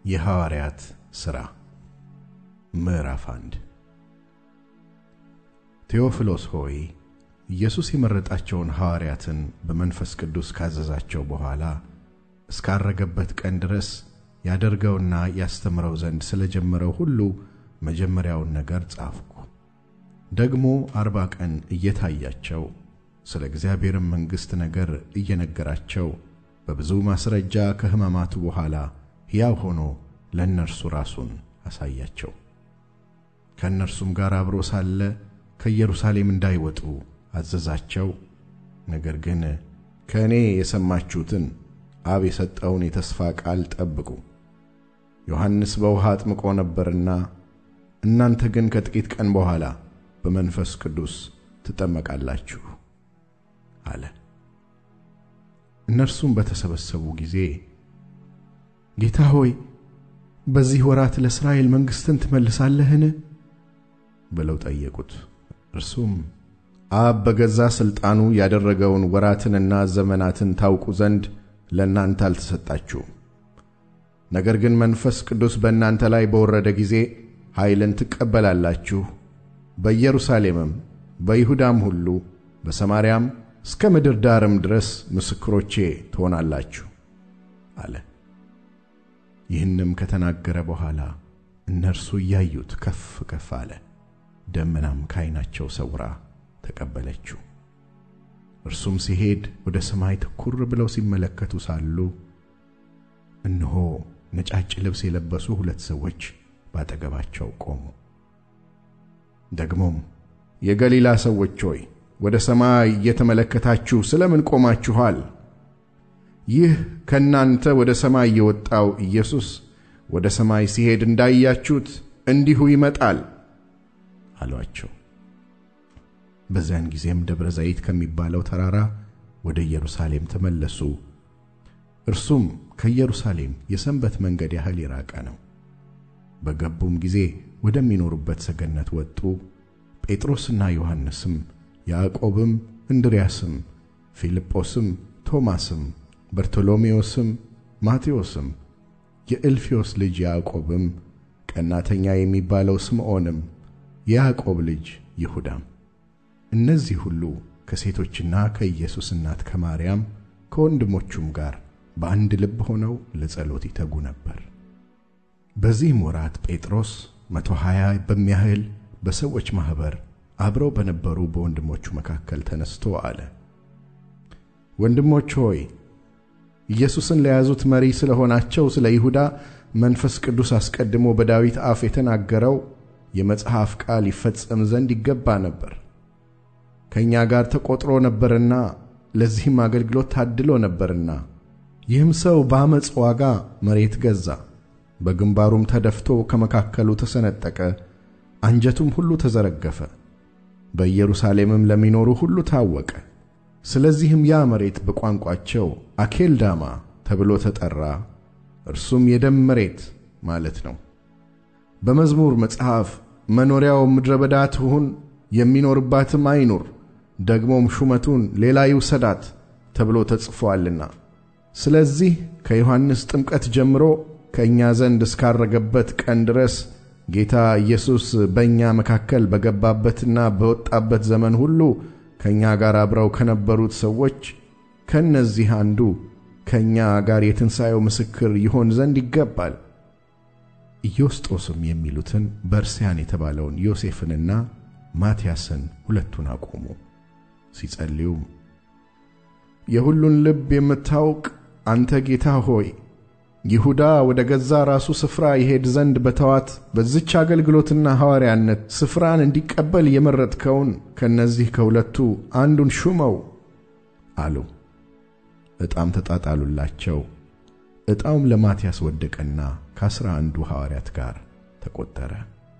የሐዋርያት ሥራ ምዕራፍ አንድ ቴዎፍሎስ ሆይ ኢየሱስ የመረጣቸውን ሐዋርያትን በመንፈስ ቅዱስ ካዘዛቸው በኋላ እስካረገበት ቀን ድረስ ያደርገውና ያስተምረው ዘንድ ስለ ጀመረው ሁሉ መጀመሪያውን ነገር ጻፍኩ። ደግሞ አርባ ቀን እየታያቸው ስለ እግዚአብሔርም መንግሥት ነገር እየነገራቸው በብዙ ማስረጃ ከሕማማቱ በኋላ ሕያው ሆኖ ለእነርሱ ራሱን አሳያቸው። ከእነርሱም ጋር አብሮ ሳለ ከኢየሩሳሌም እንዳይወጡ አዘዛቸው። ነገር ግን ከእኔ የሰማችሁትን አብ የሰጠውን የተስፋ ቃል ጠብቁ። ዮሐንስ በውሃ አጥምቆ ነበርና እናንተ ግን ከጥቂት ቀን በኋላ በመንፈስ ቅዱስ ትጠመቃላችሁ አለ። እነርሱም በተሰበሰቡ ጊዜ ጌታ ሆይ በዚህ ወራት ለእስራኤል መንግሥትን ትመልሳለህን? ብለው ጠየቁት። እርሱም አብ በገዛ ሥልጣኑ ያደረገውን ወራትንና ዘመናትን ታውቁ ዘንድ ለእናንተ አልተሰጣችሁም። ነገር ግን መንፈስ ቅዱስ በእናንተ ላይ በወረደ ጊዜ ኃይልን ትቀበላላችሁ፣ በኢየሩሳሌምም በይሁዳም ሁሉ በሰማርያም እስከ ምድር ዳርም ድረስ ምስክሮቼ ትሆናላችሁ አለ። ይህንም ከተናገረ በኋላ እነርሱ እያዩት ከፍ ከፍ አለ፣ ደመናም ከዓይናቸው ሰውራ ተቀበለችው። እርሱም ሲሄድ ወደ ሰማይ ትኩር ብለው ሲመለከቱ ሳሉ እነሆ ነጫጭ ልብስ የለበሱ ሁለት ሰዎች ባጠገባቸው ቆሙ። ደግሞም የገሊላ ሰዎች ሆይ ወደ ሰማይ እየተመለከታችሁ ስለምን ቆማችኋል? ይህ ከእናንተ ወደ ሰማይ የወጣው ኢየሱስ ወደ ሰማይ ሲሄድ እንዳያችሁት እንዲሁ ይመጣል አሏቸው። በዚያን ጊዜም ደብረ ዘይት ከሚባለው ተራራ ወደ ኢየሩሳሌም ተመለሱ። እርሱም ከኢየሩሳሌም የሰንበት መንገድ ያህል የራቀ ነው። በገቡም ጊዜ ወደሚኖሩበት ሰገነት ወጡ። ጴጥሮስና ዮሐንስም፣ ያዕቆብም፣ እንድርያስም፣ ፊልጶስም፣ ቶማስም፣ በርቶሎሜዎስም፣ ማቴዎስም፣ የእልፊዮስ ልጅ ያዕቆብም፣ ቀናተኛ የሚባለው ስምዖንም፣ የያዕቆብ ልጅ ይሁዳም እነዚህ ሁሉ ከሴቶችና ከኢየሱስ እናት ከማርያም ከወንድሞቹም ጋር በአንድ ልብ ሆነው ለጸሎት ይተጉ ነበር። በዚህም ወራት ጴጥሮስ መቶ ሀያ በሚያህል በሰዎች ማኅበር አብረው በነበሩ በወንድሞቹ መካከል ተነስቶ አለ። ወንድሞች ሆይ ኢየሱስን ለያዙት መሪ ስለ ሆናቸው ስለ ይሁዳ መንፈስ ቅዱስ አስቀድሞ በዳዊት አፍ የተናገረው የመጽሐፍ ቃል ይፈጸም ዘንድ ይገባ ነበር። ከእኛ ጋር ተቆጥሮ ነበርና ለዚህም አገልግሎት ታድሎ ነበርና ይህም ሰው በአመፅ ዋጋ መሬት ገዛ፣ በግንባሩም ተደፍቶ ከመካከሉ ተሰነጠቀ፣ አንጀቱም ሁሉ ተዘረገፈ። በኢየሩሳሌምም ለሚኖሩ ሁሉ ታወቀ። ስለዚህም ያ መሬት በቋንቋቸው አኬልዳማ ተብሎ ተጠራ። እርሱም የደም መሬት ማለት ነው። በመዝሙር መጽሐፍ መኖሪያው ምድረ በዳ ትሁን፣ የሚኖርባትም አይኑር፣ ደግሞም ሹመቱን ሌላ ይውሰዳት ተብሎ ተጽፎአልና። ስለዚህ ከዮሐንስ ጥምቀት ጀምሮ ከእኛ ዘንድ እስካረገበት ቀን ድረስ ጌታ ኢየሱስ በእኛ መካከል በገባበትና በወጣበት ዘመን ሁሉ ከእኛ ጋር አብረው ከነበሩት ሰዎች ከእነዚህ አንዱ ከእኛ ጋር የትንሣኤው ምስክር ይሆን ዘንድ ይገባል። ኢዮስጦስም የሚሉትን በርስያን የተባለውን ዮሴፍንና ማትያስን ሁለቱን አቆሙ። ሲጸልዩም የሁሉን ልብ የምታውቅ አንተ ጌታ ሆይ ይሁዳ ወደ ገዛ ራሱ ስፍራ ይሄድ ዘንድ በተዋት በዝች አገልግሎትና ሐዋርያነት ስፍራን እንዲቀበል የመረጥከውን ከእነዚህ ከሁለቱ አንዱን ሹመው አሉ። ዕጣም ተጣጣሉላቸው። ዕጣውም ለማትያስ ወደቀና ከአስራ አንዱ ሐዋርያት ጋር ተቆጠረ።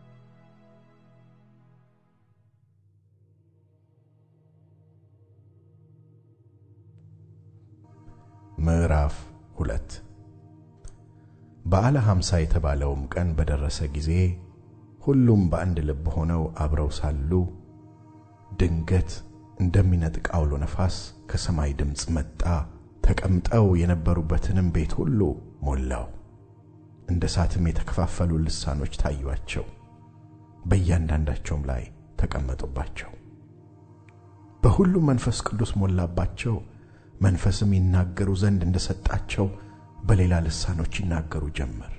ምዕራፍ ሁለት በዓለ ሐምሳ የተባለውም ቀን በደረሰ ጊዜ ሁሉም በአንድ ልብ ሆነው አብረው ሳሉ ድንገት እንደሚነጥቅ አውሎ ነፋስ ከሰማይ ድምፅ መጣ፣ ተቀምጠው የነበሩበትንም ቤት ሁሉ ሞላው። እንደ እሳትም የተከፋፈሉ ልሳኖች ታዩአቸው፣ በእያንዳንዳቸውም ላይ ተቀመጡባቸው። በሁሉም መንፈስ ቅዱስ ሞላባቸው፣ መንፈስም ይናገሩ ዘንድ እንደ ሰጣቸው በሌላ ልሳኖች ይናገሩ ጀመር።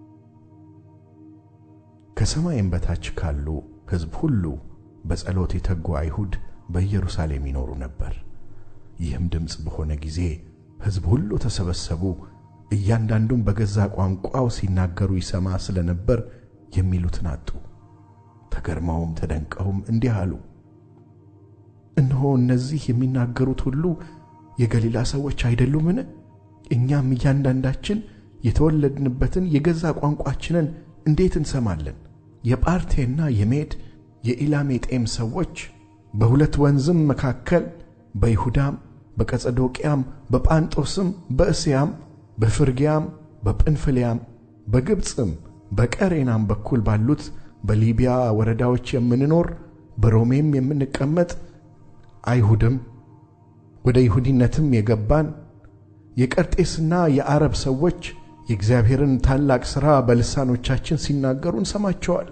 ከሰማይም በታች ካሉ ሕዝብ ሁሉ በጸሎት የተጉ አይሁድ በኢየሩሳሌም ይኖሩ ነበር። ይህም ድምፅ በሆነ ጊዜ ሕዝብ ሁሉ ተሰበሰቡ። እያንዳንዱም በገዛ ቋንቋው ሲናገሩ ይሰማ ስለ ነበር የሚሉትን አጡ። ተገርመውም ተደንቀውም እንዲህ አሉ፣ እነሆ እነዚህ የሚናገሩት ሁሉ የገሊላ ሰዎች አይደሉምን? እኛም እያንዳንዳችን የተወለድንበትን የገዛ ቋንቋችንን እንዴት እንሰማለን? የጳርቴና የሜድ የኢላሜጤም ሰዎች በሁለት ወንዝም መካከል በይሁዳም በቀጸዶቅያም በጳንጦስም በእስያም በፍርግያም በጵንፍልያም በግብፅም በቀሬናም በኩል ባሉት በሊቢያ ወረዳዎች የምንኖር በሮሜም የምንቀመጥ አይሁድም ወደ ይሁዲነትም የገባን የቀርጤስና የአረብ ሰዎች የእግዚአብሔርን ታላቅ ሥራ በልሳኖቻችን ሲናገሩ እንሰማቸዋል።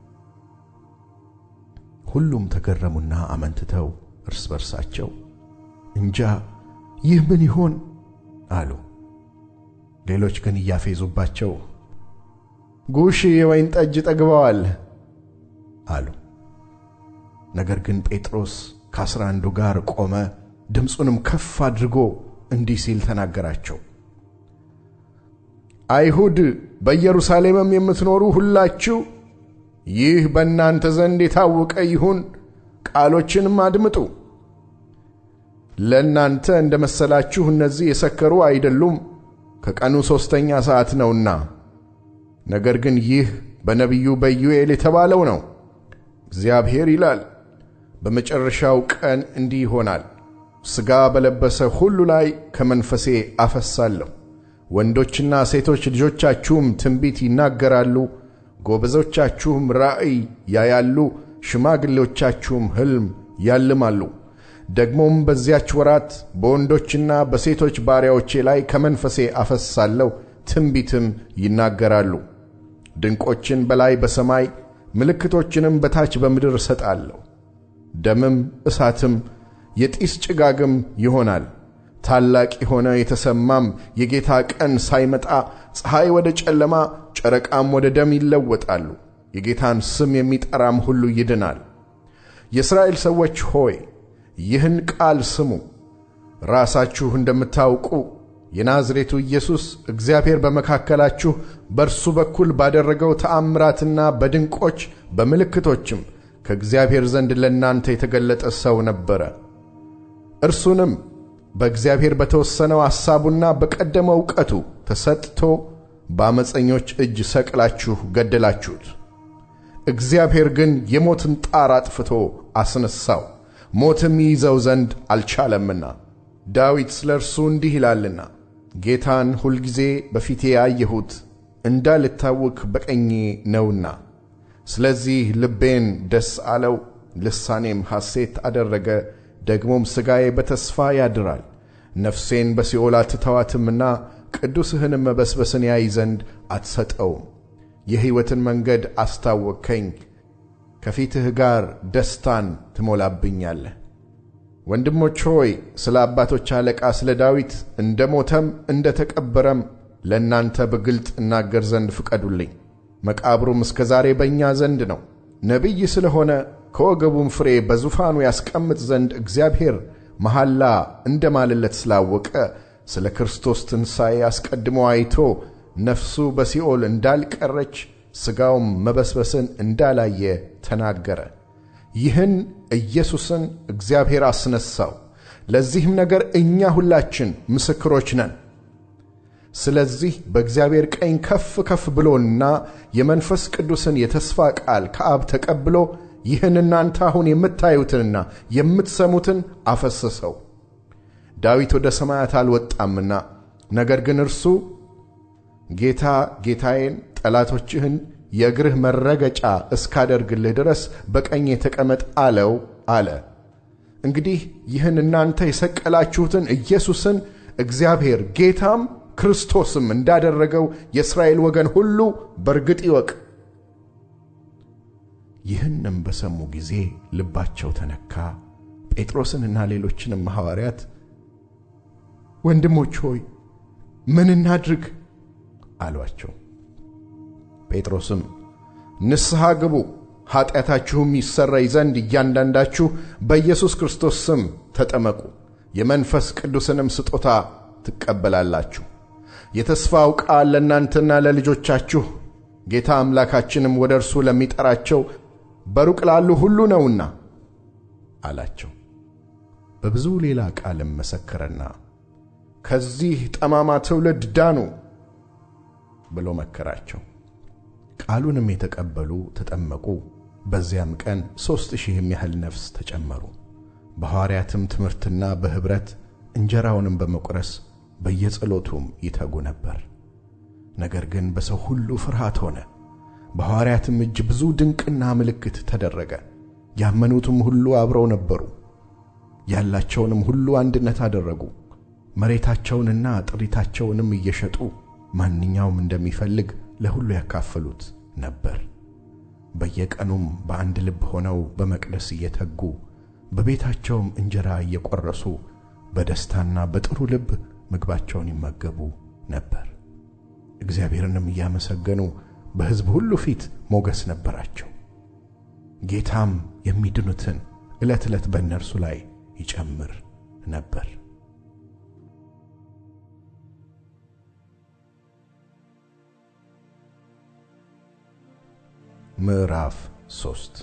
ሁሉም ተገረሙና አመንትተው እርስ በርሳቸው እንጃ ይህ ምን ይሆን አሉ። ሌሎች ግን እያፌዙባቸው ጉሽ የወይን ጠጅ ጠግበዋል አሉ። ነገር ግን ጴጥሮስ ከአስራ አንዱ ጋር ቆመ፣ ድምፁንም ከፍ አድርጎ እንዲህ ሲል ተናገራቸው። አይሁድ በኢየሩሳሌምም የምትኖሩ ሁላችሁ ይህ በእናንተ ዘንድ የታወቀ ይሁን፣ ቃሎችንም አድምጡ። ለእናንተ እንደ መሰላችሁ እነዚህ የሰከሩ አይደሉም፣ ከቀኑ ሦስተኛ ሰዓት ነውና። ነገር ግን ይህ በነቢዩ በኢዩኤል የተባለው ነው። እግዚአብሔር ይላል፣ በመጨረሻው ቀን እንዲህ ይሆናል፣ ሥጋ በለበሰ ሁሉ ላይ ከመንፈሴ አፈሳለሁ። ወንዶችና ሴቶች ልጆቻችሁም ትንቢት ይናገራሉ፣ ጎበዞቻችሁም ራእይ ያያሉ፣ ሽማግሌዎቻችሁም ሕልም ያልማሉ። ደግሞም በዚያች ወራት በወንዶችና በሴቶች ባሪያዎቼ ላይ ከመንፈሴ አፈሳለሁ፣ ትንቢትም ይናገራሉ። ድንቆችን በላይ በሰማይ ምልክቶችንም በታች በምድር እሰጣለሁ። ደምም እሳትም የጢስ ጭጋግም ይሆናል። ታላቅ የሆነ የተሰማም የጌታ ቀን ሳይመጣ ፀሐይ ወደ ጨለማ፣ ጨረቃም ወደ ደም ይለወጣሉ። የጌታን ስም የሚጠራም ሁሉ ይድናል። የእስራኤል ሰዎች ሆይ ይህን ቃል ስሙ። ራሳችሁ እንደምታውቁ የናዝሬቱ ኢየሱስ እግዚአብሔር በመካከላችሁ በእርሱ በኩል ባደረገው ተአምራትና በድንቆች በምልክቶችም ከእግዚአብሔር ዘንድ ለእናንተ የተገለጠ ሰው ነበረ። እርሱንም በእግዚአብሔር በተወሰነው ሐሳቡና በቀደመው ዕውቀቱ ተሰጥቶ በአመፀኞች እጅ ሰቅላችሁ ገደላችሁት። እግዚአብሔር ግን የሞትን ጣር አጥፍቶ አስነሣው፣ ሞትም ይይዘው ዘንድ አልቻለምና። ዳዊት ስለ እርሱ እንዲህ ይላልና ጌታን ሁልጊዜ በፊቴ ያየሁት እንዳልታወክ በቀኜ ነውና። ስለዚህ ልቤን ደስ አለው፣ ልሳኔም ሐሴት አደረገ። ደግሞም ሥጋዬ በተስፋ ያድራል። ነፍሴን በሲኦል አትተዋትምና ቅዱስህንም መበስበስን ያይ ዘንድ አትሰጠውም። የሕይወትን መንገድ አስታወቅከኝ፣ ከፊትህ ጋር ደስታን ትሞላብኛለህ። ወንድሞች ሆይ ስለ አባቶች አለቃ ስለ ዳዊት እንደ ሞተም እንደ ተቀበረም ለእናንተ በግልጥ እናገር ዘንድ ፍቀዱልኝ። መቃብሩም እስከ ዛሬ በእኛ ዘንድ ነው። ነቢይ ስለሆነ ከወገቡም ፍሬ በዙፋኑ ያስቀምጥ ዘንድ እግዚአብሔር መሐላ እንደ ማልለት ስላወቀ ስለ ክርስቶስ ትንሣኤ አስቀድሞ አይቶ ነፍሱ በሲኦል እንዳልቀረች ሥጋውም መበስበስን እንዳላየ ተናገረ። ይህን ኢየሱስን እግዚአብሔር አስነሣው። ለዚህም ነገር እኛ ሁላችን ምስክሮች ነን። ስለዚህ በእግዚአብሔር ቀኝ ከፍ ከፍ ብሎና የመንፈስ ቅዱስን የተስፋ ቃል ከአብ ተቀብሎ ይህን እናንተ አሁን የምታዩትንና የምትሰሙትን አፈሰሰው። ዳዊት ወደ ሰማያት አልወጣምና፣ ነገር ግን እርሱ ጌታ ጌታዬን ጠላቶችህን የእግርህ መረገጫ እስካደርግልህ ድረስ በቀኜ ተቀመጥ አለው አለ። እንግዲህ ይህን እናንተ የሰቀላችሁትን ኢየሱስን እግዚአብሔር ጌታም ክርስቶስም እንዳደረገው የእስራኤል ወገን ሁሉ በርግጥ ይወቅ። ይህንም በሰሙ ጊዜ ልባቸው ተነካ። ጴጥሮስንና ሌሎችንም ሐዋርያት ወንድሞች ሆይ ምን እናድርግ አሏቸው። ጴጥሮስም ንስሐ ግቡ፣ ኀጢአታችሁም ይሰረይ ዘንድ እያንዳንዳችሁ በኢየሱስ ክርስቶስ ስም ተጠመቁ፣ የመንፈስ ቅዱስንም ስጦታ ትቀበላላችሁ። የተስፋው ቃል ለእናንተና ለልጆቻችሁ ጌታ አምላካችንም ወደ እርሱ ለሚጠራቸው በሩቅ ላሉ ሁሉ ነውና አላቸው። በብዙ ሌላ ቃልም መሰከረና ከዚህ ጠማማ ትውልድ ዳኑ ብሎ መከራቸው። ቃሉንም የተቀበሉ ተጠመቁ። በዚያም ቀን ሦስት ሺህ የሚያህል ነፍስ ተጨመሩ። በሐዋርያትም ትምህርትና በኅብረት እንጀራውንም በመቁረስ በየጸሎቱም ይተጉ ነበር። ነገር ግን በሰው ሁሉ ፍርሃት ሆነ። በሐዋርያትም እጅ ብዙ ድንቅና ምልክት ተደረገ። ያመኑትም ሁሉ አብረው ነበሩ። ያላቸውንም ሁሉ አንድነት አደረጉ። መሬታቸውንና ጥሪታቸውንም እየሸጡ ማንኛውም እንደሚፈልግ ለሁሉ ያካፈሉት ነበር። በየቀኑም በአንድ ልብ ሆነው በመቅደስ እየተጉ በቤታቸውም እንጀራ እየቆረሱ በደስታና በጥሩ ልብ ምግባቸውን ይመገቡ ነበር። እግዚአብሔርንም እያመሰገኑ በሕዝብ ሁሉ ፊት ሞገስ ነበራቸው። ጌታም የሚድኑትን ዕለት ዕለት በእነርሱ ላይ ይጨምር ነበር። ምዕራፍ ሦስት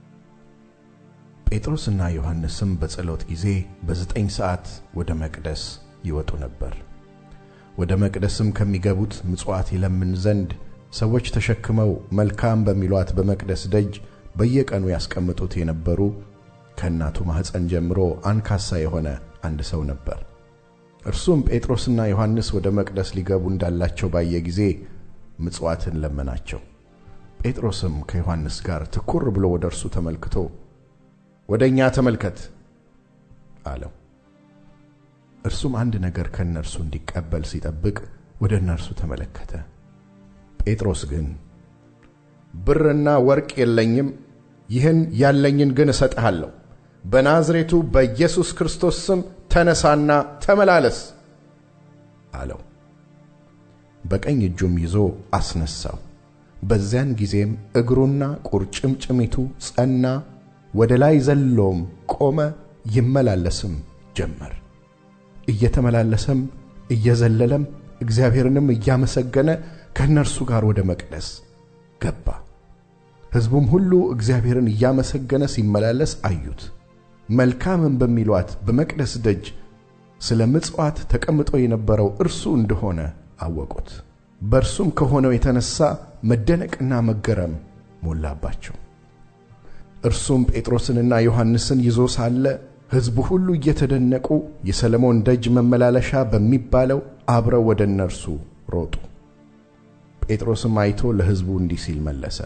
ጴጥሮስና ዮሐንስም በጸሎት ጊዜ በዘጠኝ ሰዓት ወደ መቅደስ ይወጡ ነበር። ወደ መቅደስም ከሚገቡት ምጽዋት ይለምን ዘንድ ሰዎች ተሸክመው መልካም በሚሏት በመቅደስ ደጅ በየቀኑ ያስቀምጡት የነበሩ ከእናቱ ማኅፀን ጀምሮ አንካሳ የሆነ አንድ ሰው ነበር። እርሱም ጴጥሮስና ዮሐንስ ወደ መቅደስ ሊገቡ እንዳላቸው ባየ ጊዜ ምጽዋትን ለመናቸው። ጴጥሮስም ከዮሐንስ ጋር ትኩር ብሎ ወደ እርሱ ተመልክቶ ወደ እኛ ተመልከት አለው። እርሱም አንድ ነገር ከእነርሱ እንዲቀበል ሲጠብቅ ወደ እነርሱ ተመለከተ። ጴጥሮስ ግን ብርና ወርቅ የለኝም፣ ይህን ያለኝን ግን እሰጥሃለሁ። በናዝሬቱ በኢየሱስ ክርስቶስ ስም ተነሳና ተመላለስ አለው። በቀኝ እጁም ይዞ አስነሳው። በዚያን ጊዜም እግሩና ቁርጭምጭሚቱ ጸና፣ ወደ ላይ ዘሎም ቆመ፣ ይመላለስም ጀመር። እየተመላለሰም እየዘለለም እግዚአብሔርንም እያመሰገነ ከእነርሱ ጋር ወደ መቅደስ ገባ። ሕዝቡም ሁሉ እግዚአብሔርን እያመሰገነ ሲመላለስ አዩት። መልካምም በሚሏት በመቅደስ ደጅ ስለ ምጽዋት ተቀምጦ የነበረው እርሱ እንደሆነ አወቁት። በእርሱም ከሆነው የተነሣ መደነቅና መገረም ሞላባቸው። እርሱም ጴጥሮስንና ዮሐንስን ይዞ ሳለ ሕዝቡ ሁሉ እየተደነቁ የሰለሞን ደጅ መመላለሻ በሚባለው አብረው ወደ እነርሱ ሮጡ። ጴጥሮስም አይቶ ለሕዝቡ እንዲህ ሲል መለሰ።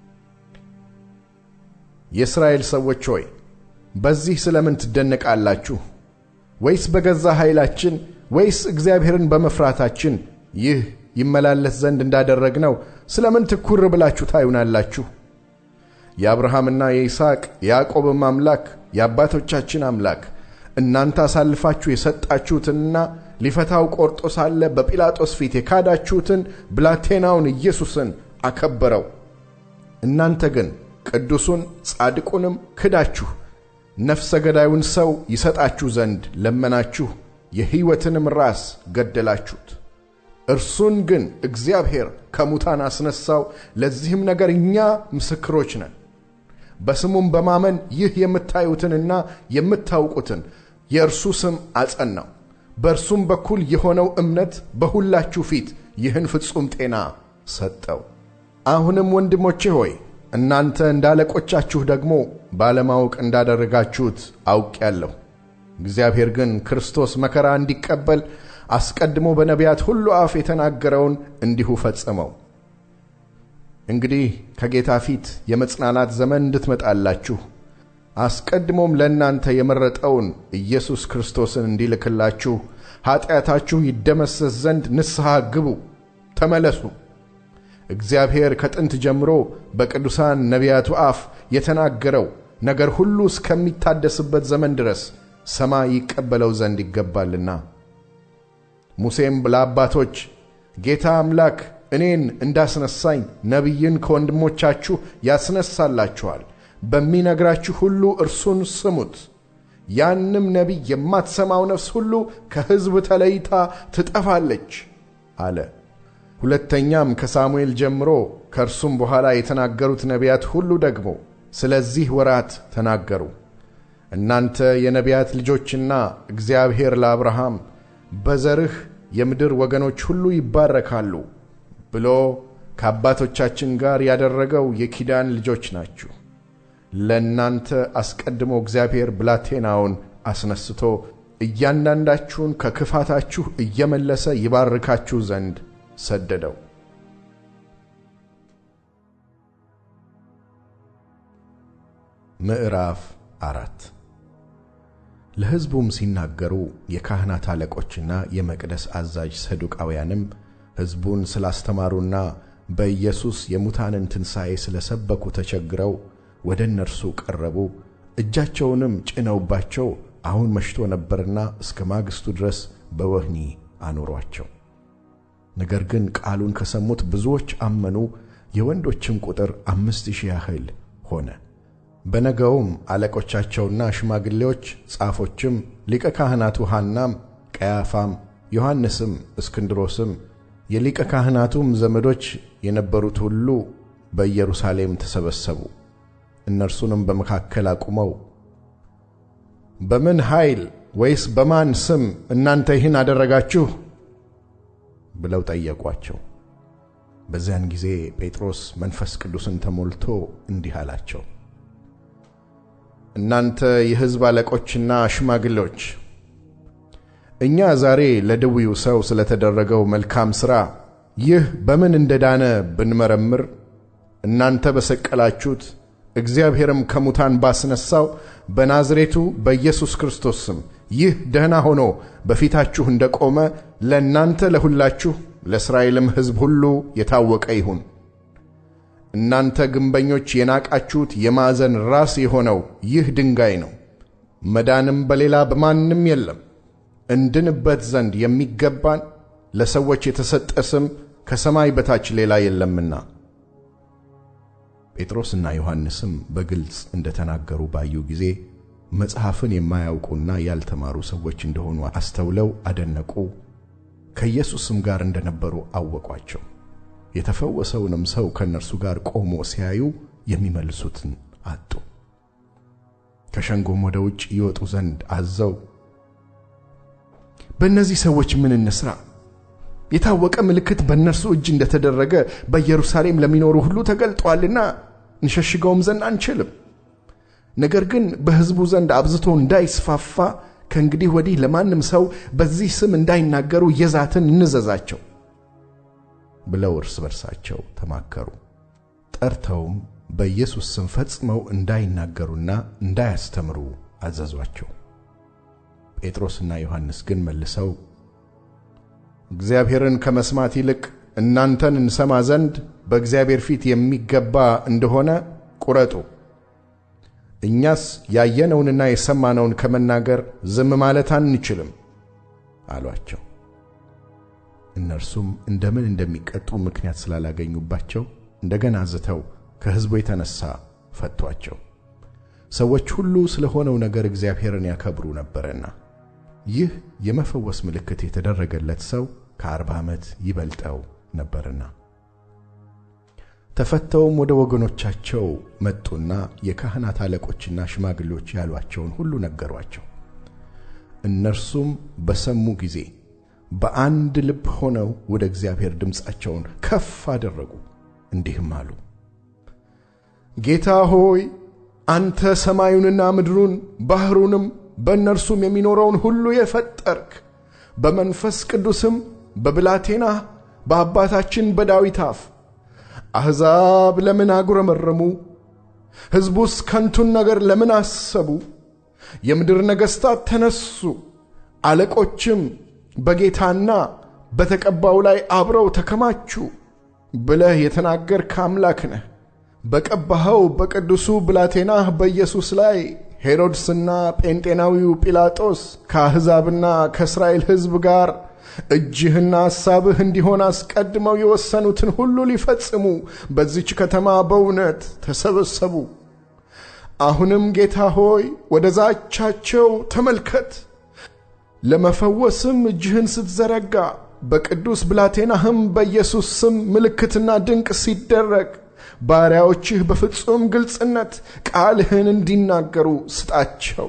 የእስራኤል ሰዎች ሆይ በዚህ ስለምን ትደነቃላችሁ? ወይስ በገዛ ኃይላችን ወይስ እግዚአብሔርን በመፍራታችን ይህ ይመላለስ ዘንድ እንዳደረግነው ስለምን ትኩር ብላችሁ ታዩናላችሁ? የአብርሃምና የይስሐቅ የያዕቆብም አምላክ የአባቶቻችን አምላክ እናንተ አሳልፋችሁ የሰጣችሁትንና ሊፈታው ቆርጦ ሳለ በጲላጦስ ፊት የካዳችሁትን ብላቴናውን ኢየሱስን አከበረው። እናንተ ግን ቅዱሱን ጻድቁንም ክዳችሁ ነፍሰ ገዳዩን ሰው ይሰጣችሁ ዘንድ ለመናችሁ፣ የሕይወትንም ራስ ገደላችሁት። እርሱን ግን እግዚአብሔር ከሙታን አስነሣው። ለዚህም ነገር እኛ ምስክሮች ነን። በስሙም በማመን ይህ የምታዩትንና የምታውቁትን የእርሱ ስም አጸናው። በእርሱም በኩል የሆነው እምነት በሁላችሁ ፊት ይህን ፍጹም ጤና ሰጠው። አሁንም ወንድሞቼ ሆይ እናንተ እንደ አለቆቻችሁ ደግሞ ባለማወቅ እንዳደረጋችሁት አውቄአለሁ። እግዚአብሔር ግን ክርስቶስ መከራ እንዲቀበል አስቀድሞ በነቢያት ሁሉ አፍ የተናገረውን እንዲሁ ፈጸመው። እንግዲህ ከጌታ ፊት የመጽናናት ዘመን እንድትመጣላችሁ አስቀድሞም ለእናንተ የመረጠውን ኢየሱስ ክርስቶስን እንዲልክላችሁ ኀጢአታችሁ ይደመሰስ ዘንድ ንስሐ ግቡ፣ ተመለሱ። እግዚአብሔር ከጥንት ጀምሮ በቅዱሳን ነቢያቱ አፍ የተናገረው ነገር ሁሉ እስከሚታደስበት ዘመን ድረስ ሰማይ ይቀበለው ዘንድ ይገባልና። ሙሴም ለአባቶች ጌታ አምላክ እኔን እንዳስነሳኝ ነቢይን ከወንድሞቻችሁ ያስነሳላችኋል፣ በሚነግራችሁ ሁሉ እርሱን ስሙት። ያንም ነቢይ የማትሰማው ነፍስ ሁሉ ከሕዝብ ተለይታ ትጠፋለች አለ። ሁለተኛም ከሳሙኤል ጀምሮ ከእርሱም በኋላ የተናገሩት ነቢያት ሁሉ ደግሞ ስለዚህ ወራት ተናገሩ። እናንተ የነቢያት ልጆችና እግዚአብሔር ለአብርሃም በዘርህ የምድር ወገኖች ሁሉ ይባረካሉ ብሎ ከአባቶቻችን ጋር ያደረገው የኪዳን ልጆች ናችሁ። ለእናንተ አስቀድሞ እግዚአብሔር ብላቴናውን አስነስቶ እያንዳንዳችሁን ከክፋታችሁ እየመለሰ ይባርካችሁ ዘንድ ሰደደው። ምዕራፍ አራት ለሕዝቡም ሲናገሩ የካህናት አለቆችና የመቅደስ አዛዥ ሰዱቃውያንም ሕዝቡን ስላስተማሩና በኢየሱስ የሙታንን ትንሣኤ ስለ ሰበኩ ተቸግረው ወደ እነርሱ ቀረቡ። እጃቸውንም ጭነውባቸው አሁን መሽቶ ነበርና እስከ ማግስቱ ድረስ በወህኒ አኖሯቸው። ነገር ግን ቃሉን ከሰሙት ብዙዎች አመኑ። የወንዶችም ቁጥር አምስት ሺህ ያህል ሆነ። በነገውም አለቆቻቸውና ሽማግሌዎች፣ ጻፎችም፣ ሊቀ ካህናቱ ሐናም፣ ቀያፋም፣ ዮሐንስም፣ እስክንድሮስም የሊቀ ካህናቱም ዘመዶች የነበሩት ሁሉ በኢየሩሳሌም ተሰበሰቡ። እነርሱንም በመካከል አቁመው በምን ኃይል ወይስ በማን ስም እናንተ ይህን አደረጋችሁ? ብለው ጠየቋቸው። በዚያን ጊዜ ጴጥሮስ መንፈስ ቅዱስን ተሞልቶ እንዲህ አላቸው። እናንተ የሕዝብ አለቆችና ሽማግሌዎች፣ እኛ ዛሬ ለድዊው ሰው ስለተደረገው መልካም ሥራ ይህ በምን እንደ ዳነ ብንመረምር እናንተ በሰቀላችሁት እግዚአብሔርም ከሙታን ባስነሣው በናዝሬቱ በኢየሱስ ክርስቶስ ስም ይህ ደህና ሆኖ በፊታችሁ እንደ ቆመ ለእናንተ ለሁላችሁ ለእስራኤልም ሕዝብ ሁሉ የታወቀ ይሁን። እናንተ ግንበኞች የናቃችሁት የማዕዘን ራስ የሆነው ይህ ድንጋይ ነው። መዳንም በሌላ በማንም የለም። እንድንበት ዘንድ የሚገባን ለሰዎች የተሰጠ ስም ከሰማይ በታች ሌላ የለምና። ጴጥሮስና ዮሐንስም በግልጽ እንደ ተናገሩ ባዩ ጊዜ መጽሐፍን የማያውቁና ያልተማሩ ሰዎች እንደሆኑ አስተውለው አደነቁ። ከኢየሱስም ጋር እንደነበሩ አወቋቸው። የተፈወሰውንም ሰው ከእነርሱ ጋር ቆሞ ሲያዩ የሚመልሱትን አጡ። ከሸንጎም ወደ ውጭ ይወጡ ዘንድ አዘው በእነዚህ ሰዎች ምን እንስራ? የታወቀ ምልክት በእነርሱ እጅ እንደተደረገ በኢየሩሳሌም ለሚኖሩ ሁሉ ተገልጧልና እንሸሽገውም ዘንድ አንችልም። ነገር ግን በሕዝቡ ዘንድ አብዝቶ እንዳይስፋፋ ከእንግዲህ ወዲህ ለማንም ሰው በዚህ ስም እንዳይናገሩ የዛትን እንዘዛቸው ብለው እርስ በርሳቸው ተማከሩ። ጠርተውም በኢየሱስ ስም ፈጽመው እንዳይናገሩና እንዳያስተምሩ አዘዟቸው። ጴጥሮስና ዮሐንስ ግን መልሰው እግዚአብሔርን ከመስማት ይልቅ እናንተን እንሰማ ዘንድ በእግዚአብሔር ፊት የሚገባ እንደሆነ ቁረጡ። እኛስ ያየነውንና የሰማነውን ከመናገር ዝም ማለት አንችልም አሏቸው። እነርሱም እንደምን እንደሚቀጡ ምክንያት ስላላገኙባቸው እንደገና ዝተው ከሕዝቡ የተነሣ ፈቷቸው። ሰዎች ሁሉ ስለ ሆነው ነገር እግዚአብሔርን ያከብሩ ነበርና። ይህ የመፈወስ ምልክት የተደረገለት ሰው ከአርባ ዓመት ይበልጠው ነበርና። ተፈተውም ወደ ወገኖቻቸው መጡና የካህናት አለቆችና ሽማግሌዎች ያሏቸውን ሁሉ ነገሯቸው። እነርሱም በሰሙ ጊዜ በአንድ ልብ ሆነው ወደ እግዚአብሔር ድምፃቸውን ከፍ አደረጉ፣ እንዲህም አሉ። ጌታ ሆይ አንተ ሰማዩንና ምድሩን ባሕሩንም በእነርሱም የሚኖረውን ሁሉ የፈጠርክ በመንፈስ ቅዱስም በብላቴናህ በአባታችን በዳዊት አፍ አሕዛብ ለምን አጉረመረሙ? ሕዝቡስ ከንቱን ነገር ለምን አሰቡ? የምድር ነገሥታት ተነሱ፣ አለቆችም በጌታና በተቀባው ላይ አብረው ተከማቹ ብለህ የተናገርክ አምላክ ነህ። በቀባኸው በቅዱሱ ብላቴናህ በኢየሱስ ላይ ሄሮድስና ጴንጤናዊው ጲላጦስ ከአሕዛብና ከእስራኤል ሕዝብ ጋር እጅህና ሐሳብህ እንዲሆን አስቀድመው የወሰኑትን ሁሉ ሊፈጽሙ በዚች ከተማ በእውነት ተሰበሰቡ። አሁንም ጌታ ሆይ ወደ ዛቻቸው ተመልከት። ለመፈወስም እጅህን ስትዘረጋ በቅዱስ ብላቴናህም በኢየሱስ ስም ምልክትና ድንቅ ሲደረግ ባሪያዎችህ በፍጹም ግልጽነት ቃልህን እንዲናገሩ ስጣቸው።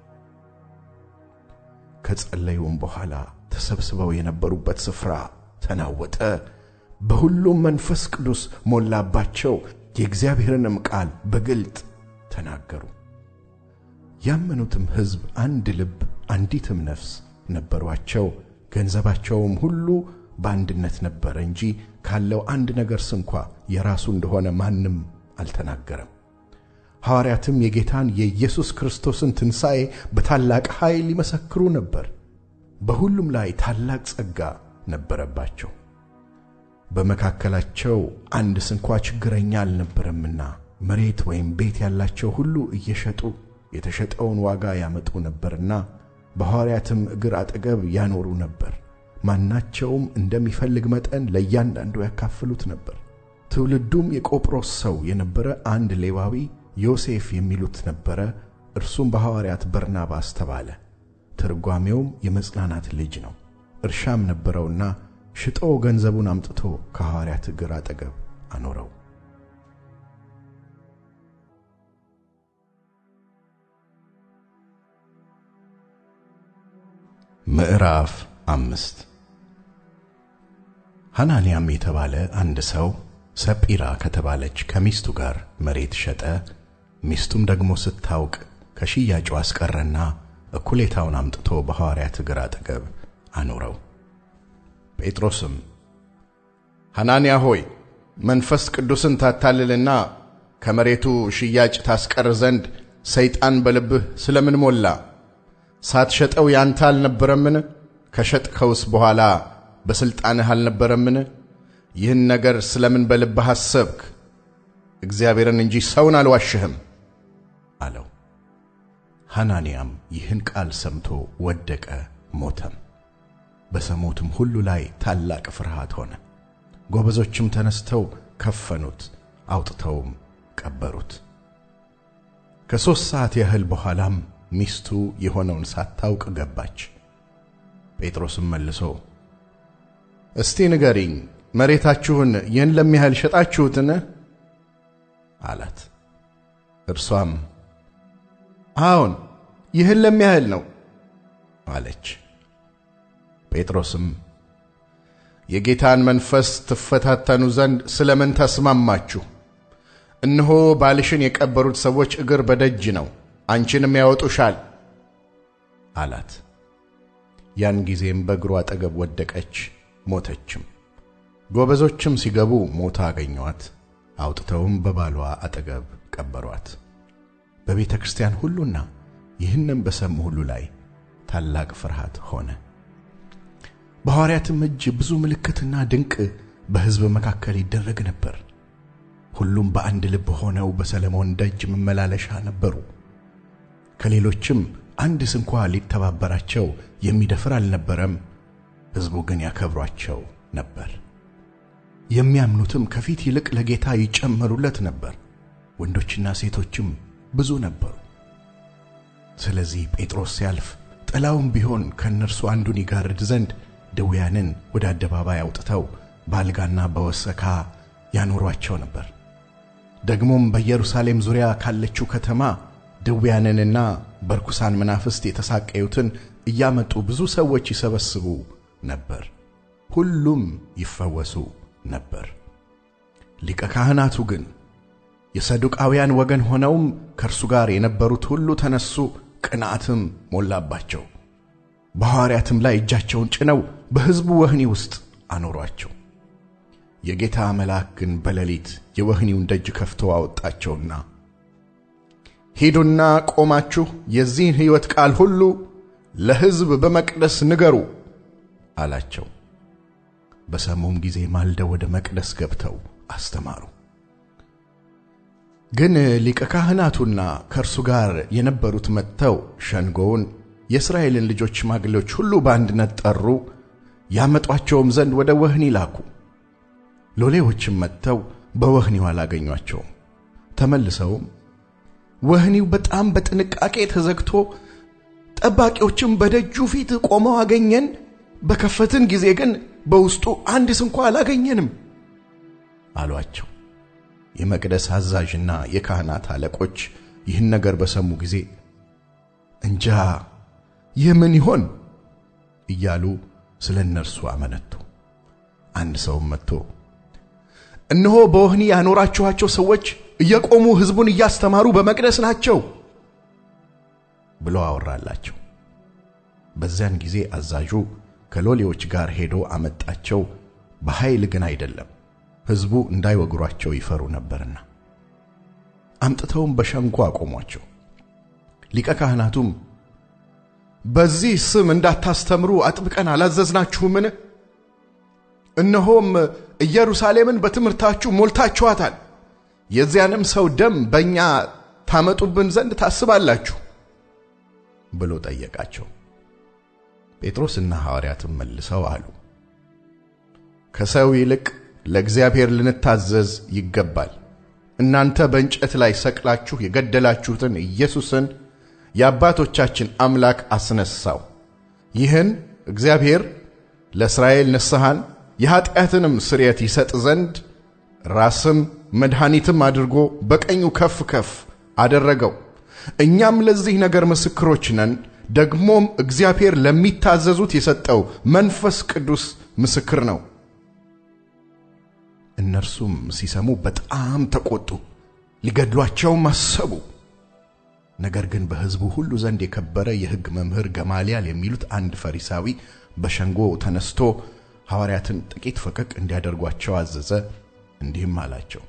ከጸለዩም በኋላ ተሰብስበው የነበሩበት ስፍራ ተናወጠ። በሁሉም መንፈስ ቅዱስ ሞላባቸው፣ የእግዚአብሔርንም ቃል በግልጥ ተናገሩ። ያመኑትም ሕዝብ አንድ ልብ፣ አንዲትም ነፍስ ነበሯቸው። ገንዘባቸውም ሁሉ በአንድነት ነበረ እንጂ ካለው አንድ ነገር ስንኳ የራሱ እንደሆነ ማንም አልተናገረም። ሐዋርያትም የጌታን የኢየሱስ ክርስቶስን ትንሣኤ በታላቅ ኃይል ይመሰክሩ ነበር። በሁሉም ላይ ታላቅ ጸጋ ነበረባቸው። በመካከላቸው አንድ ስንኳ ችግረኛ አልነበረምና መሬት ወይም ቤት ያላቸው ሁሉ እየሸጡ የተሸጠውን ዋጋ ያመጡ ነበርና በሐዋርያትም እግር አጠገብ ያኖሩ ነበር። ማናቸውም እንደሚፈልግ መጠን ለእያንዳንዱ ያካፍሉት ነበር። ትውልዱም የቆጵሮስ ሰው የነበረ አንድ ሌዋዊ ዮሴፍ የሚሉት ነበረ። እርሱም በሐዋርያት በርናባስ ተባለ። ትርጓሜውም የመጽናናት ልጅ ነው። እርሻም ነበረውና ሽጦ ገንዘቡን አምጥቶ ከሐዋርያት እግር አጠገብ አኖረው። ምዕራፍ አምስት ሐናንያም የተባለ አንድ ሰው ሰጲራ ከተባለች ከሚስቱ ጋር መሬት ሸጠ። ሚስቱም ደግሞ ስታውቅ ከሽያጩ አስቀረና እኩሌታውን አምጥቶ በሐዋርያት እግር አጠገብ አኖረው። ጴጥሮስም ሐናንያ ሆይ መንፈስ ቅዱስን ታታልልና ከመሬቱ ሽያጭ ታስቀር ዘንድ ሰይጣን በልብህ ስለምን ሞላ? ሳትሸጠው ያንተ አልነበረምን? ከሸጥከውስ በኋላ በሥልጣንህ አልነበረምን? ይህን ነገር ስለምን በልብህ አሰብክ? እግዚአብሔርን እንጂ ሰውን አልዋሽህም አለው። ሐናንያም ይህን ቃል ሰምቶ ወደቀ፣ ሞተም። በሰሙትም ሁሉ ላይ ታላቅ ፍርሃት ሆነ። ጎበዞችም ተነስተው ከፈኑት፣ አውጥተውም ቀበሩት። ከሦስት ሰዓት ያህል በኋላም ሚስቱ የሆነውን ሳታውቅ ገባች። ጴጥሮስም መልሶ እስቲ ንገሪኝ፣ መሬታችሁን ይህን ለሚያህል ሸጣችሁትን? አላት። እርሷም አዎን፣ ይህን ለሚያህል ነው አለች። ጴጥሮስም የጌታን መንፈስ ትፈታተኑ ዘንድ ስለምን ተስማማችሁ? እነሆ ባልሽን የቀበሩት ሰዎች እግር በደጅ ነው፣ አንቺንም ያወጡሻል አላት። ያን ጊዜም በእግሩ አጠገብ ወደቀች፣ ሞተችም። ጎበዞችም ሲገቡ ሞታ አገኟት፣ አውጥተውም በባሏ አጠገብ ቀበሯት። በቤተ ክርስቲያን ሁሉና ይህንም በሰሙ ሁሉ ላይ ታላቅ ፍርሃት ሆነ። በሐዋርያትም እጅ ብዙ ምልክትና ድንቅ በሕዝብ መካከል ይደረግ ነበር። ሁሉም በአንድ ልብ ሆነው በሰለሞን ደጅ መመላለሻ ነበሩ። ከሌሎችም አንድ ስንኳ ሊተባበራቸው የሚደፍር አልነበረም። ሕዝቡ ግን ያከብሯቸው ነበር። የሚያምኑትም ከፊት ይልቅ ለጌታ ይጨመሩለት ነበር። ወንዶችና ሴቶችም ብዙ ነበሩ። ስለዚህ ጴጥሮስ ሲያልፍ ጥላውም ቢሆን ከእነርሱ አንዱን ይጋርድ ዘንድ ድውያንን ወደ አደባባይ አውጥተው በአልጋና በወሰካ ያኖሯቸው ነበር። ደግሞም በኢየሩሳሌም ዙሪያ ካለችው ከተማ ድውያንንና በርኩሳን መናፍስት የተሳቀዩትን እያመጡ ብዙ ሰዎች ይሰበስቡ ነበር። ሁሉም ይፈወሱ ነበር። ሊቀ ካህናቱ ግን የሰዱቃውያን ወገን ሆነውም ከእርሱ ጋር የነበሩት ሁሉ ተነሱ፣ ቅንዓትም ሞላባቸው። በሐዋርያትም ላይ እጃቸውን ጭነው በሕዝቡ ወህኒ ውስጥ አኖሯቸው። የጌታ መልአክ ግን በሌሊት የወህኒውን ደጅ ከፍቶ አወጣቸውና ሂዱና ቆማችሁ የዚህን ሕይወት ቃል ሁሉ ለሕዝብ በመቅደስ ንገሩ አላቸው። በሰሙም ጊዜ ማልደው ወደ መቅደስ ገብተው አስተማሩ። ግን ሊቀ ካህናቱና ከእርሱ ጋር የነበሩት መጥተው ሸንጎውን የእስራኤልን ልጆች ሽማግሌዎች ሁሉ በአንድነት ጠሩ፣ ያመጧቸውም ዘንድ ወደ ወህኒ ላኩ። ሎሌዎችም መጥተው በወህኒው አላገኟቸውም። ተመልሰውም ወህኒው በጣም በጥንቃቄ ተዘግቶ ጠባቂዎችም በደጁ ፊት ቆመው አገኘን፣ በከፈትን ጊዜ ግን በውስጡ አንድ ስንኳ አላገኘንም አሏቸው። የመቅደስ አዛዥና የካህናት አለቆች ይህን ነገር በሰሙ ጊዜ እንጃ ይህ ምን ይሆን እያሉ ስለ እነርሱ አመነቱ። አንድ ሰውም መጥቶ እነሆ በወህኒ ያኖራችኋቸው ሰዎች እየቆሙ ሕዝቡን እያስተማሩ በመቅደስ ናቸው ብሎ አወራላቸው። በዚያን ጊዜ አዛዡ ከሎሌዎች ጋር ሄዶ አመጣቸው፣ በኃይል ግን አይደለም፣ ሕዝቡ እንዳይወግሯቸው ይፈሩ ነበርና። አምጥተውም በሸንጎ አቆሟቸው። ሊቀ ካህናቱም በዚህ ስም እንዳታስተምሩ አጥብቀን አላዘዝናችሁምን? እነሆም ኢየሩሳሌምን በትምህርታችሁ ሞልታችኋታል። የዚያንም ሰው ደም በእኛ ታመጡብን ዘንድ ታስባላችሁ ብሎ ጠየቃቸው። ጴጥሮስና ሐዋርያትም መልሰው አሉ፣ ከሰው ይልቅ ለእግዚአብሔር ልንታዘዝ ይገባል። እናንተ በእንጨት ላይ ሰቅላችሁ የገደላችሁትን ኢየሱስን የአባቶቻችን አምላክ አስነሳው። ይህን እግዚአብሔር ለእስራኤል ንስሐን የኀጢአትንም ስርየት ይሰጥ ዘንድ ራስም መድኃኒትም አድርጎ በቀኙ ከፍ ከፍ አደረገው። እኛም ለዚህ ነገር ምስክሮች ነን። ደግሞም እግዚአብሔር ለሚታዘዙት የሰጠው መንፈስ ቅዱስ ምስክር ነው። እነርሱም ሲሰሙ በጣም ተቆጡ፣ ሊገድሏቸውም አሰቡ። ነገር ግን በሕዝቡ ሁሉ ዘንድ የከበረ የሕግ መምህር ገማልያል የሚሉት አንድ ፈሪሳዊ በሸንጎ ተነስቶ ሐዋርያትን ጥቂት ፈቀቅ እንዲያደርጓቸው አዘዘ። እንዲህም አላቸው፣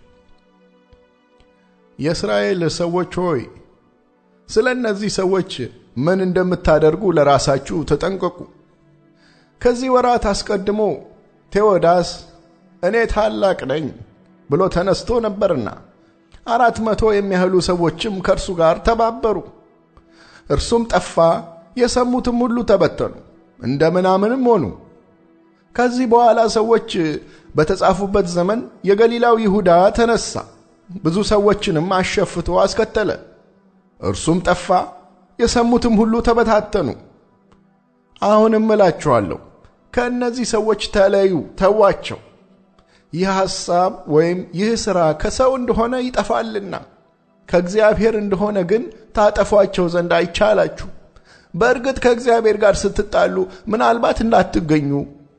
የእስራኤል ሰዎች ሆይ ስለ እነዚህ ሰዎች ምን እንደምታደርጉ ለራሳችሁ ተጠንቀቁ። ከዚህ ወራት አስቀድሞ ቴዎዳስ እኔ ታላቅ ነኝ ብሎ ተነስቶ ነበርና አራት መቶ የሚያህሉ ሰዎችም ከእርሱ ጋር ተባበሩ። እርሱም ጠፋ፣ የሰሙትም ሁሉ ተበተኑ፣ እንደ ምናምንም ሆኑ። ከዚህ በኋላ ሰዎች በተጻፉበት ዘመን የገሊላው ይሁዳ ተነሳ፣ ብዙ ሰዎችንም አሸፍቶ አስከተለ። እርሱም ጠፋ፣ የሰሙትም ሁሉ ተበታተኑ። አሁንም እላችኋለሁ ከእነዚህ ሰዎች ተለዩ፣ ተዋቸው። ይህ ሐሳብ ወይም ይህ ሥራ ከሰው እንደሆነ ይጠፋልና ከእግዚአብሔር እንደሆነ ግን ታጠፏቸው ዘንድ አይቻላችሁ። በእርግጥ ከእግዚአብሔር ጋር ስትጣሉ ምናልባት እንዳትገኙ።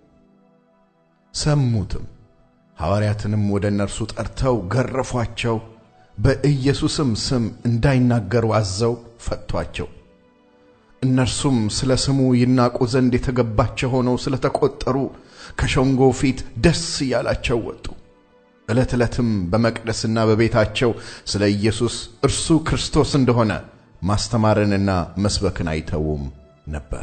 ሰሙትም። ሐዋርያትንም ወደ እነርሱ ጠርተው ገረፏቸው። በኢየሱስም ስም እንዳይናገሩ አዘው ፈቷቸው። እነርሱም ስለ ስሙ ይናቁ ዘንድ የተገባቸው ሆነው ስለ ተቈጠሩ ከሸንጎ ፊት ደስ እያላቸው ወጡ። ዕለት ዕለትም በመቅደስና በቤታቸው ስለ ኢየሱስ እርሱ ክርስቶስ እንደሆነ ማስተማርንና መስበክን አይተዉም ነበር።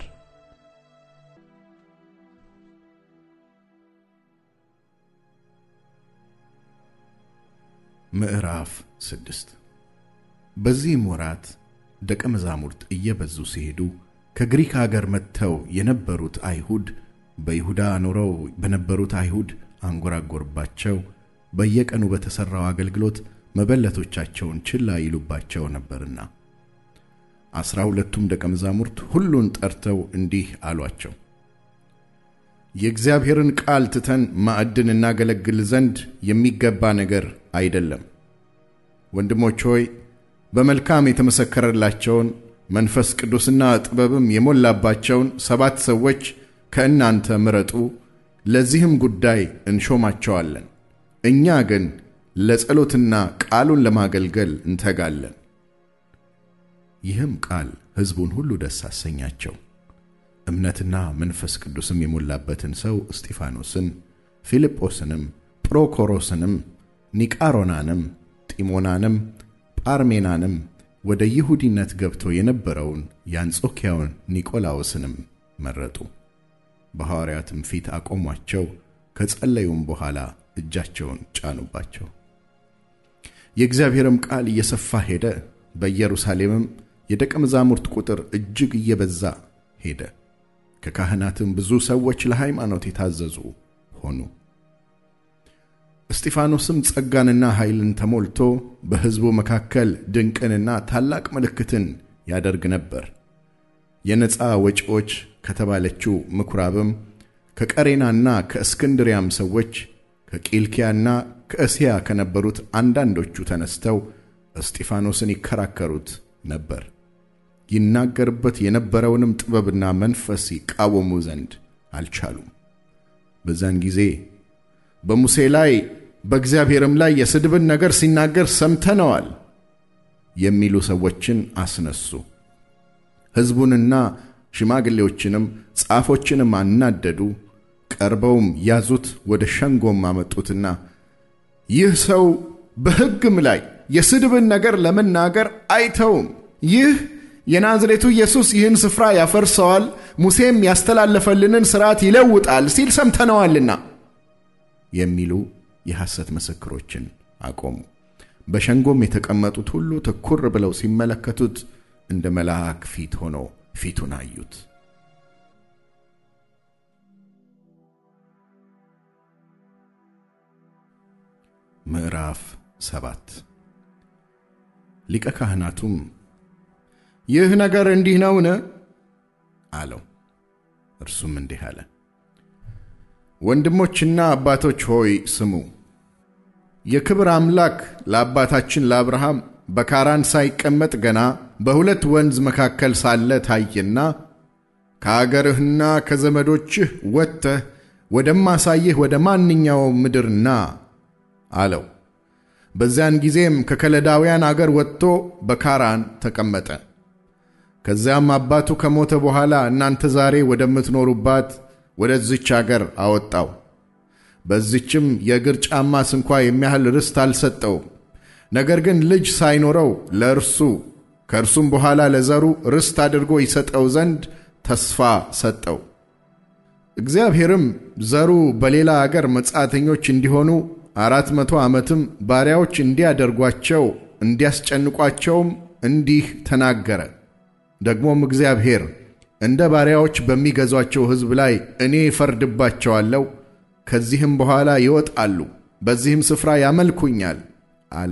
ምዕራፍ ስድስት በዚህም ወራት ደቀ መዛሙርት እየበዙ ሲሄዱ ከግሪክ አገር መጥተው የነበሩት አይሁድ በይሁዳ ኖረው በነበሩት አይሁድ አንጎራጎርባቸው፣ በየቀኑ በተሠራው አገልግሎት መበለቶቻቸውን ችላ ይሉባቸው ነበርና። ዐሥራ ሁለቱም ደቀ መዛሙርት ሁሉን ጠርተው እንዲህ አሏቸው፣ የእግዚአብሔርን ቃል ትተን ማዕድን እናገለግል ዘንድ የሚገባ ነገር አይደለም። ወንድሞች ሆይ በመልካም የተመሰከረላቸውን መንፈስ ቅዱስና ጥበብም የሞላባቸውን ሰባት ሰዎች ከእናንተ ምረጡ፣ ለዚህም ጉዳይ እንሾማቸዋለን። እኛ ግን ለጸሎትና ቃሉን ለማገልገል እንተጋለን። ይህም ቃል ሕዝቡን ሁሉ ደስ አሰኛቸው። እምነትና መንፈስ ቅዱስም የሞላበትን ሰው እስጢፋኖስን፣ ፊልጶስንም፣ ጵሮኮሮስንም፣ ኒቃሮናንም፣ ጢሞናንም፣ ጳርሜናንም ወደ ይሁዲነት ገብቶ የነበረውን የአንጾኪያውን ኒቆላዎስንም መረጡ። በሐዋርያትም ፊት አቆሟቸው። ከጸለዩም በኋላ እጃቸውን ጫኑባቸው። የእግዚአብሔርም ቃል እየሰፋ ሄደ። በኢየሩሳሌምም የደቀ መዛሙርት ቁጥር እጅግ እየበዛ ሄደ። ከካህናትም ብዙ ሰዎች ለሃይማኖት የታዘዙ ሆኑ። እስጢፋኖስም ጸጋንና ኃይልን ተሞልቶ በሕዝቡ መካከል ድንቅንና ታላቅ ምልክትን ያደርግ ነበር። የነፃ ወጪዎች ከተባለችው ምኵራብም ከቀሬናና ከእስክንድሪያም ሰዎች ከቂልኪያና ከእስያ ከነበሩት አንዳንዶቹ ተነስተው እስጢፋኖስን ይከራከሩት ነበር። ይናገርበት የነበረውንም ጥበብና መንፈስ ይቃወሙ ዘንድ አልቻሉም። በዛን ጊዜ በሙሴ ላይ በእግዚአብሔርም ላይ የስድብን ነገር ሲናገር ሰምተነዋል የሚሉ ሰዎችን አስነሱ። ሕዝቡንና ሽማግሌዎችንም ጻፎችንም አናደዱ። ቀርበውም ያዙት፣ ወደ ሸንጎም አመጡትና ይህ ሰው በሕግም ላይ የስድብን ነገር ለመናገር አይተውም። ይህ የናዝሬቱ ኢየሱስ ይህን ስፍራ ያፈርሰዋል፣ ሙሴም ያስተላለፈልንን ሥርዓት ይለውጣል ሲል ሰምተነዋልና የሚሉ የሐሰት ምስክሮችን አቆሙ። በሸንጎም የተቀመጡት ሁሉ ትኩር ብለው ሲመለከቱት እንደ መልአክ ፊት ሆኖ ፊቱን አዩት። ምዕራፍ ሰባት ሊቀ ካህናቱም ይህ ነገር እንዲህ ነውን? አለው። እርሱም እንዲህ አለ፣ ወንድሞችና አባቶች ሆይ ስሙ። የክብር አምላክ ለአባታችን ለአብርሃም በካራን ሳይቀመጥ ገና በሁለት ወንዝ መካከል ሳለ ታየና ከአገርህና ከዘመዶችህ ወጥተህ ወደማሳይህ ወደ ማንኛውም ምድር ና አለው። በዚያን ጊዜም ከከለዳውያን አገር ወጥቶ በካራን ተቀመጠ። ከዚያም አባቱ ከሞተ በኋላ እናንተ ዛሬ ወደምትኖሩባት ወደዚች አገር አወጣው። በዚችም የእግር ጫማ ስንኳ የሚያህል ርስት አልሰጠውም። ነገር ግን ልጅ ሳይኖረው ለእርሱ ከእርሱም በኋላ ለዘሩ ርስት አድርጎ ይሰጠው ዘንድ ተስፋ ሰጠው። እግዚአብሔርም ዘሩ በሌላ አገር መጻተኞች እንዲሆኑ አራት መቶ ዓመትም ባሪያዎች እንዲያደርጓቸው እንዲያስጨንቋቸውም እንዲህ ተናገረ። ደግሞም እግዚአብሔር እንደ ባሪያዎች በሚገዟቸው ሕዝብ ላይ እኔ እፈርድባቸዋለሁ፣ ከዚህም በኋላ ይወጣሉ፣ በዚህም ስፍራ ያመልኩኛል አለ።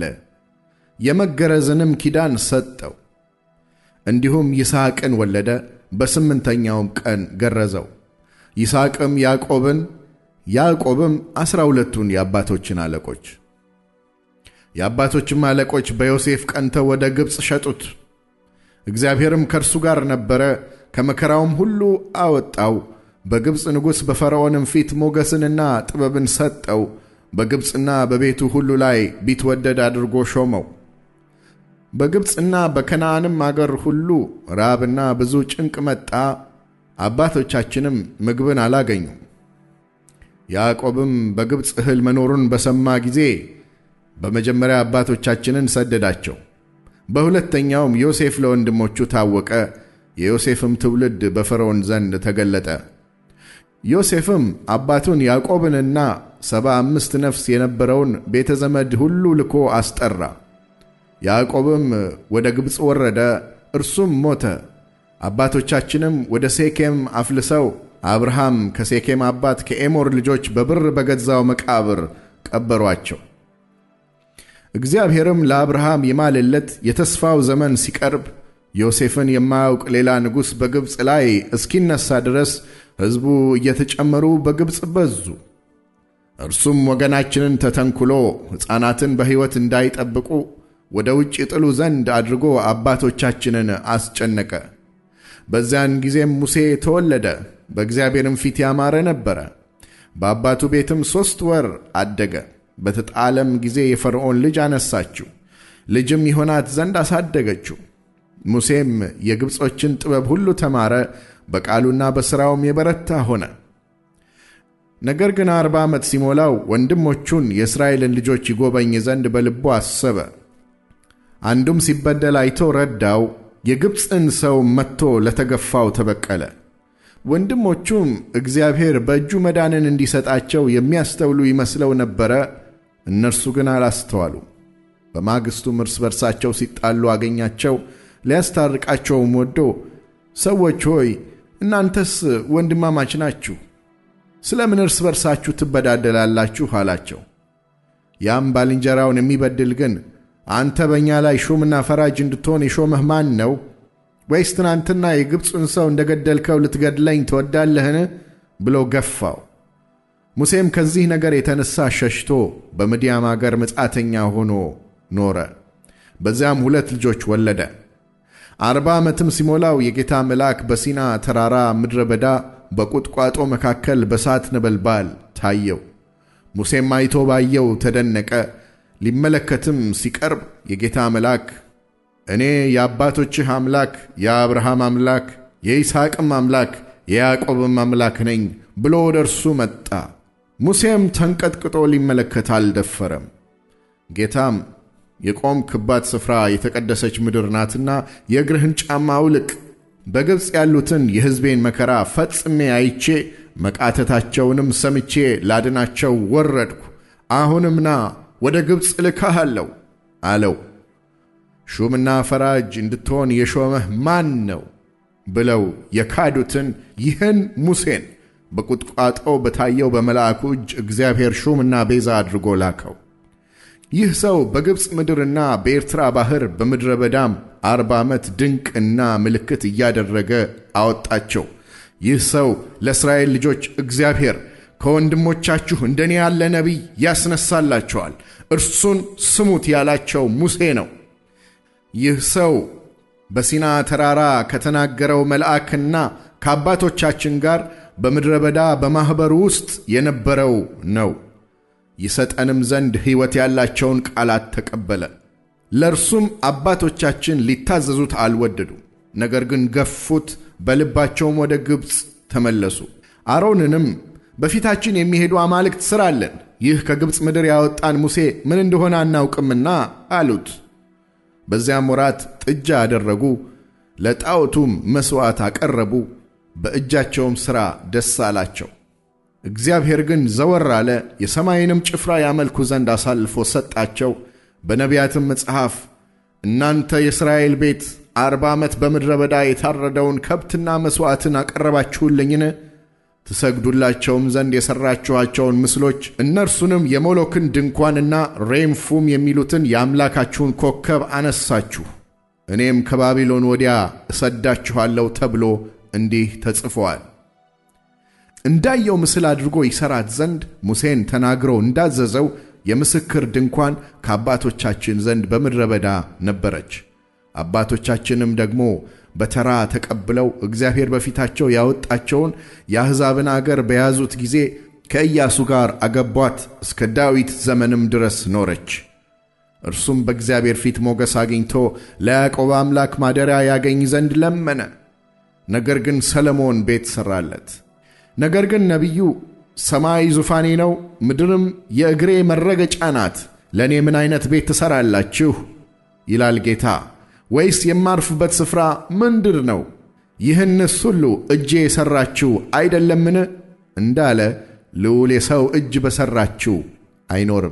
የመገረዝንም ኪዳን ሰጠው። እንዲሁም ይስሐቅን ወለደ። በስምንተኛውም ቀን ገረዘው። ይስሐቅም ያዕቆብን ያዕቆብም ዐሥራ ሁለቱን የአባቶችን አለቆች የአባቶችም አለቆች በዮሴፍ ቀንተው ወደ ግብፅ ሸጡት። እግዚአብሔርም ከእርሱ ጋር ነበረ፣ ከመከራውም ሁሉ አወጣው። በግብፅ ንጉሥ በፈርዖንም ፊት ሞገስንና ጥበብን ሰጠው። በግብፅና በቤቱ ሁሉ ላይ ቢትወደድ አድርጎ ሾመው። በግብፅና በከነዓንም አገር ሁሉ ራብና ብዙ ጭንቅ መጣ። አባቶቻችንም ምግብን አላገኙም። ያዕቆብም በግብፅ እህል መኖሩን በሰማ ጊዜ በመጀመሪያ አባቶቻችንን ሰደዳቸው። በሁለተኛውም ዮሴፍ ለወንድሞቹ ታወቀ። የዮሴፍም ትውልድ በፈርዖን ዘንድ ተገለጠ። ዮሴፍም አባቱን ያዕቆብንና ሰባ አምስት ነፍስ የነበረውን ቤተ ዘመድ ሁሉ ልኮ አስጠራ። ያዕቆብም ወደ ግብፅ ወረደ፣ እርሱም ሞተ። አባቶቻችንም ወደ ሴኬም አፍልሰው አብርሃም ከሴኬም አባት ከኤሞር ልጆች በብር በገዛው መቃብር ቀበሯቸው። እግዚአብሔርም ለአብርሃም የማለለት የተስፋው ዘመን ሲቀርብ ዮሴፍን የማያውቅ ሌላ ንጉሥ በግብፅ ላይ እስኪነሳ ድረስ ሕዝቡ እየተጨመሩ በግብፅ በዙ። እርሱም ወገናችንን ተተንኩሎ ሕፃናትን በሕይወት እንዳይጠብቁ ወደ ውጭ ጥሉ ዘንድ አድርጎ አባቶቻችንን አስጨነቀ። በዚያን ጊዜም ሙሴ ተወለደ፣ በእግዚአብሔርም ፊት ያማረ ነበረ። በአባቱ ቤትም ሦስት ወር አደገ። በተጣለም ጊዜ የፈርዖን ልጅ አነሳችው፣ ልጅም ይሆናት ዘንድ አሳደገችው። ሙሴም የግብፆችን ጥበብ ሁሉ ተማረ፣ በቃሉና በሥራውም የበረታ ሆነ። ነገር ግን አርባ ዓመት ሲሞላው ወንድሞቹን የእስራኤልን ልጆች ይጎበኝ ዘንድ በልቡ አሰበ። አንዱም ሲበደል አይቶ ረዳው፣ የግብፅን ሰው መጥቶ ለተገፋው ተበቀለ። ወንድሞቹም እግዚአብሔር በእጁ መዳንን እንዲሰጣቸው የሚያስተውሉ ይመስለው ነበረ። እነርሱ ግን አላስተዋሉም። በማግስቱም እርስ በርሳቸው ሲጣሉ አገኛቸው። ሊያስታርቃቸውም ወዶ ሰዎች ሆይ እናንተስ ወንድማማች ናችሁ፣ ስለ ምን እርስ በርሳችሁ ትበዳደላላችሁ? አላቸው። ያም ባልንጀራውን የሚበድል ግን አንተ በእኛ ላይ ሹምና ፈራጅ እንድትሆን የሾመህ ማን ነው? ወይስ ትናንትና የግብፁን ሰው እንደ ገደልከው ልትገድለኝ ትወዳለህን? ብሎ ገፋው። ሙሴም ከዚህ ነገር የተነሳ ሸሽቶ በምድያም አገር መጻተኛ ሆኖ ኖረ። በዚያም ሁለት ልጆች ወለደ። አርባ ዓመትም ሲሞላው የጌታ መልአክ በሲና ተራራ ምድረ በዳ በቁጥቋጦ መካከል በሳት ነበልባል ታየው። ሙሴም አይቶ ባየው ተደነቀ። ሊመለከትም ሲቀርብ የጌታ መልአክ እኔ የአባቶችህ አምላክ የአብርሃም አምላክ የይስሐቅም አምላክ የያዕቆብም አምላክ ነኝ ብሎ ወደ እርሱ መጣ። ሙሴም ተንቀጥቅጦ ሊመለከት አልደፈረም። ጌታም የቆምክባት ስፍራ የተቀደሰች ምድር ናትና የእግርህን ጫማ አውልቅ፣ በግብፅ ያሉትን የሕዝቤን መከራ ፈጽሜ አይቼ መቃተታቸውንም ሰምቼ ላድናቸው ወረድኩ። አሁንም ና ወደ ግብፅ እልካሃለሁ አለው። ሹምና ፈራጅ እንድትሆን የሾመህ ማን ነው ብለው የካዱትን ይህን ሙሴን በቁጥቋጦ በታየው በመልአኩ እጅ እግዚአብሔር ሹምና ቤዛ አድርጎ ላከው። ይህ ሰው በግብፅ ምድርና በኤርትራ ባሕር በምድረ በዳም አርባ ዓመት ድንቅና ምልክት እያደረገ አወጣቸው። ይህ ሰው ለእስራኤል ልጆች እግዚአብሔር ከወንድሞቻችሁ እንደኔ ያለ ነቢይ ያስነሳላቸዋል፣ እርሱን ስሙት ያላቸው ሙሴ ነው። ይህ ሰው በሲና ተራራ ከተናገረው መልአክና ከአባቶቻችን ጋር በምድረ በዳ በማኅበሩ ውስጥ የነበረው ነው። ይሰጠንም ዘንድ ሕይወት ያላቸውን ቃላት ተቀበለ። ለእርሱም አባቶቻችን ሊታዘዙት አልወደዱም፣ ነገር ግን ገፉት፣ በልባቸውም ወደ ግብፅ ተመለሱ። አሮንንም በፊታችን የሚሄዱ አማልክት ሥራለን፣ ይህ ከግብፅ ምድር ያወጣን ሙሴ ምን እንደሆነ አናውቅምና አሉት። በዚያም ወራት ጥጃ አደረጉ፣ ለጣዖቱም መሥዋዕት አቀረቡ፣ በእጃቸውም ሥራ ደስ አላቸው። እግዚአብሔር ግን ዘወር አለ፣ የሰማይንም ጭፍራ ያመልኩ ዘንድ አሳልፎ ሰጣቸው። በነቢያትም መጽሐፍ እናንተ የእስራኤል ቤት አርባ ዓመት በምድረ በዳ የታረደውን ከብትና መሥዋዕትን አቀረባችሁልኝን? ትሰግዱላቸውም ዘንድ የሠራችኋቸውን ምስሎች እነርሱንም የሞሎክን ድንኳንና ሬምፉም የሚሉትን የአምላካችሁን ኮከብ አነሳችሁ። እኔም ከባቢሎን ወዲያ እሰዳችኋለሁ ተብሎ እንዲህ ተጽፏል። እንዳየው ምስል አድርጎ ይሠራት ዘንድ ሙሴን ተናግሮ እንዳዘዘው የምስክር ድንኳን ከአባቶቻችን ዘንድ በምድረ በዳ ነበረች። አባቶቻችንም ደግሞ በተራ ተቀብለው እግዚአብሔር በፊታቸው ያወጣቸውን የአሕዛብን አገር በያዙት ጊዜ ከኢያሱ ጋር አገቧት፣ እስከ ዳዊት ዘመንም ድረስ ኖረች። እርሱም በእግዚአብሔር ፊት ሞገስ አግኝቶ ለያዕቆብ አምላክ ማደሪያ ያገኝ ዘንድ ለመነ። ነገር ግን ሰለሞን ቤት ሠራለት። ነገር ግን ነቢዩ ሰማይ ዙፋኔ ነው፣ ምድርም የእግሬ መረገጫ ናት፣ ለእኔ ምን ዐይነት ቤት ትሠራላችሁ? ይላል ጌታ። ወይስ የማርፍበት ስፍራ ምንድር ነው? ይህንስ ሁሉ እጄ የሠራችው አይደለምን? እንዳለ ልዑል የሰው እጅ በሠራችው አይኖርም።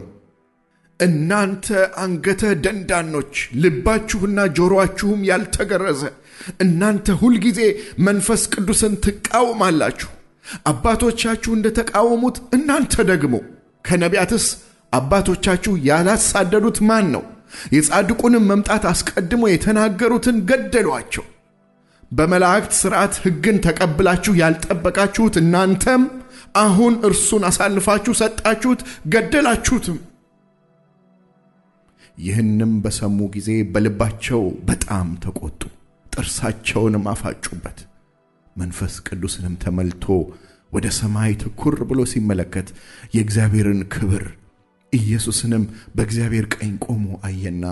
እናንተ አንገተ ደንዳኖች፣ ልባችሁና ጆሮአችሁም ያልተገረዘ እናንተ ሁልጊዜ መንፈስ ቅዱስን ትቃወማላችሁ። አባቶቻችሁ እንደ ተቃወሙት እናንተ ደግሞ ከነቢያትስ አባቶቻችሁ ያላሳደዱት ማን ነው? የጻድቁንም መምጣት አስቀድሞ የተናገሩትን ገደሏቸው። በመላእክት ሥርዓት ሕግን ተቀብላችሁ ያልጠበቃችሁት እናንተም አሁን እርሱን አሳልፋችሁ ሰጣችሁት፣ ገደላችሁትም። ይህንም በሰሙ ጊዜ በልባቸው በጣም ተቆጡ፣ ጥርሳቸውንም አፋጩበት። መንፈስ ቅዱስንም ተመልቶ ወደ ሰማይ ትኩር ብሎ ሲመለከት የእግዚአብሔርን ክብር ኢየሱስንም በእግዚአብሔር ቀኝ ቆሞ አየና፣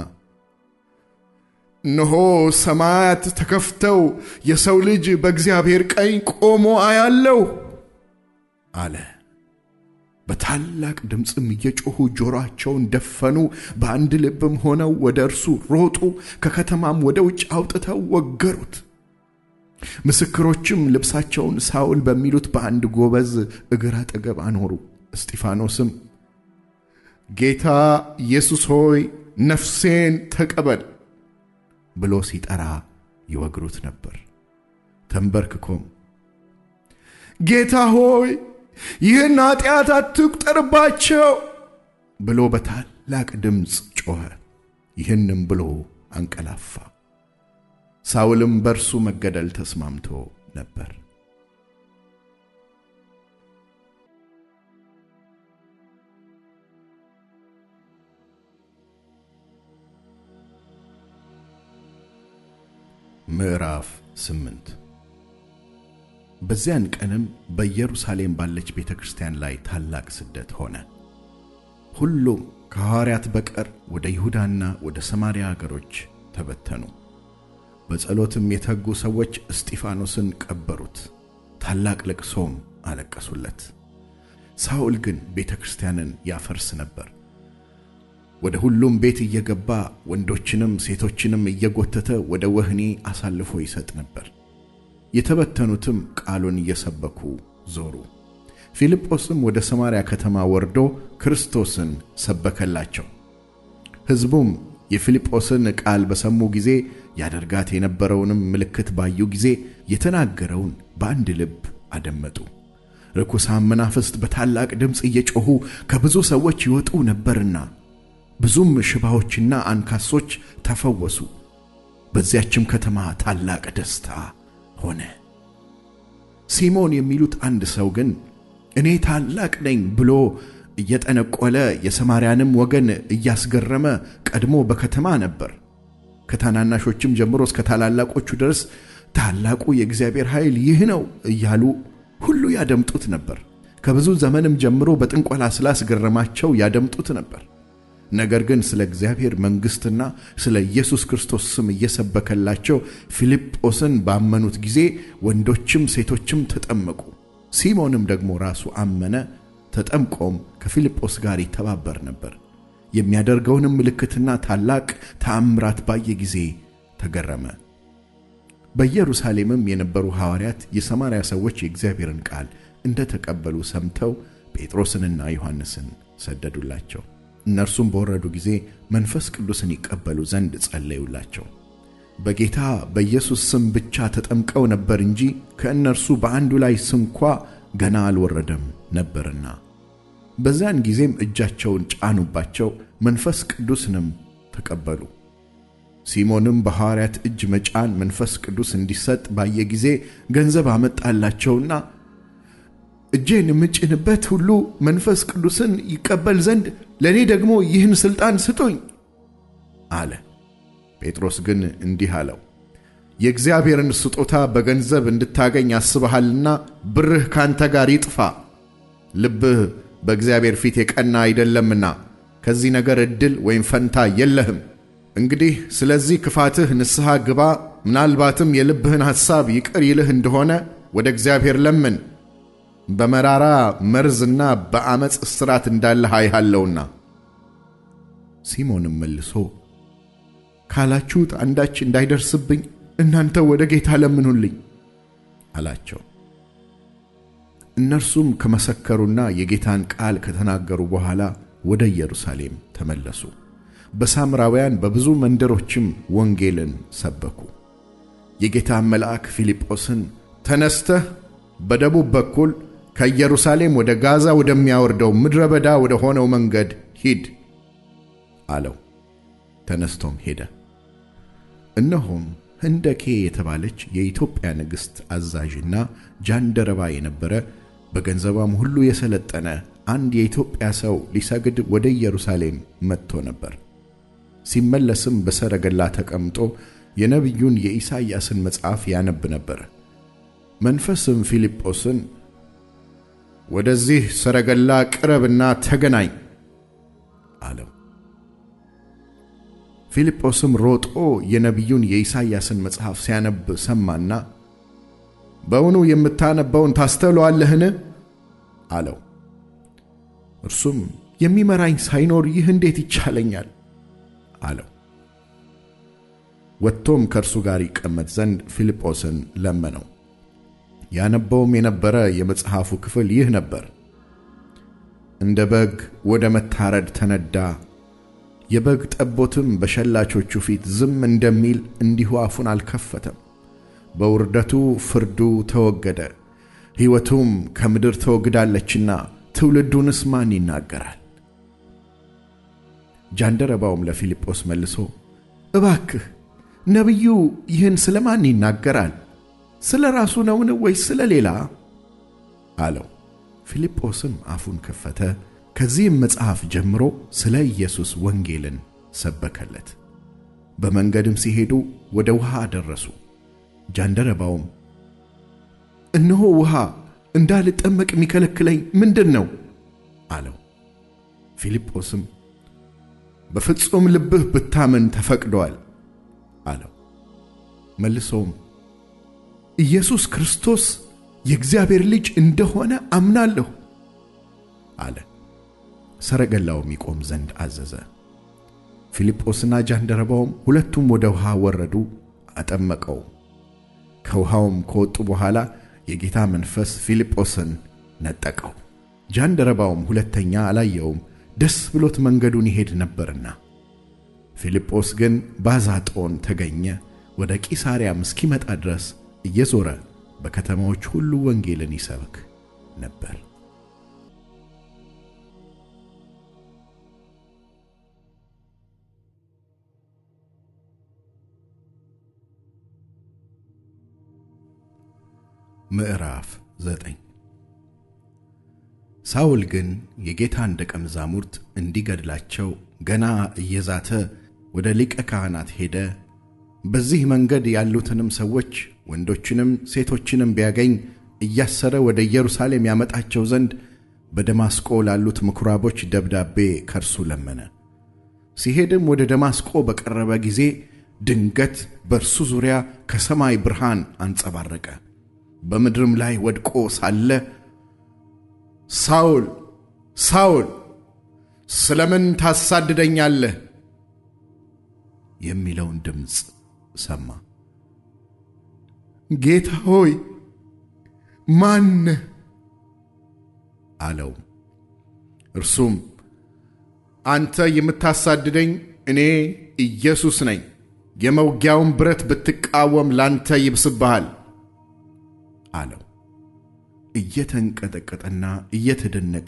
እነሆ ሰማያት ተከፍተው የሰው ልጅ በእግዚአብሔር ቀኝ ቆሞ አያለው አለ። በታላቅ ድምፅም እየጮኹ ጆሮአቸውን ደፈኑ፣ በአንድ ልብም ሆነው ወደ እርሱ ሮጡ፣ ከከተማም ወደ ውጭ አውጥተው ወገሩት። ምስክሮችም ልብሳቸውን ሳውል በሚሉት በአንድ ጎበዝ እግር አጠገብ አኖሩ። እስጢፋኖስም ጌታ ኢየሱስ ሆይ ነፍሴን ተቀበል ብሎ ሲጠራ ይወግሩት ነበር። ተንበርክኮም ጌታ ሆይ ይህን ኃጢአት አትቁጠርባቸው ብሎ በታላቅ ድምፅ ጮኸ። ይህንም ብሎ አንቀላፋ። ሳውልም በእርሱ መገደል ተስማምቶ ነበር። ምዕራፍ ስምንት በዚያን ቀንም በኢየሩሳሌም ባለች ቤተ ክርስቲያን ላይ ታላቅ ስደት ሆነ። ሁሉም ከሐዋርያት በቀር ወደ ይሁዳና ወደ ሰማርያ አገሮች ተበተኑ። በጸሎትም የተጉ ሰዎች እስጢፋኖስን ቀበሩት፣ ታላቅ ልቅሶም አለቀሱለት። ሳውል ግን ቤተ ክርስቲያንን ያፈርስ ነበር። ወደ ሁሉም ቤት እየገባ ወንዶችንም ሴቶችንም እየጎተተ ወደ ወህኒ አሳልፎ ይሰጥ ነበር። የተበተኑትም ቃሉን እየሰበኩ ዞሩ። ፊልጶስም ወደ ሰማርያ ከተማ ወርዶ ክርስቶስን ሰበከላቸው። ሕዝቡም የፊልጶስን ቃል በሰሙ ጊዜ ያደርጋት የነበረውንም ምልክት ባዩ ጊዜ የተናገረውን በአንድ ልብ አደመጡ። ርኩሳን መናፍስት በታላቅ ድምፅ እየጮኹ ከብዙ ሰዎች ይወጡ ነበርና ብዙም ሽባዎችና አንካሶች ተፈወሱ። በዚያችም ከተማ ታላቅ ደስታ ሆነ። ሲሞን የሚሉት አንድ ሰው ግን እኔ ታላቅ ነኝ ብሎ እየጠነቆለ የሰማርያንም ወገን እያስገረመ ቀድሞ በከተማ ነበር። ከታናናሾችም ጀምሮ እስከ ታላላቆቹ ድረስ ታላቁ የእግዚአብሔር ኃይል ይህ ነው እያሉ ሁሉ ያደምጡት ነበር። ከብዙ ዘመንም ጀምሮ በጥንቆላ ስላስገረማቸው ያደምጡት ነበር። ነገር ግን ስለ እግዚአብሔር መንግሥትና ስለ ኢየሱስ ክርስቶስ ስም እየሰበከላቸው ፊልጶስን ባመኑት ጊዜ ወንዶችም ሴቶችም ተጠመቁ። ሲሞንም ደግሞ ራሱ አመነ፣ ተጠምቆም ከፊልጶስ ጋር ይተባበር ነበር። የሚያደርገውንም ምልክትና ታላቅ ተአምራት ባየ ጊዜ ተገረመ። በኢየሩሳሌምም የነበሩ ሐዋርያት የሰማርያ ሰዎች የእግዚአብሔርን ቃል እንደ ተቀበሉ ሰምተው ጴጥሮስንና ዮሐንስን ሰደዱላቸው። እነርሱም በወረዱ ጊዜ መንፈስ ቅዱስን ይቀበሉ ዘንድ ጸለዩላቸው። በጌታ በኢየሱስ ስም ብቻ ተጠምቀው ነበር እንጂ ከእነርሱ በአንዱ ላይ ስንኳ ገና አልወረደም ነበርና። በዚያን ጊዜም እጃቸውን ጫኑባቸው፣ መንፈስ ቅዱስንም ተቀበሉ። ሲሞንም በሐዋርያት እጅ መጫን መንፈስ ቅዱስ እንዲሰጥ ባየ ጊዜ ገንዘብ አመጣላቸውና እጄን የምጭንበት ሁሉ መንፈስ ቅዱስን ይቀበል ዘንድ ለእኔ ደግሞ ይህን ሥልጣን ስጡኝ አለ። ጴጥሮስ ግን እንዲህ አለው፣ የእግዚአብሔርን ስጦታ በገንዘብ እንድታገኝ አስበሃልና ብርህ ካንተ ጋር ይጥፋ። ልብህ በእግዚአብሔር ፊት የቀና አይደለምና ከዚህ ነገር ዕድል ወይም ፈንታ የለህም። እንግዲህ ስለዚህ ክፋትህ ንስሐ ግባ፣ ምናልባትም የልብህን ሐሳብ ይቅር ይልህ እንደሆነ ወደ እግዚአብሔር ለምን። በመራራ መርዝና በዓመፅ እስራት እንዳለህ አይሃለውና። ሲሞንም መልሶ ካላችሁት አንዳች እንዳይደርስብኝ እናንተ ወደ ጌታ ለምኑልኝ አላቸው። እነርሱም ከመሰከሩና የጌታን ቃል ከተናገሩ በኋላ ወደ ኢየሩሳሌም ተመለሱ። በሳምራውያን በብዙ መንደሮችም ወንጌልን ሰበኩ። የጌታን መልአክ ፊልጶስን ተነስተህ በደቡብ በኩል ከኢየሩሳሌም ወደ ጋዛ ወደሚያወርደው ምድረ በዳ ወደ ሆነው መንገድ ሂድ አለው። ተነስቶም ሄደ። እነሆም ህንደኬ የተባለች የኢትዮጵያ ንግሥት አዛዥና ጃንደረባ የነበረ በገንዘቧም ሁሉ የሰለጠነ አንድ የኢትዮጵያ ሰው ሊሰግድ ወደ ኢየሩሳሌም መጥቶ ነበር። ሲመለስም በሰረገላ ተቀምጦ የነቢዩን የኢሳይያስን መጽሐፍ ያነብ ነበር። መንፈስም ፊልጶስን ወደዚህ ሰረገላ ቅረብና ተገናኝ አለው። ፊልጶስም ሮጦ የነቢዩን የኢሳይያስን መጽሐፍ ሲያነብ ሰማና በውኑ የምታነበውን ታስተውለዋለህን? አለው። እርሱም የሚመራኝ ሳይኖር ይህ እንዴት ይቻለኛል? አለው። ወጥቶም ከእርሱ ጋር ይቀመጥ ዘንድ ፊልጶስን ለመነው። ያነበውም የነበረ የመጽሐፉ ክፍል ይህ ነበር። እንደ በግ ወደ መታረድ ተነዳ፣ የበግ ጠቦትም በሸላቾቹ ፊት ዝም እንደሚል እንዲሁ አፉን አልከፈተም። በውርደቱ ፍርዱ ተወገደ፣ ሕይወቱም ከምድር ተወግዳለችና ትውልዱንስ ማን ይናገራል? ጃንደረባውም ለፊልጶስ መልሶ እባክህ ነቢዩ ይህን ስለ ማን ይናገራል? ስለ ራሱ ነውን ወይስ ስለ ሌላ? አለው። ፊልጶስም አፉን ከፈተ፣ ከዚህም መጽሐፍ ጀምሮ ስለ ኢየሱስ ወንጌልን ሰበከለት። በመንገድም ሲሄዱ ወደ ውሃ ደረሱ። ጃንደረባውም እነሆ ውሃ፣ እንዳልጠመቅ የሚከለክለኝ ምንድን ነው? አለው። ፊልጶስም በፍጹም ልብህ ብታምን ተፈቅዶአል አለው። መልሶም ኢየሱስ ክርስቶስ የእግዚአብሔር ልጅ እንደሆነ አምናለሁ አለ። ሰረገላውም ይቆም ዘንድ አዘዘ። ፊልጶስና ጃንደረባውም ሁለቱም ወደ ውሃ ወረዱ፣ አጠመቀው። ከውሃውም ከወጡ በኋላ የጌታ መንፈስ ፊልጶስን ነጠቀው። ጃንደረባውም ሁለተኛ አላየውም፣ ደስ ብሎት መንገዱን ይሄድ ነበርና። ፊልጶስ ግን ባዛጦን ተገኘ። ወደ ቂሳርያም እስኪመጣ ድረስ እየዞረ በከተማዎች ሁሉ ወንጌልን ይሰብክ ነበር። ምዕራፍ ዘጠኝ ሳውል ግን የጌታን ደቀ መዛሙርት እንዲገድላቸው ገና እየዛተ ወደ ሊቀ ካህናት ሄደ። በዚህ መንገድ ያሉትንም ሰዎች ወንዶችንም ሴቶችንም ቢያገኝ እያሰረ ወደ ኢየሩሳሌም ያመጣቸው ዘንድ በደማስቆ ላሉት ምኵራቦች ደብዳቤ ከርሱ ለመነ። ሲሄድም ወደ ደማስቆ በቀረበ ጊዜ ድንገት በእርሱ ዙሪያ ከሰማይ ብርሃን አንጸባረቀ። በምድርም ላይ ወድቆ ሳለ ሳውል ሳውል ስለምን ታሳድደኛለህ? የሚለውን ድምፅ ሰማ። ጌታ ሆይ ማን አለው። እርሱም አንተ የምታሳድደኝ እኔ ኢየሱስ ነኝ። የመውጊያውን ብረት ብትቃወም ላንተ ይብስብሃል አለው። እየተንቀጠቀጠና እየተደነቀ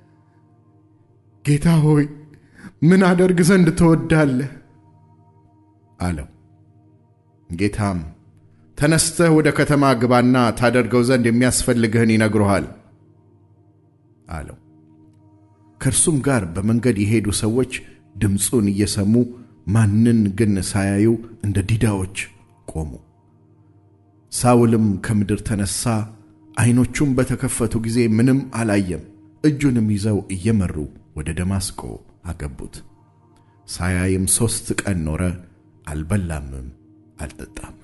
ጌታ ሆይ ምን አደርግ ዘንድ ትወዳለህ? አለው። ጌታም ተነስተህ ወደ ከተማ ግባና ታደርገው ዘንድ የሚያስፈልግህን ይነግሩሃል አለው። ከእርሱም ጋር በመንገድ የሄዱ ሰዎች ድምፁን እየሰሙ ማንን ግን ሳያዩ እንደ ዲዳዎች ቆሙ። ሳውልም ከምድር ተነሣ፣ ዐይኖቹም በተከፈቱ ጊዜ ምንም አላየም። እጁንም ይዘው እየመሩ ወደ ደማስቆ አገቡት። ሳያይም ሦስት ቀን ኖረ፣ አልበላምም አልጠጣም።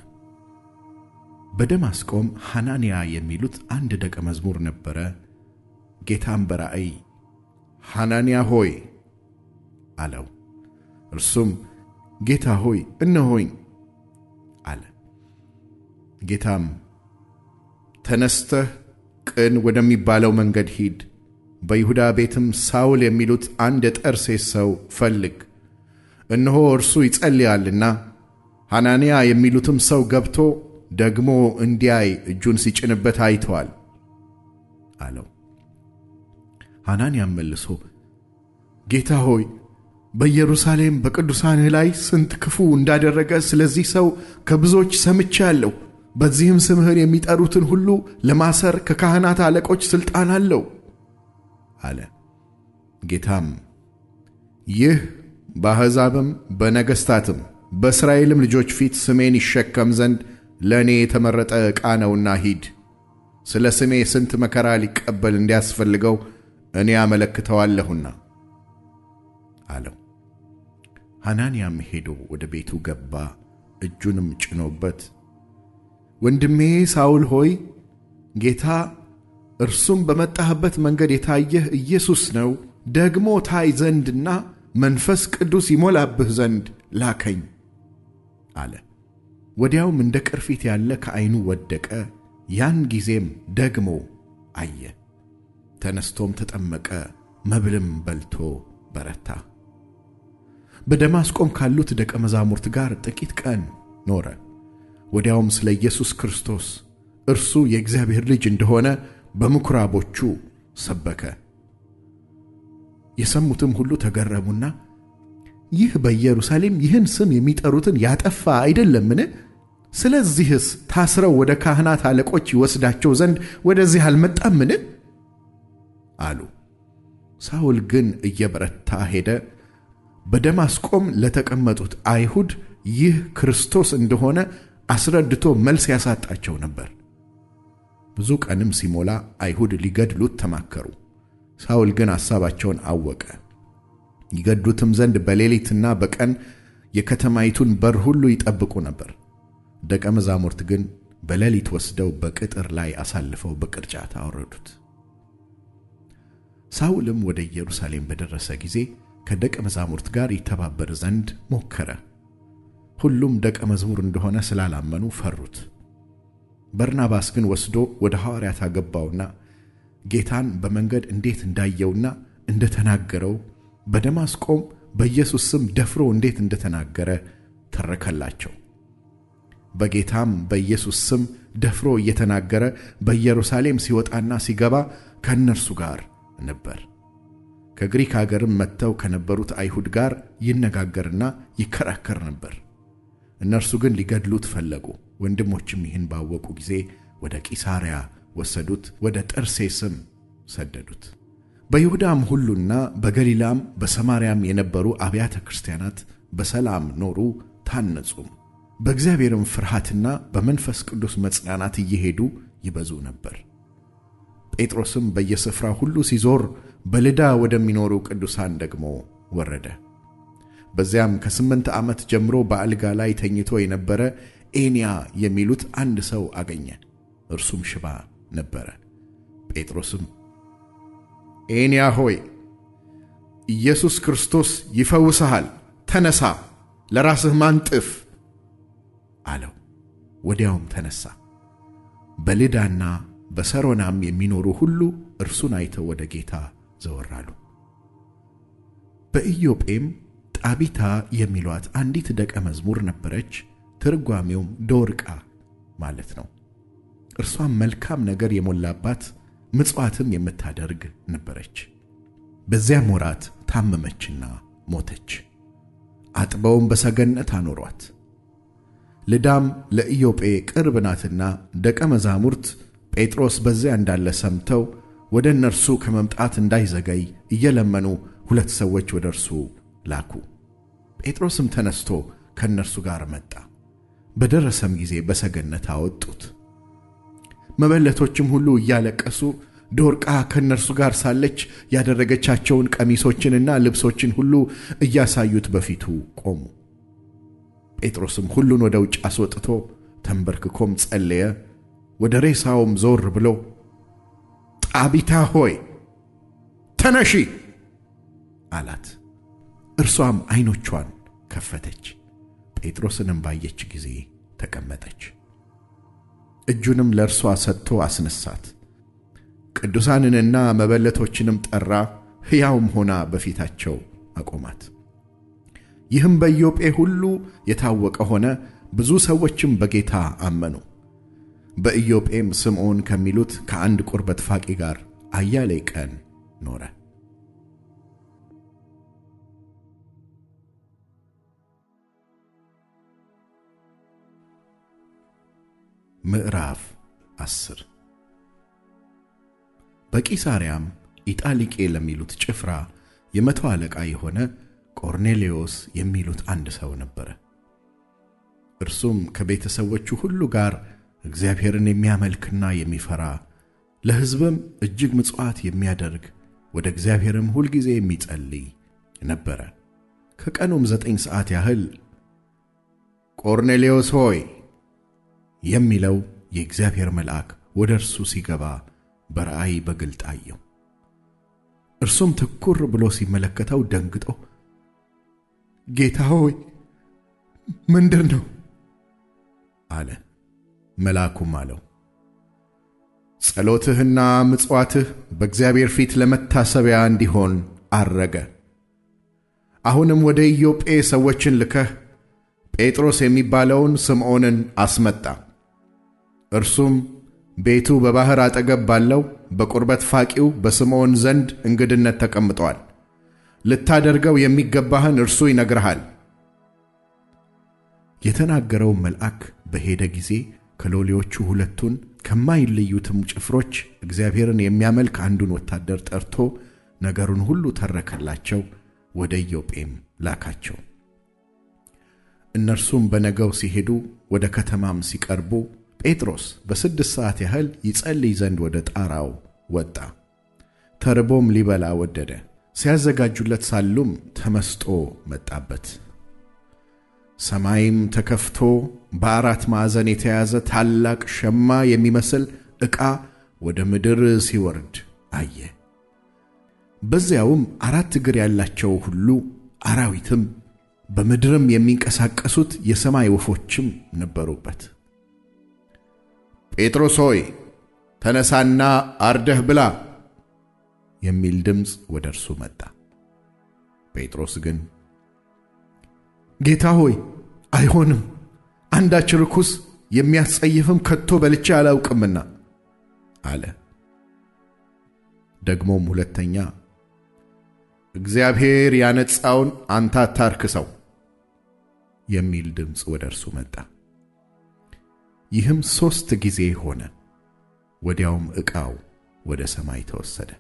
በደማስቆም ሐናንያ የሚሉት አንድ ደቀ መዝሙር ነበረ። ጌታም በራእይ ሐናንያ ሆይ አለው። እርሱም ጌታ ሆይ እነሆኝ አለ። ጌታም ተነስተህ ቅን ወደሚባለው መንገድ ሂድ፣ በይሁዳ ቤትም ሳውል የሚሉት አንድ የጠርሴስ ሰው ፈልግ፣ እነሆ እርሱ ይጸልያልና ሐናንያ የሚሉትም ሰው ገብቶ ደግሞ እንዲያይ እጁን ሲጭንበት አይተዋል አለው። ሐናንያም መልሶ ጌታ ሆይ በኢየሩሳሌም በቅዱሳንህ ላይ ስንት ክፉ እንዳደረገ ስለዚህ ሰው ከብዙዎች ሰምቻለሁ። በዚህም ስምህን የሚጠሩትን ሁሉ ለማሰር ከካህናት አለቆች ሥልጣን አለው አለ። ጌታም ይህ በአሕዛብም በነገሥታትም በእስራኤልም ልጆች ፊት ስሜን ይሸከም ዘንድ ለእኔ የተመረጠ ዕቃ ነውና ሂድ፣ ስለ ስሜ ስንት መከራ ሊቀበል እንዲያስፈልገው እኔ አመለክተዋለሁና አለው። ሐናንያም ሄዶ ወደ ቤቱ ገባ፣ እጁንም ጭኖበት ወንድሜ ሳውል ሆይ ጌታ እርሱም በመጣህበት መንገድ የታየህ ኢየሱስ ነው፣ ደግሞ ታይ ዘንድና መንፈስ ቅዱስ ይሞላብህ ዘንድ ላከኝ አለ። ወዲያውም እንደ ቅርፊት ያለ ከዐይኑ ወደቀ። ያን ጊዜም ደግሞ አየ። ተነስቶም ተጠመቀ፣ መብልም በልቶ በረታ። በደማስቆም ካሉት ደቀ መዛሙርት ጋር ጥቂት ቀን ኖረ። ወዲያውም ስለ ኢየሱስ ክርስቶስ እርሱ የእግዚአብሔር ልጅ እንደሆነ በምኵራቦቹ ሰበከ። የሰሙትም ሁሉ ተገረሙና ይህ በኢየሩሳሌም ይህን ስም የሚጠሩትን ያጠፋ አይደለምን? ስለዚህስ ታስረው ወደ ካህናት አለቆች ይወስዳቸው ዘንድ ወደዚህ አልመጣምን? አሉ። ሳውል ግን እየበረታ ሄደ። በደማስቆም ለተቀመጡት አይሁድ ይህ ክርስቶስ እንደሆነ አስረድቶ መልስ ያሳጣቸው ነበር። ብዙ ቀንም ሲሞላ አይሁድ ሊገድሉት ተማከሩ። ሳውል ግን ሐሳባቸውን አወቀ። ይገድሉትም ዘንድ በሌሊትና በቀን የከተማይቱን በር ሁሉ ይጠብቁ ነበር። ደቀ መዛሙርት ግን በሌሊት ወስደው በቅጥር ላይ አሳልፈው በቅርጫት አወረዱት። ሳውልም ወደ ኢየሩሳሌም በደረሰ ጊዜ ከደቀ መዛሙርት ጋር ይተባበር ዘንድ ሞከረ። ሁሉም ደቀ መዝሙር እንደሆነ ስላላመኑ ፈሩት። በርናባስ ግን ወስዶ ወደ ሐዋርያት አገባውና ጌታን በመንገድ እንዴት እንዳየውና እንደተናገረው በደማስቆም በኢየሱስ ስም ደፍሮ እንዴት እንደተናገረ ተረከላቸው። በጌታም በኢየሱስ ስም ደፍሮ እየተናገረ በኢየሩሳሌም ሲወጣና ሲገባ ከእነርሱ ጋር ነበር። ከግሪክ አገርም መጥተው ከነበሩት አይሁድ ጋር ይነጋገርና ይከራከር ነበር። እነርሱ ግን ሊገድሉት ፈለጉ። ወንድሞችም ይህን ባወቁ ጊዜ ወደ ቂሳርያ ወሰዱት፣ ወደ ጠርሴስም ሰደዱት። በይሁዳም ሁሉና በገሊላም በሰማርያም የነበሩ አብያተ ክርስቲያናት በሰላም ኖሩ፣ ታነጹም። በእግዚአብሔርም ፍርሃትና በመንፈስ ቅዱስ መጽናናት እየሄዱ ይበዙ ነበር። ጴጥሮስም በየስፍራው ሁሉ ሲዞር በልዳ ወደሚኖሩ ቅዱሳን ደግሞ ወረደ። በዚያም ከስምንት ዓመት ጀምሮ በአልጋ ላይ ተኝቶ የነበረ ኤንያ የሚሉት አንድ ሰው አገኘ። እርሱም ሽባ ነበረ። ጴጥሮስም ኤንያ ሆይ ኢየሱስ ክርስቶስ ይፈውስሃል፣ ተነሳ፣ ለራስህ ማንጥፍ አለው። ወዲያውም ተነሳ። በልዳና በሰሮናም የሚኖሩ ሁሉ እርሱን አይተው ወደ ጌታ ዘወር አሉ። በኢዮጴም ጣቢታ የሚሏት አንዲት ደቀ መዝሙር ነበረች። ትርጓሜውም ዶርቃ ማለት ነው። እርሷም መልካም ነገር የሞላባት ምጽዋትም የምታደርግ ነበረች። በዚያም ወራት ታመመችና ሞተች። አጥበውም በሰገነት አኖሯት። ልዳም ለኢዮጴ ቅርብ ናትና ደቀ መዛሙርት ጴጥሮስ በዚያ እንዳለ ሰምተው ወደ እነርሱ ከመምጣት እንዳይዘገይ እየለመኑ ሁለት ሰዎች ወደ እርሱ ላኩ። ጴጥሮስም ተነስቶ ከእነርሱ ጋር መጣ። በደረሰም ጊዜ በሰገነት አወጡት። መበለቶችም ሁሉ እያለቀሱ ዶርቃ ከእነርሱ ጋር ሳለች ያደረገቻቸውን ቀሚሶችንና ልብሶችን ሁሉ እያሳዩት በፊቱ ቆሙ። ጴጥሮስም ሁሉን ወደ ውጭ አስወጥቶ ተንበርክኮም ጸለየ። ወደ ሬሳውም ዞር ብሎ ጣቢታ ሆይ ተነሺ አላት። እርሷም ዐይኖቿን ከፈተች። ጴጥሮስንም ባየች ጊዜ ተቀመጠች። እጁንም ለእርሷ ሰጥቶ አስነሳት። ቅዱሳንንና መበለቶችንም ጠራ፣ ሕያውም ሆና በፊታቸው አቆማት። ይህም በኢዮጴ ሁሉ የታወቀ ሆነ። ብዙ ሰዎችም በጌታ አመኑ። በኢዮጴም ስምዖን ከሚሉት ከአንድ ቁርበት ፋቂ ጋር አያሌ ቀን ኖረ። ምዕራፍ አስር በቂሳርያም ኢጣሊቄ ለሚሉት ጭፍራ የመቶ አለቃ የሆነ ቆርኔሌዎስ የሚሉት አንድ ሰው ነበረ። እርሱም ከቤተሰቦቹ ሁሉ ጋር እግዚአብሔርን የሚያመልክና የሚፈራ ለሕዝብም እጅግ ምጽዋት የሚያደርግ ወደ እግዚአብሔርም ሁልጊዜ የሚጸልይ ነበረ። ከቀኑም ዘጠኝ ሰዓት ያህል ቆርኔሌዎስ ሆይ የሚለው የእግዚአብሔር መልአክ ወደ እርሱ ሲገባ በራእይ በግልጥ አየው። እርሱም ትኩር ብሎ ሲመለከተው ደንግጦ ጌታ ሆይ ምንድር ነው አለ። መልአኩም አለው ጸሎትህና ምጽዋትህ በእግዚአብሔር ፊት ለመታሰቢያ እንዲሆን አረገ። አሁንም ወደ ኢዮጴ ሰዎችን ልከህ ጴጥሮስ የሚባለውን ስምዖንን አስመጣ። እርሱም ቤቱ በባሕር አጠገብ ባለው በቁርበት ፋቂው በስምዖን ዘንድ እንግድነት ተቀምጧል። ልታደርገው የሚገባህን እርሱ ይነግርሃል። የተናገረው መልአክ በሄደ ጊዜ ከሎሌዎቹ ሁለቱን ከማይለዩትም ጭፍሮች እግዚአብሔርን የሚያመልክ አንዱን ወታደር ጠርቶ ነገሩን ሁሉ ተረከላቸው። ወደ ኢዮጴም ላካቸው። እነርሱም በነገው ሲሄዱ ወደ ከተማም ሲቀርቡ ጴጥሮስ በስድስት ሰዓት ያህል ይጸልይ ዘንድ ወደ ጣራው ወጣ። ተርቦም ሊበላ ወደደ። ሲያዘጋጁለት ሳሉም ተመስጦ መጣበት። ሰማይም ተከፍቶ በአራት ማዕዘን የተያዘ ታላቅ ሸማ የሚመስል ዕቃ ወደ ምድር ሲወርድ አየ። በዚያውም አራት እግር ያላቸው ሁሉ አራዊትም በምድርም የሚንቀሳቀሱት የሰማይ ወፎችም ነበሩበት። ጴጥሮስ ሆይ ተነሳና አርደህ ብላ የሚል ድምፅ ወደ እርሱ መጣ። ጴጥሮስ ግን ጌታ ሆይ አይሆንም፣ አንዳች ርኩስ የሚያስጸይፍም ከቶ በልቼ አላውቅምና አለ። ደግሞም ሁለተኛ እግዚአብሔር ያነጻውን አንተ አታርክሰው የሚል ድምፅ ወደ እርሱ መጣ። ይህም ሦስት ጊዜ ሆነ። ወዲያውም ዕቃው ወደ ሰማይ ተወሰደ።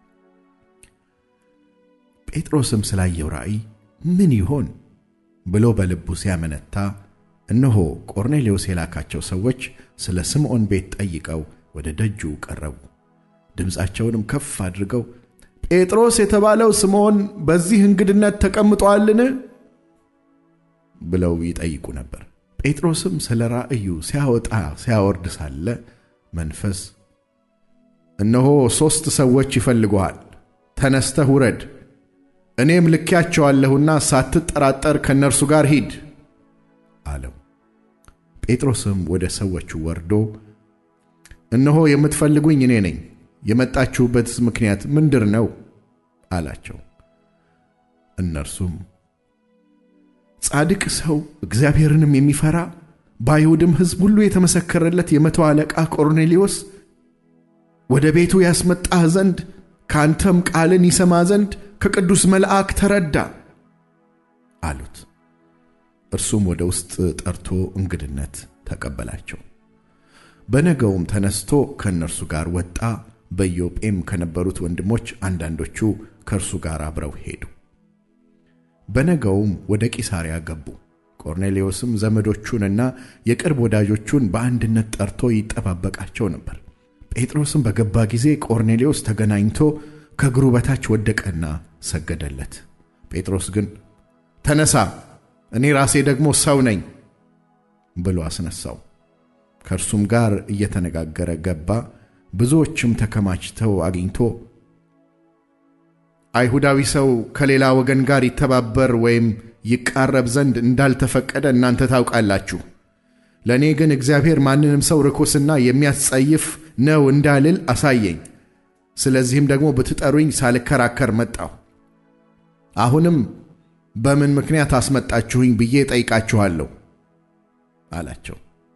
ጴጥሮስም ስላየው ራእይ ምን ይሆን ብሎ በልቡ ሲያመነታ፣ እነሆ ቆርኔሌዎስ የላካቸው ሰዎች ስለ ስምዖን ቤት ጠይቀው ወደ ደጁ ቀረቡ። ድምፃቸውንም ከፍ አድርገው ጴጥሮስ የተባለው ስምዖን በዚህ እንግድነት ተቀምጦአልን? ብለው ይጠይቁ ነበር። ጴጥሮስም ስለ ራእዩ ሲያወጣ ሲያወርድ ሳለ መንፈስ እነሆ ሦስት ሰዎች ይፈልጉሃል፣ ተነስተህ ውረድ፣ እኔም ልኬያቸዋለሁና ሳትጠራጠር ከእነርሱ ጋር ሂድ አለው። ጴጥሮስም ወደ ሰዎቹ ወርዶ እነሆ የምትፈልጉኝ እኔ ነኝ፣ የመጣችሁበትስ ምክንያት ምንድር ነው አላቸው። እነርሱም ጻድቅ ሰው እግዚአብሔርንም የሚፈራ በአይሁድም ሕዝብ ሁሉ የተመሰከረለት የመቶ አለቃ ቆርኔሌዎስ ወደ ቤቱ ያስመጣህ ዘንድ ከአንተም ቃልን ይሰማ ዘንድ ከቅዱስ መልአክ ተረዳ አሉት። እርሱም ወደ ውስጥ ጠርቶ እንግድነት ተቀበላቸው። በነገውም ተነስቶ ከእነርሱ ጋር ወጣ። በኢዮጴም ከነበሩት ወንድሞች አንዳንዶቹ ከእርሱ ጋር አብረው ሄዱ። በነገውም ወደ ቂሳርያ ገቡ። ቆርኔሌዎስም ዘመዶቹንና የቅርብ ወዳጆቹን በአንድነት ጠርቶ ይጠባበቃቸው ነበር። ጴጥሮስም በገባ ጊዜ ቆርኔሌዎስ ተገናኝቶ ከእግሩ በታች ወደቀና ሰገደለት። ጴጥሮስ ግን ተነሳ፣ እኔ ራሴ ደግሞ ሰው ነኝ ብሎ አስነሳው። ከእርሱም ጋር እየተነጋገረ ገባ። ብዙዎችም ተከማችተው አግኝቶ አይሁዳዊ ሰው ከሌላ ወገን ጋር ይተባበር ወይም ይቃረብ ዘንድ እንዳልተፈቀደ እናንተ ታውቃላችሁ። ለእኔ ግን እግዚአብሔር ማንንም ሰው ርኩስና የሚያስጸይፍ ነው እንዳልል አሳየኝ። ስለዚህም ደግሞ ብትጠሩኝ ሳልከራከር መጣሁ። አሁንም በምን ምክንያት አስመጣችሁኝ ብዬ ጠይቃችኋለሁ አላቸው።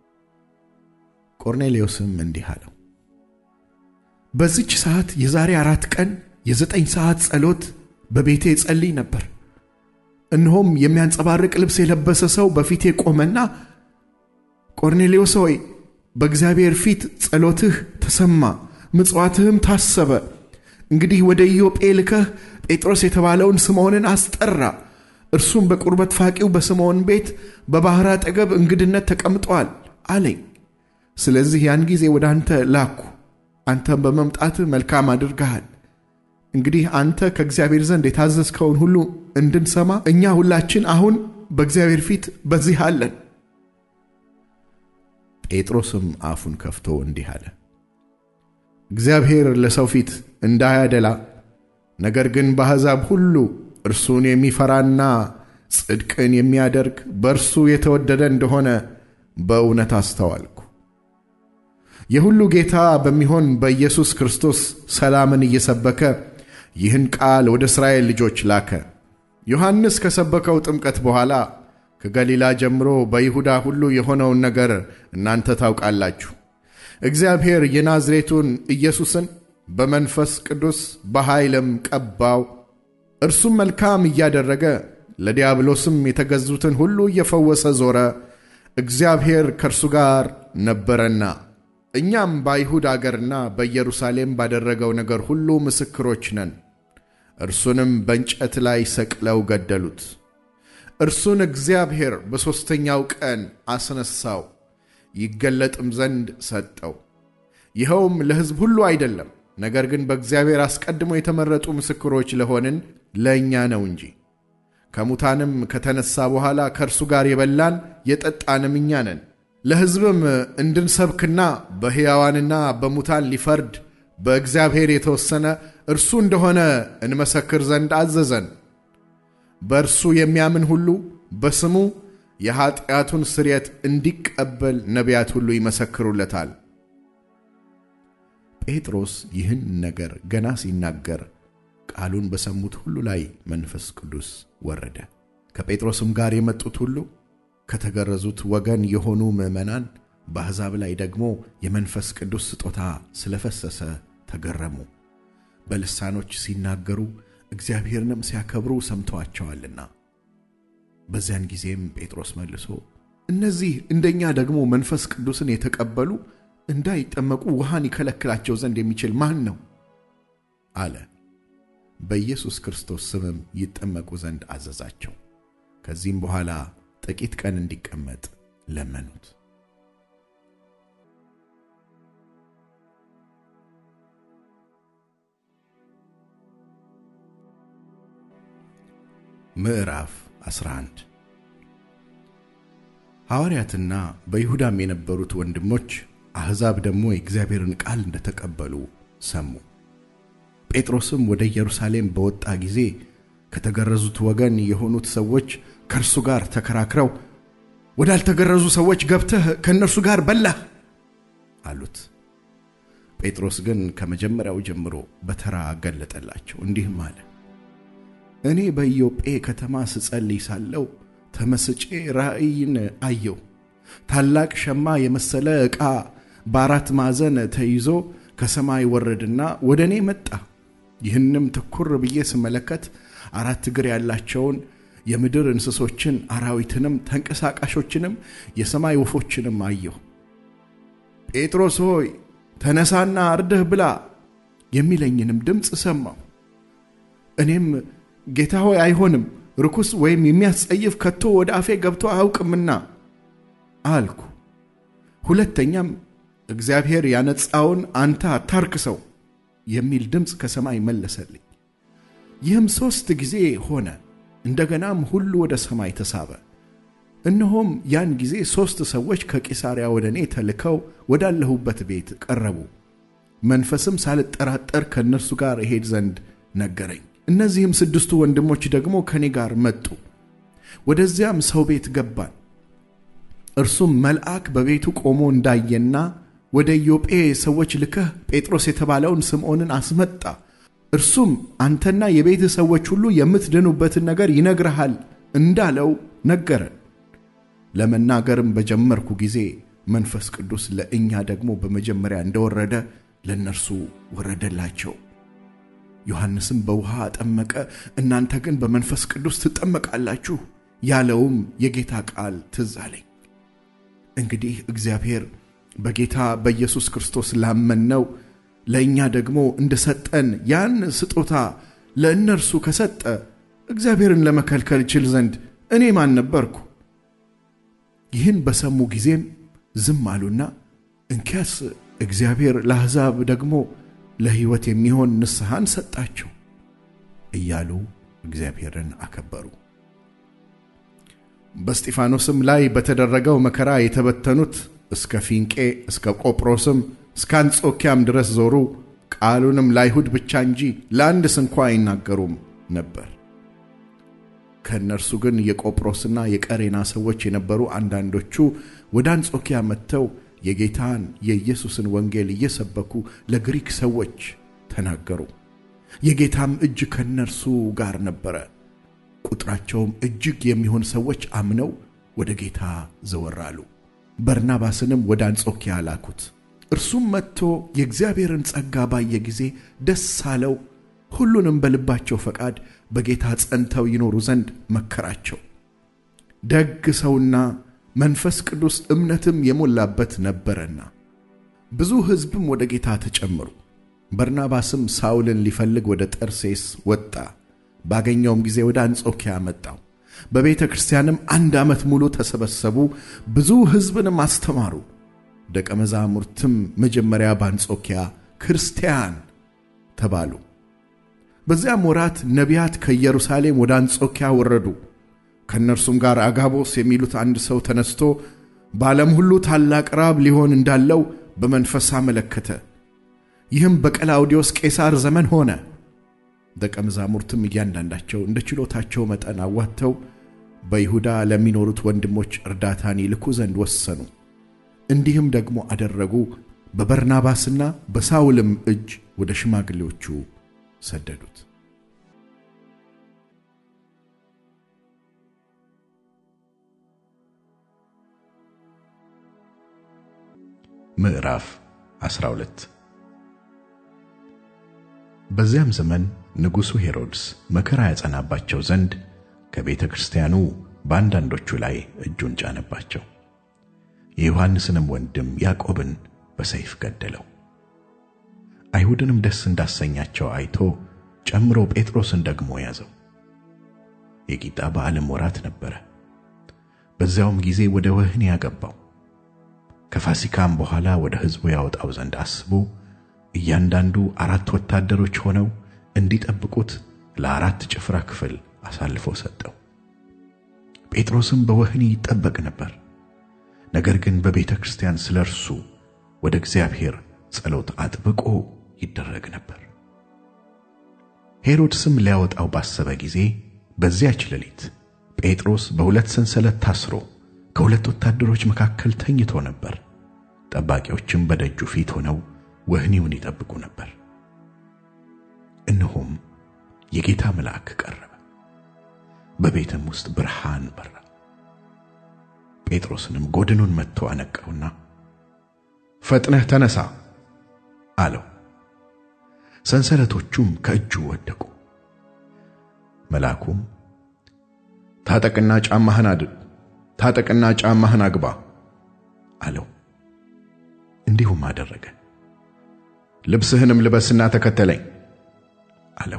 ቆርኔሌዎስም እንዲህ አለው፣ በዚች ሰዓት የዛሬ አራት ቀን የዘጠኝ ሰዓት ጸሎት በቤቴ ጸልይ ነበር። እነሆም የሚያንጸባርቅ ልብስ የለበሰ ሰው በፊቴ ቆመና ቆርኔሌዎስ ሆይ በእግዚአብሔር ፊት ጸሎትህ ተሰማ፣ ምጽዋትህም ታሰበ። እንግዲህ ወደ ኢዮጴ ልከህ ጴጥሮስ የተባለውን ስምዖንን አስጠራ። እርሱም በቁርበት ፋቂው በስምዖን ቤት በባሕር አጠገብ እንግድነት ተቀምጧል አለኝ። ስለዚህ ያን ጊዜ ወደ አንተ ላኩ። አንተም በመምጣትህ መልካም አድርገሃል። እንግዲህ አንተ ከእግዚአብሔር ዘንድ የታዘዝከውን ሁሉ እንድንሰማ እኛ ሁላችን አሁን በእግዚአብሔር ፊት በዚህ አለን። ጴጥሮስም አፉን ከፍቶ እንዲህ አለ፣ እግዚአብሔር ለሰው ፊት እንዳያደላ ነገር ግን በአሕዛብ ሁሉ እርሱን የሚፈራና ጽድቅን የሚያደርግ በእርሱ የተወደደ እንደሆነ በእውነት አስተዋልኩ። የሁሉ ጌታ በሚሆን በኢየሱስ ክርስቶስ ሰላምን እየሰበከ ይህን ቃል ወደ እስራኤል ልጆች ላከ። ዮሐንስ ከሰበከው ጥምቀት በኋላ ከገሊላ ጀምሮ በይሁዳ ሁሉ የሆነውን ነገር እናንተ ታውቃላችሁ። እግዚአብሔር የናዝሬቱን ኢየሱስን በመንፈስ ቅዱስ በኃይልም ቀባው። እርሱም መልካም እያደረገ ለዲያብሎስም የተገዙትን ሁሉ እየፈወሰ ዞረ። እግዚአብሔር ከእርሱ ጋር ነበረና። እኛም በአይሁድ አገርና በኢየሩሳሌም ባደረገው ነገር ሁሉ ምስክሮች ነን። እርሱንም በእንጨት ላይ ሰቅለው ገደሉት። እርሱን እግዚአብሔር በሦስተኛው ቀን አስነሳው፣ ይገለጥም ዘንድ ሰጠው። ይኸውም ለሕዝብ ሁሉ አይደለም፣ ነገር ግን በእግዚአብሔር አስቀድሞ የተመረጡ ምስክሮች ለሆንን ለእኛ ነው እንጂ። ከሙታንም ከተነሣ በኋላ ከእርሱ ጋር የበላን የጠጣንም እኛ ነን። ለሕዝብም እንድንሰብክና በሕያዋንና በሙታን ሊፈርድ በእግዚአብሔር የተወሰነ እርሱ እንደሆነ እንመሰክር ዘንድ አዘዘን። በእርሱ የሚያምን ሁሉ በስሙ የኀጢአቱን ስርየት እንዲቀበል ነቢያት ሁሉ ይመሰክሩለታል። ጴጥሮስ ይህን ነገር ገና ሲናገር ቃሉን በሰሙት ሁሉ ላይ መንፈስ ቅዱስ ወረደ። ከጴጥሮስም ጋር የመጡት ሁሉ ከተገረዙት ወገን የሆኑ ምዕመናን በአሕዛብ ላይ ደግሞ የመንፈስ ቅዱስ ስጦታ ስለፈሰሰ ተገረሙ። በልሳኖች ሲናገሩ እግዚአብሔርንም ሲያከብሩ ሰምተዋቸዋልና። በዚያን ጊዜም ጴጥሮስ መልሶ እነዚህ እንደኛ ደግሞ መንፈስ ቅዱስን የተቀበሉ እንዳይጠመቁ ውሃን ይከለክላቸው ዘንድ የሚችል ማን ነው? አለ። በኢየሱስ ክርስቶስ ስምም ይጠመቁ ዘንድ አዘዛቸው። ከዚህም በኋላ ጥቂት ቀን እንዲቀመጥ ለመኑት። ምዕራፍ 11 ሐዋርያትና በይሁዳም የነበሩት ወንድሞች አሕዛብ ደግሞ የእግዚአብሔርን ቃል እንደተቀበሉ ሰሙ። ጴጥሮስም ወደ ኢየሩሳሌም በወጣ ጊዜ ከተገረዙት ወገን የሆኑት ሰዎች ከእርሱ ጋር ተከራክረው ወዳልተገረዙ ሰዎች ገብተህ ከእነርሱ ጋር በላህ አሉት። ጴጥሮስ ግን ከመጀመሪያው ጀምሮ በተራ ገለጠላቸው፣ እንዲህም አለ እኔ በኢዮጴ ከተማ ስጸልይ ሳለው ተመስጬ ራእይን አየው። ታላቅ ሸማ የመሰለ ዕቃ በአራት ማዕዘን ተይዞ ከሰማይ ወረድና ወደ እኔ መጣ። ይህንም ትኩር ብዬ ስመለከት አራት እግር ያላቸውን የምድር እንስሶችን፣ አራዊትንም፣ ተንቀሳቃሾችንም የሰማይ ወፎችንም አየሁ። ጴጥሮስ ሆይ ተነሳና አርደህ ብላ የሚለኝንም ድምፅ ሰማሁ። እኔም ጌታ ሆይ አይሆንም፣ ርኩስ ወይም የሚያስጸይፍ ከቶ ወደ አፌ ገብቶ አያውቅምና አልኩ። ሁለተኛም እግዚአብሔር ያነጻውን አንተ አታርክሰው የሚል ድምፅ ከሰማይ መለሰልኝ። ይህም ሦስት ጊዜ ሆነ። እንደገናም ሁሉ ወደ ሰማይ ተሳበ። እነሆም ያን ጊዜ ሦስት ሰዎች ከቂሳርያ ወደ እኔ ተልከው ወዳለሁበት ቤት ቀረቡ። መንፈስም ሳልጠራጠር ከእነርሱ ጋር እሄድ ዘንድ ነገረኝ። እነዚህም ስድስቱ ወንድሞች ደግሞ ከእኔ ጋር መጡ። ወደዚያም ሰው ቤት ገባን። እርሱም መልአክ በቤቱ ቆሞ እንዳየና ወደ ኢዮጴ ሰዎች ልከህ ጴጥሮስ የተባለውን ስምዖንን አስመጣ፣ እርሱም አንተና የቤት ሰዎች ሁሉ የምትድኑበትን ነገር ይነግርሃል እንዳለው ነገረን። ለመናገርም በጀመርኩ ጊዜ መንፈስ ቅዱስ ለእኛ ደግሞ በመጀመሪያ እንደወረደ ለእነርሱ ወረደላቸው። ዮሐንስም በውሃ አጠመቀ፣ እናንተ ግን በመንፈስ ቅዱስ ትጠመቃላችሁ ያለውም የጌታ ቃል ትዝ አለኝ። እንግዲህ እግዚአብሔር በጌታ በኢየሱስ ክርስቶስ ላመንነው ለእኛ ደግሞ እንደሰጠን ያን ስጦታ ለእነርሱ ከሰጠ እግዚአብሔርን ለመከልከል እችል ዘንድ እኔ ማን ነበርኩ? ይህን በሰሙ ጊዜም ዝም አሉና እንኪያስ እግዚአብሔር ለአሕዛብ ደግሞ ለሕይወት የሚሆን ንስሐን ሰጣቸው እያሉ እግዚአብሔርን አከበሩ። በስጢፋኖስም ላይ በተደረገው መከራ የተበተኑት እስከ ፊንቄ እስከ ቆጵሮስም እስከ አንጾኪያም ድረስ ዞሩ። ቃሉንም ለአይሁድ ብቻ እንጂ ለአንድ ስንኳ አይናገሩም ነበር። ከእነርሱ ግን የቆጵሮስና የቀሬና ሰዎች የነበሩ አንዳንዶቹ ወደ አንጾኪያ መጥተው የጌታን የኢየሱስን ወንጌል እየሰበኩ ለግሪክ ሰዎች ተናገሩ። የጌታም እጅ ከእነርሱ ጋር ነበረ። ቁጥራቸውም እጅግ የሚሆን ሰዎች አምነው ወደ ጌታ ዘወር አሉ። በርናባስንም ወደ አንጾኪያ ላኩት። እርሱም መጥቶ የእግዚአብሔርን ጸጋ ባየ ጊዜ ደስ አለው። ሁሉንም በልባቸው ፈቃድ በጌታ ጸንተው ይኖሩ ዘንድ መከራቸው። ደግ ሰውና መንፈስ ቅዱስ እምነትም የሞላበት ነበረና ብዙ ሕዝብም ወደ ጌታ ተጨመሩ። በርናባስም ሳውልን ሊፈልግ ወደ ጠርሴስ ወጣ። ባገኘውም ጊዜ ወደ አንጾኪያ መጣው። በቤተ ክርስቲያንም አንድ ዓመት ሙሉ ተሰበሰቡ፣ ብዙ ሕዝብንም አስተማሩ። ደቀ መዛሙርትም መጀመሪያ በአንጾኪያ ክርስቲያን ተባሉ። በዚያም ወራት ነቢያት ከኢየሩሳሌም ወደ አንጾኪያ ወረዱ። ከእነርሱም ጋር አጋቦስ የሚሉት አንድ ሰው ተነስቶ በዓለም ሁሉ ታላቅ ራብ ሊሆን እንዳለው በመንፈስ አመለከተ። ይህም በቀላውዲዮስ ቄሳር ዘመን ሆነ። ደቀ መዛሙርትም እያንዳንዳቸው እንደ ችሎታቸው መጠን አዋጥተው በይሁዳ ለሚኖሩት ወንድሞች እርዳታን ይልኩ ዘንድ ወሰኑ። እንዲህም ደግሞ አደረጉ። በበርናባስና በሳውልም እጅ ወደ ሽማግሌዎቹ ሰደዱት። ምዕራፍ 12 በዚያም ዘመን ንጉሡ ሄሮድስ መከራ ያጸናባቸው ዘንድ ከቤተ ክርስቲያኑ በአንዳንዶቹ ላይ እጁን ጫነባቸው። የዮሐንስንም ወንድም ያዕቆብን በሰይፍ ገደለው። አይሁድንም ደስ እንዳሰኛቸው አይቶ ጨምሮ ጴጥሮስን ደግሞ ያዘው። የቂጣ በዓልም ወራት ነበረ። በዚያውም ጊዜ ወደ ወህኒ ያገባው። ከፋሲካም በኋላ ወደ ሕዝቡ ያወጣው ዘንድ አስቦ እያንዳንዱ አራት ወታደሮች ሆነው እንዲጠብቁት ለአራት ጭፍራ ክፍል አሳልፎ ሰጠው። ጴጥሮስም በወህኒ ይጠበቅ ነበር። ነገር ግን በቤተ ክርስቲያን ስለ እርሱ ወደ እግዚአብሔር ጸሎት አጥብቆ ይደረግ ነበር። ሄሮድስም ሊያወጣው ባሰበ ጊዜ በዚያች ሌሊት ጴጥሮስ በሁለት ሰንሰለት ታስሮ ከሁለት ወታደሮች መካከል ተኝቶ ነበር። ጠባቂዎችም በደጁ ፊት ሆነው ወህኒውን ይጠብቁ ነበር። እነሆም የጌታ መልአክ ቀረበ፣ በቤትም ውስጥ ብርሃን በራ። ጴጥሮስንም ጎድኑን መትቶ አነቃውና ፈጥነህ ተነሳ አለው። ሰንሰለቶቹም ከእጁ ወደቁ። መልአኩም ታጠቅና ጫማህን አድርግ፣ ታጠቅና ጫማህን አግባ አለው። እንዲሁም አደረገ። ልብስህንም ልበስና ተከተለኝ አለው።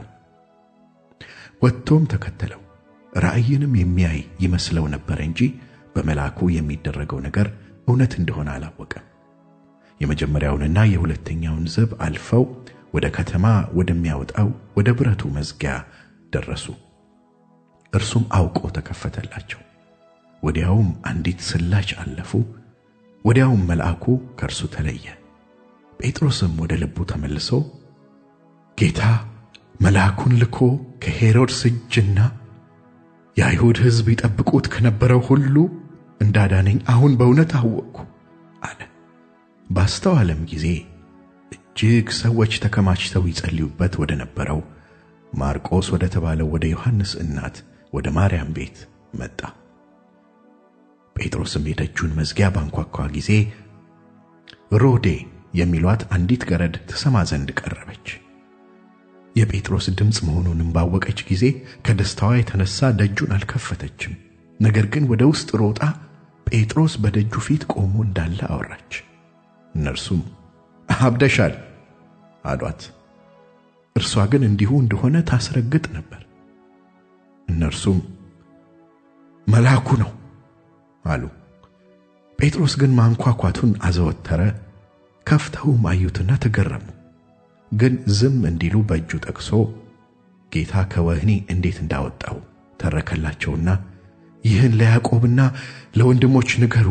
ወጥቶም ተከተለው። ራእይንም የሚያይ ይመስለው ነበር እንጂ በመልአኩ የሚደረገው ነገር እውነት እንደሆነ አላወቀም። የመጀመሪያውንና የሁለተኛውን ዘብ አልፈው ወደ ከተማ ወደሚያወጣው ወደ ብረቱ መዝጊያ ደረሱ። እርሱም አውቆ ተከፈተላቸው። ወዲያውም አንዲት ስላች አለፉ። ወዲያውም መልአኩ ከእርሱ ተለየ። ጴጥሮስም ወደ ልቡ ተመልሶ ጌታ መልአኩን ልኮ ከሄሮድስ እጅና የአይሁድ ሕዝብ ይጠብቁት ከነበረው ሁሉ እንዳዳነኝ አሁን በእውነት አወቅኩ አለ። ባስተዋለም ጊዜ እጅግ ሰዎች ተከማችተው ይጸልዩበት ወደ ነበረው ማርቆስ ወደ ተባለው ወደ ዮሐንስ እናት ወደ ማርያም ቤት መጣ። ጴጥሮስም የደጁን መዝጊያ ባንኳኳ ጊዜ ሮዴ የሚሏት አንዲት ገረድ ትሰማ ዘንድ ቀረበች። የጴጥሮስ ድምፅ መሆኑንም ባወቀች ጊዜ ከደስታዋ የተነሳ ደጁን አልከፈተችም። ነገር ግን ወደ ውስጥ ሮጣ ጴጥሮስ በደጁ ፊት ቆሞ እንዳለ አወራች። እነርሱም አብደሻል አሏት። እርሷ ግን እንዲሁ እንደሆነ ታስረግጥ ነበር። እነርሱም መልአኩ ነው አሉ። ጴጥሮስ ግን ማንኳኳቱን አዘወተረ። ከፍተውም አዩትና ተገረሙ። ግን ዝም እንዲሉ በእጁ ጠቅሶ ጌታ ከወህኒ እንዴት እንዳወጣው ተረከላቸውና ይህን ለያዕቆብና ለወንድሞች ንገሩ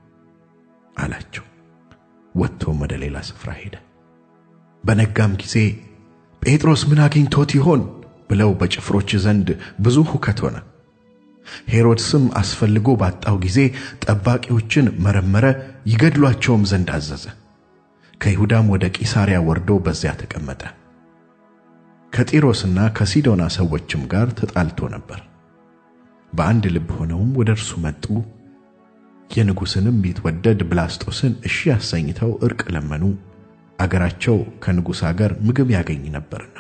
አላቸው። ወጥቶም ወደ ሌላ ስፍራ ሄደ። በነጋም ጊዜ ጴጥሮስ ምን አግኝቶት ይሆን ብለው በጭፍሮች ዘንድ ብዙ ሁከት ሆነ። ሄሮድስም አስፈልጎ ባጣው ጊዜ ጠባቂዎችን መረመረ፣ ይገድሏቸውም ዘንድ አዘዘ። ከይሁዳም ወደ ቂሳርያ ወርዶ በዚያ ተቀመጠ። ከጢሮስና ከሲዶና ሰዎችም ጋር ተጣልቶ ነበር። በአንድ ልብ ሆነውም ወደ እርሱ መጡ። የንጉሥንም ቢትወደድ ብላስጦስን እሺ አሰኝተው ዕርቅ ለመኑ፣ አገራቸው ከንጉሥ አገር ምግብ ያገኝ ነበርና።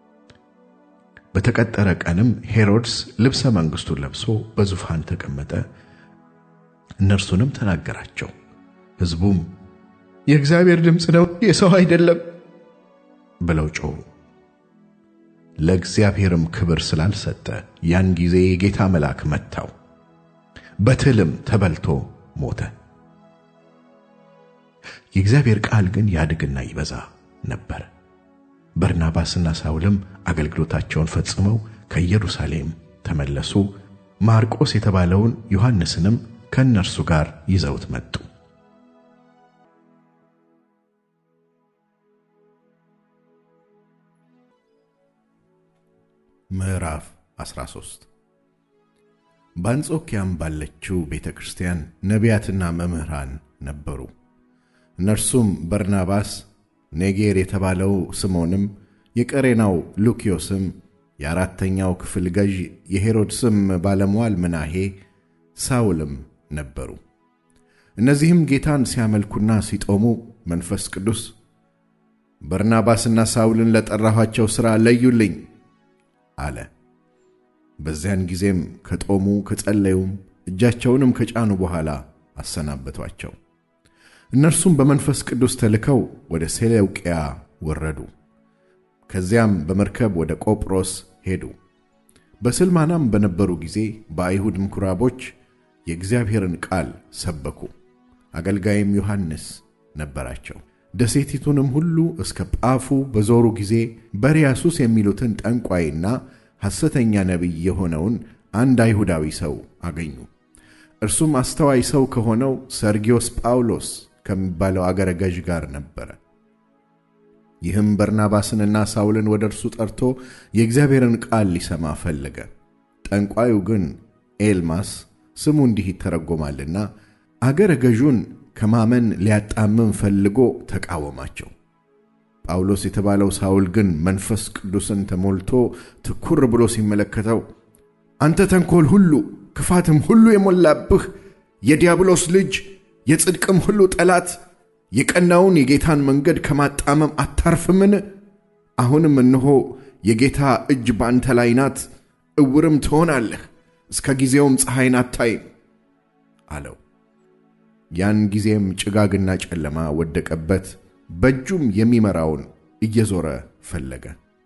በተቀጠረ ቀንም ሄሮድስ ልብሰ መንግሥቱን ለብሶ በዙፋን ተቀመጠ። እነርሱንም ተናገራቸው። ሕዝቡም የእግዚአብሔር ድምፅ ነው የሰው አይደለም ብለው ጮኹ። ለእግዚአብሔርም ክብር ስላልሰጠ ያን ጊዜ የጌታ መልአክ መታው፣ በትልም ተበልቶ ሞተ። የእግዚአብሔር ቃል ግን ያድግና ይበዛ ነበር። በርናባስና ሳውልም አገልግሎታቸውን ፈጽመው ከኢየሩሳሌም ተመለሱ። ማርቆስ የተባለውን ዮሐንስንም ከእነርሱ ጋር ይዘውት መጡ። ምዕራፍ 13 በአንጾኪያም ባለችው ቤተ ክርስቲያን ነቢያትና መምህራን ነበሩ። እነርሱም በርናባስ፣ ኔጌር የተባለው ስምዖንም፣ የቀሬናው ሉኪዮስም፣ የአራተኛው ክፍል ገዥ የሄሮድስም ባለሟል ምናሄ፣ ሳውልም ነበሩ። እነዚህም ጌታን ሲያመልኩና ሲጦሙ መንፈስ ቅዱስ በርናባስና ሳውልን ለጠራኋቸው ሥራ ለዩልኝ አለ። በዚያን ጊዜም ከጦሙ ከጸለዩም እጃቸውንም ከጫኑ በኋላ አሰናበቷቸው። እነርሱም በመንፈስ ቅዱስ ተልከው ወደ ሴሌውቅያ ወረዱ። ከዚያም በመርከብ ወደ ቆጵሮስ ሄዱ። በስልማናም በነበሩ ጊዜ በአይሁድ ምኵራቦች የእግዚአብሔርን ቃል ሰበኩ። አገልጋይም ዮሐንስ ነበራቸው። ደሴቲቱንም ሁሉ እስከ ጳፉ በዞሩ ጊዜ በርያሱስ የሚሉትን ጠንቋይና ሐሰተኛ ነቢይ የሆነውን አንድ አይሁዳዊ ሰው አገኙ። እርሱም አስተዋይ ሰው ከሆነው ሰርጊዮስ ጳውሎስ ከሚባለው አገረ ገዥ ጋር ነበረ። ይህም በርናባስንና ሳውልን ወደ እርሱ ጠርቶ የእግዚአብሔርን ቃል ሊሰማ ፈለገ። ጠንቋዩ ግን ኤልማስ ስሙ እንዲህ ይተረጎማልና አገረ ገዡን ከማመን ሊያጣምም ፈልጎ ተቃወማቸው። ጳውሎስ የተባለው ሳውል ግን መንፈስ ቅዱስን ተሞልቶ ትኩር ብሎ ሲመለከተው አንተ ተንኰል ሁሉ ክፋትም ሁሉ የሞላብህ የዲያብሎስ ልጅ የጽድቅም ሁሉ ጠላት የቀናውን የጌታን መንገድ ከማጣመም አታርፍምን? አሁንም እነሆ የጌታ እጅ በአንተ ላይ ናት፣ እውርም ትሆናለህ፣ እስከ ጊዜውም ፀሐይን አታይም አለው። ያን ጊዜም ጭጋግና ጨለማ ወደቀበት፣ በእጁም የሚመራውን እየዞረ ፈለገ።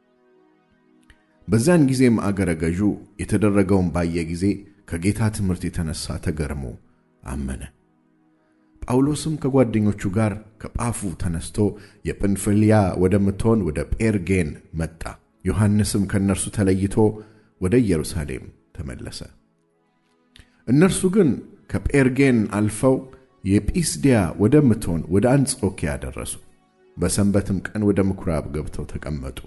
በዚያን ጊዜም አገረ ገዡ የተደረገውን ባየ ጊዜ ከጌታ ትምህርት የተነሳ ተገርሞ አመነ። ጳውሎስም ከጓደኞቹ ጋር ከጳፉ ተነስቶ የጵንፍልያ ወደምትሆን ወደ ጴርጌን መጣ። ዮሐንስም ከእነርሱ ተለይቶ ወደ ኢየሩሳሌም ተመለሰ። እነርሱ ግን ከጴርጌን አልፈው የጲስዲያ ወደምትሆን ወደ አንጾኪያ ደረሱ። በሰንበትም ቀን ወደ ምኵራብ ገብተው ተቀመጡ።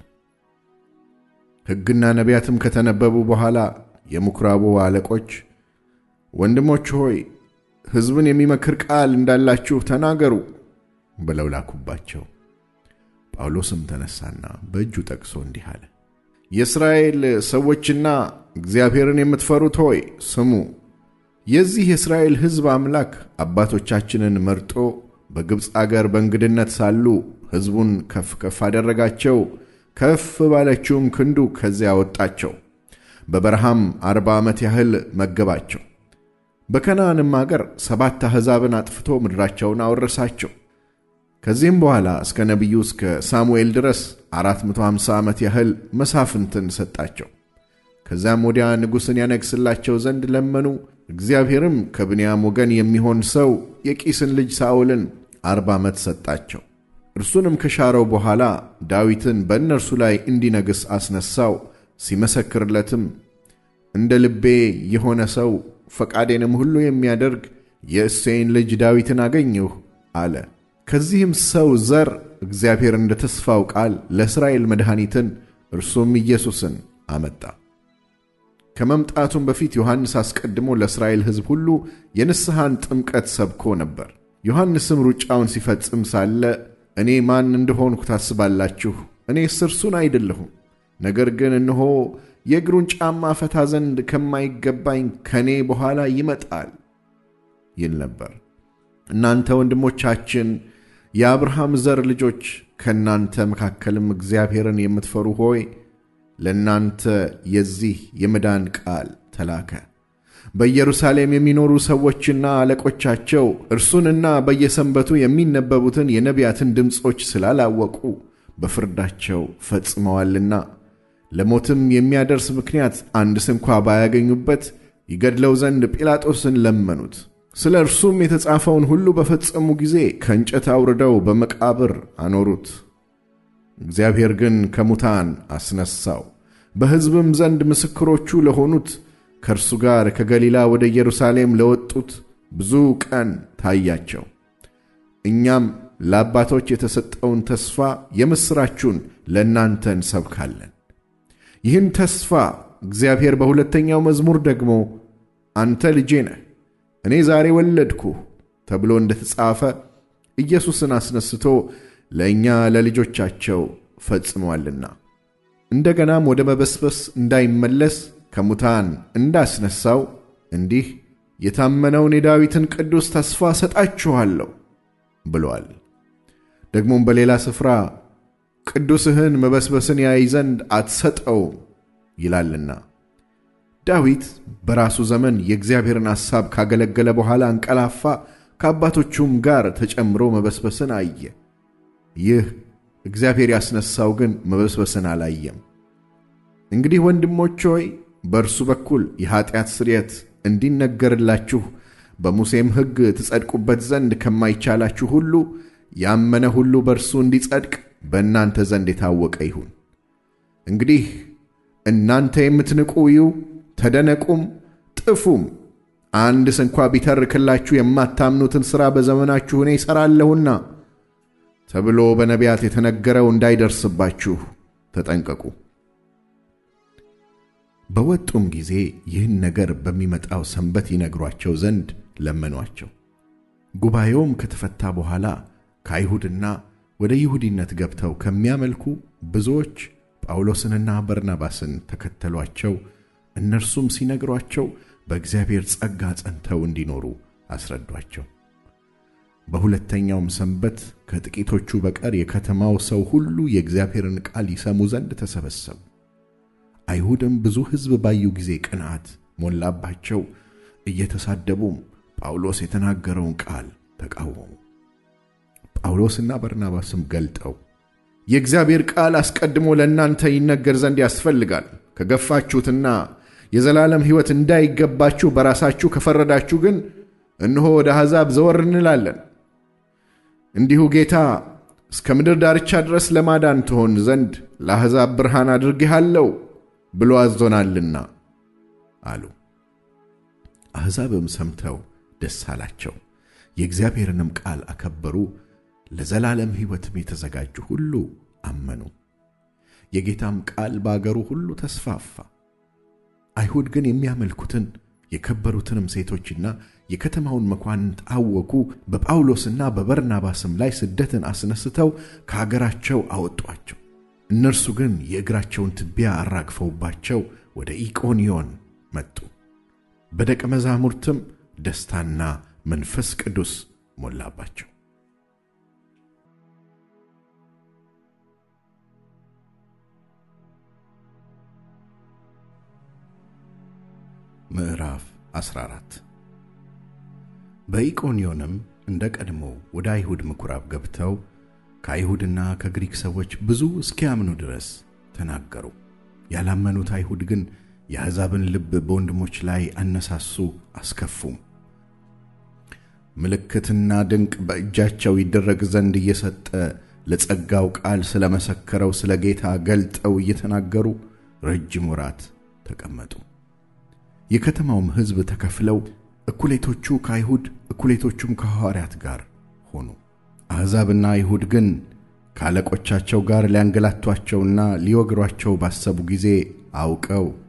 ሕግና ነቢያትም ከተነበቡ በኋላ የምኵራቡ አለቆች ወንድሞች ሆይ ሕዝብን የሚመክር ቃል እንዳላችሁ ተናገሩ ብለው ላኩባቸው። ጳውሎስም ተነሳና በእጁ ጠቅሶ እንዲህ አለ። የእስራኤል ሰዎችና እግዚአብሔርን የምትፈሩት ሆይ ስሙ። የዚህ የእስራኤል ሕዝብ አምላክ አባቶቻችንን መርጦ በግብፅ አገር በእንግድነት ሳሉ ሕዝቡን ከፍ ከፍ አደረጋቸው፣ ከፍ ባለችውም ክንዱ ከዚያ ወጣቸው። በበረሃም አርባ ዓመት ያህል መገባቸው። በከነዓንም አገር ሰባት አሕዛብን አጥፍቶ ምድራቸውን አወረሳቸው። ከዚህም በኋላ እስከ ነቢዩ እስከ ሳሙኤል ድረስ 450 ዓመት ያህል መሳፍንትን ሰጣቸው። ከዚያም ወዲያ ንጉሥን ያነግሥላቸው ዘንድ ለመኑ። እግዚአብሔርም ከብንያም ወገን የሚሆን ሰው የቂስን ልጅ ሳኦልን አርባ ዓመት ሰጣቸው። እርሱንም ከሻረው በኋላ ዳዊትን በእነርሱ ላይ እንዲነግሥ አስነሳው። ሲመሰክርለትም እንደ ልቤ የሆነ ሰው ፈቃዴንም ሁሉ የሚያደርግ የእሴይን ልጅ ዳዊትን አገኘሁ አለ። ከዚህም ሰው ዘር እግዚአብሔር እንደ ተስፋው ቃል ለእስራኤል መድኃኒትን እርሱም ኢየሱስን አመጣ። ከመምጣቱም በፊት ዮሐንስ አስቀድሞ ለእስራኤል ሕዝብ ሁሉ የንስሐን ጥምቀት ሰብኮ ነበር። ዮሐንስም ሩጫውን ሲፈጽም ሳለ እኔ ማን እንደሆንኩ ታስባላችሁ? እኔስ እርሱን አይደለሁም። ነገር ግን እነሆ የእግሩን ጫማ ፈታ ዘንድ ከማይገባኝ ከእኔ በኋላ ይመጣል ይል ነበር። እናንተ ወንድሞቻችን የአብርሃም ዘር ልጆች ከእናንተ መካከልም እግዚአብሔርን የምትፈሩ ሆይ ለእናንተ የዚህ የመዳን ቃል ተላከ። በኢየሩሳሌም የሚኖሩ ሰዎችና አለቆቻቸው እርሱንና በየሰንበቱ የሚነበቡትን የነቢያትን ድምፆች ስላላወቁ በፍርዳቸው ፈጽመዋልና ለሞትም የሚያደርስ ምክንያት አንድ ስንኳ ባያገኙበት ይገድለው ዘንድ ጲላጦስን ለመኑት። ስለ እርሱም የተጻፈውን ሁሉ በፈጸሙ ጊዜ ከእንጨት አውርደው በመቃብር አኖሩት። እግዚአብሔር ግን ከሙታን አስነሣው። በሕዝብም ዘንድ ምስክሮቹ ለሆኑት ከእርሱ ጋር ከገሊላ ወደ ኢየሩሳሌም ለወጡት ብዙ ቀን ታያቸው። እኛም ለአባቶች የተሰጠውን ተስፋ የምሥራቹን ለእናንተ እንሰብካለን። ይህን ተስፋ እግዚአብሔር በሁለተኛው መዝሙር ደግሞ አንተ ልጄ ነህ፣ እኔ ዛሬ ወለድኩህ ተብሎ እንደ ተጻፈ ኢየሱስን አስነስቶ ለእኛ ለልጆቻቸው ፈጽሟልና እንደገናም ወደ መበስበስ እንዳይመለስ ከሙታን እንዳስነሳው እንዲህ የታመነውን የዳዊትን ቅዱስ ተስፋ ሰጣችኋለሁ ብሏል። ደግሞም በሌላ ስፍራ ቅዱስህን መበስበስን ያይ ዘንድ አትሰጠውም ይላልና። ዳዊት በራሱ ዘመን የእግዚአብሔርን ሐሳብ ካገለገለ በኋላ አንቀላፋ፣ ከአባቶቹም ጋር ተጨምሮ መበስበስን አየ። ይህ እግዚአብሔር ያስነሳው ግን መበስበስን አላየም። እንግዲህ ወንድሞች ሆይ በእርሱ በኩል የኀጢአት ስርየት እንዲነገርላችሁ በሙሴም ሕግ ትጸድቁበት ዘንድ ከማይቻላችሁ ሁሉ ያመነ ሁሉ በእርሱ እንዲጸድቅ በእናንተ ዘንድ የታወቀ ይሁን። እንግዲህ እናንተ የምትንቁ እዩ፣ ተደነቁም፣ ጥፉም። አንድ ስንኳ ቢተርክላችሁ የማታምኑትን ሥራ በዘመናችሁ እኔ እሠራለሁና ተብሎ በነቢያት የተነገረው እንዳይደርስባችሁ ተጠንቀቁ። በወጡም ጊዜ ይህን ነገር በሚመጣው ሰንበት ይነግሯቸው ዘንድ ለመኗቸው። ጉባኤውም ከተፈታ በኋላ ከአይሁድና ወደ ይሁዲነት ገብተው ከሚያመልኩ ብዙዎች ጳውሎስንና በርናባስን ተከተሏቸው። እነርሱም ሲነግሯቸው በእግዚአብሔር ጸጋ ጸንተው እንዲኖሩ አስረዷቸው። በሁለተኛውም ሰንበት ከጥቂቶቹ በቀር የከተማው ሰው ሁሉ የእግዚአብሔርን ቃል ይሰሙ ዘንድ ተሰበሰቡ። አይሁድም ብዙ ሕዝብ ባዩ ጊዜ ቅንዓት ሞላባቸው፣ እየተሳደቡም ጳውሎስ የተናገረውን ቃል ተቃወሙ። ጳውሎስና በርናባስም ገልጠው የእግዚአብሔር ቃል አስቀድሞ ለእናንተ ይነገር ዘንድ ያስፈልጋል፣ ከገፋችሁትና የዘላለም ሕይወት እንዳይገባችሁ በራሳችሁ ከፈረዳችሁ ግን እነሆ ወደ አሕዛብ ዘወር እንላለን። እንዲሁ ጌታ እስከ ምድር ዳርቻ ድረስ ለማዳን ትሆን ዘንድ ለአሕዛብ ብርሃን አድርጌሃለሁ ብሎ አዞናልና አሉ። አሕዛብም ሰምተው ደስ አላቸው፣ የእግዚአብሔርንም ቃል አከበሩ። ለዘላለም ሕይወትም የተዘጋጁ ሁሉ አመኑ። የጌታም ቃል በአገሩ ሁሉ ተስፋፋ። አይሁድ ግን የሚያመልኩትን የከበሩትንም ሴቶችና የከተማውን መኳንንት አወኩ። በጳውሎስና በበርናባስም ላይ ስደትን አስነስተው ከአገራቸው አወጧቸው። እነርሱ ግን የእግራቸውን ትቢያ አራግፈውባቸው ወደ ኢቆንዮን መጡ። በደቀ መዛሙርትም ደስታና መንፈስ ቅዱስ ሞላባቸው። ምዕራፍ 14 በኢቆንዮንም እንደ ቀድሞ ወደ አይሁድ ምኵራብ ገብተው ከአይሁድና ከግሪክ ሰዎች ብዙ እስኪያምኑ ድረስ ተናገሩ። ያላመኑት አይሁድ ግን የአሕዛብን ልብ በወንድሞች ላይ አነሳሱ፣ አስከፉም። ምልክትና ድንቅ በእጃቸው ይደረግ ዘንድ እየሰጠ ለጸጋው ቃል ስለ መሰከረው ስለ ጌታ ገልጠው እየተናገሩ ረጅም ወራት ተቀመጡ። የከተማውም ሕዝብ ተከፍለው እኩሌቶቹ ከአይሁድ እኩሌቶቹም ከሐዋርያት ጋር ሆኑ። አሕዛብና አይሁድ ግን ከአለቆቻቸው ጋር ሊያንገላቷቸውና ሊወግሯቸው ባሰቡ ጊዜ አውቀው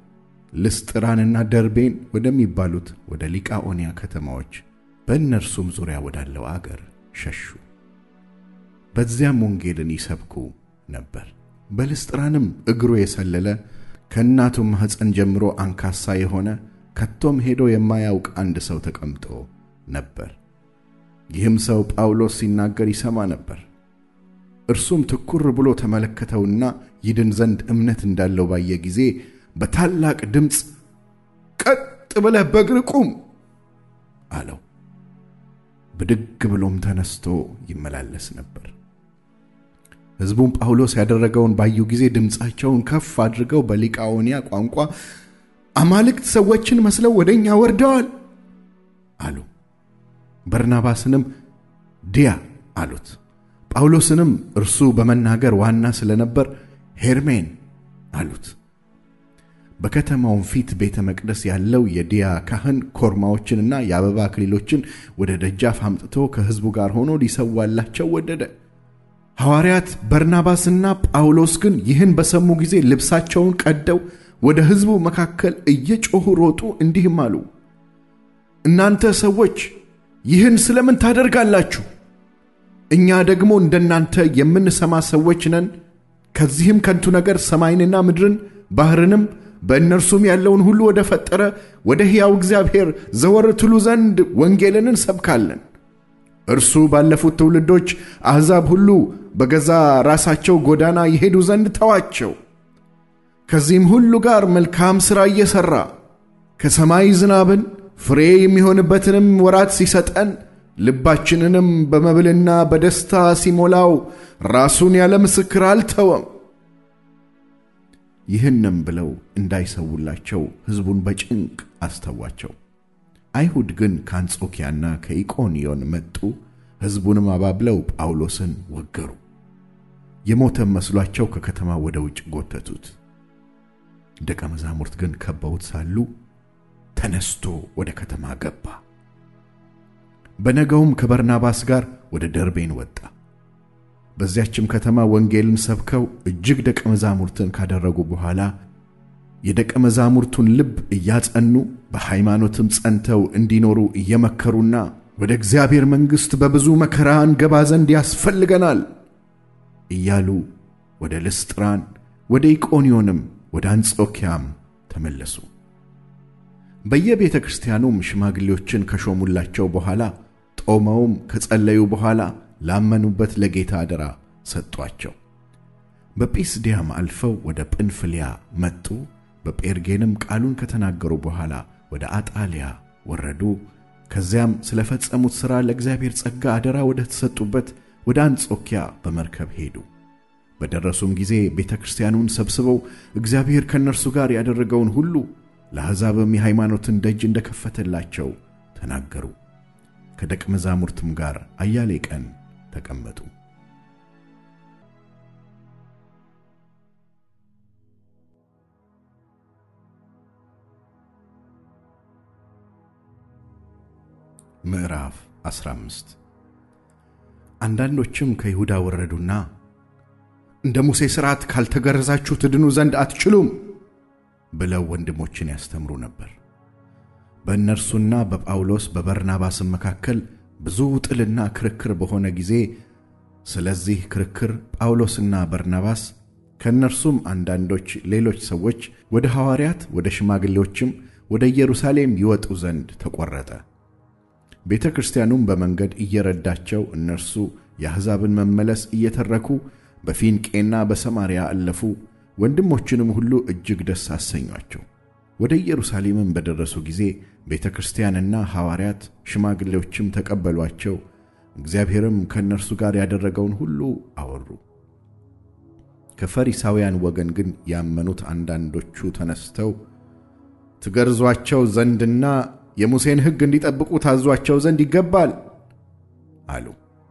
ልስጥራንና ደርቤን ወደሚባሉት ወደ ሊቃኦንያ ከተማዎች በእነርሱም ዙሪያ ወዳለው አገር ሸሹ። በዚያም ወንጌልን ይሰብኩ ነበር። በልስጥራንም እግሩ የሰለለ ከእናቱም ማኅፀን ጀምሮ አንካሳ የሆነ ከቶም ሄዶ የማያውቅ አንድ ሰው ተቀምጦ ነበር። ይህም ሰው ጳውሎስ ሲናገር ይሰማ ነበር። እርሱም ትኩር ብሎ ተመለከተውና ይድን ዘንድ እምነት እንዳለው ባየ ጊዜ በታላቅ ድምፅ ቀጥ ብለህ በእግር ቁም አለው። ብድግ ብሎም ተነስቶ ይመላለስ ነበር። ሕዝቡም ጳውሎስ ያደረገውን ባዩ ጊዜ ድምፃቸውን ከፍ አድርገው በሊቃኦንያ ቋንቋ አማልክት ሰዎችን መስለው ወደ እኛ ወርደዋል አሉ። በርናባስንም ዲያ አሉት። ጳውሎስንም እርሱ በመናገር ዋና ስለነበር ሄርሜን አሉት። በከተማውም ፊት ቤተ መቅደስ ያለው የዲያ ካህን ኮርማዎችንና የአበባ አክሊሎችን ወደ ደጃፍ አምጥቶ ከሕዝቡ ጋር ሆኖ ሊሰዋላቸው ወደደ። ሐዋርያት በርናባስና ጳውሎስ ግን ይህን በሰሙ ጊዜ ልብሳቸውን ቀደው ወደ ሕዝቡ መካከል እየጮኹ ሮጡ፣ እንዲህም አሉ፣ እናንተ ሰዎች ይህን ስለምን ታደርጋላችሁ? እኛ ደግሞ እንደናንተ የምንሰማ ሰዎች ነን። ከዚህም ከንቱ ነገር ሰማይንና ምድርን ባሕርንም በእነርሱም ያለውን ሁሉ ወደ ፈጠረ ወደ ሕያው እግዚአብሔር ዘወር ትሉ ዘንድ ወንጌልን እንሰብካለን። እርሱ ባለፉት ትውልዶች አሕዛብ ሁሉ በገዛ ራሳቸው ጎዳና ይሄዱ ዘንድ ተዋቸው። ከዚህም ሁሉ ጋር መልካም ሥራ እየሠራ ከሰማይ ዝናብን ፍሬ የሚሆንበትንም ወራት ሲሰጠን ልባችንንም በመብልና በደስታ ሲሞላው ራሱን ያለ ምስክር አልተወም። ይህንም ብለው እንዳይሰውላቸው ሕዝቡን በጭንቅ አስተዋቸው። አይሁድ ግን ከአንጾኪያና ከኢቆንዮን መጡ። ሕዝቡንም አባብለው ጳውሎስን ወገሩ። የሞተም መስሏቸው ከከተማ ወደ ውጭ ጎተቱት። ደቀ መዛሙርት ግን ከበውት ሳሉ ተነስቶ ወደ ከተማ ገባ። በነገውም ከበርናባስ ጋር ወደ ደርቤን ወጣ። በዚያችም ከተማ ወንጌልን ሰብከው እጅግ ደቀ መዛሙርትን ካደረጉ በኋላ የደቀ መዛሙርቱን ልብ እያጸኑ በሃይማኖትም ጸንተው እንዲኖሩ እየመከሩና ወደ እግዚአብሔር መንግሥት በብዙ መከራ እንገባ ዘንድ ያስፈልገናል እያሉ ወደ ልስጥራን፣ ወደ ኢቆንዮንም ወደ አንጾኪያም ተመለሱ። በየቤተ ክርስቲያኑም ሽማግሌዎችን ከሾሙላቸው በኋላ ጦመውም ከጸለዩ በኋላ ላመኑበት ለጌታ አደራ ሰጧቸው። በጲስዲያም አልፈው ወደ ጵንፍልያ መጡ። በጴርጌንም ቃሉን ከተናገሩ በኋላ ወደ አጣሊያ ወረዱ። ከዚያም ስለ ፈጸሙት ሥራ ለእግዚአብሔር ጸጋ አደራ ወደ ተሰጡበት ወደ አንጾኪያ በመርከብ ሄዱ። በደረሱም ጊዜ ቤተ ክርስቲያኑን ሰብስበው እግዚአብሔር ከእነርሱ ጋር ያደረገውን ሁሉ ለአሕዛብም የሃይማኖትን ደጅ እንደከፈተላቸው ተናገሩ። ከደቀ መዛሙርትም ጋር አያሌ ቀን ተቀመጡ። ምዕራፍ 15 አንዳንዶችም ከይሁዳ ወረዱና እንደ ሙሴ ሥርዓት ካልተገረዛችሁ ትድኑ ዘንድ አትችሉም ብለው ወንድሞችን ያስተምሩ ነበር። በእነርሱና በጳውሎስ በበርናባስም መካከል ብዙ ጥልና ክርክር በሆነ ጊዜ ስለዚህ ክርክር ጳውሎስና በርናባስ ከእነርሱም አንዳንዶች ሌሎች ሰዎች ወደ ሐዋርያት ወደ ሽማግሌዎችም ወደ ኢየሩሳሌም ይወጡ ዘንድ ተቈረጠ። ቤተ ክርስቲያኑም በመንገድ እየረዳቸው እነርሱ የአሕዛብን መመለስ እየተረኩ በፊንቄና በሰማርያ አለፉ። ወንድሞችንም ሁሉ እጅግ ደስ አሰኟቸው። ወደ ኢየሩሳሌምም በደረሱ ጊዜ ቤተ ክርስቲያንና ሐዋርያት ሽማግሌዎችም ተቀበሏቸው። እግዚአብሔርም ከእነርሱ ጋር ያደረገውን ሁሉ አወሩ። ከፈሪሳውያን ወገን ግን ያመኑት አንዳንዶቹ ተነስተው ትገርዟቸው ዘንድና የሙሴን ሕግ እንዲጠብቁ ታዟቸው ዘንድ ይገባል አሉ።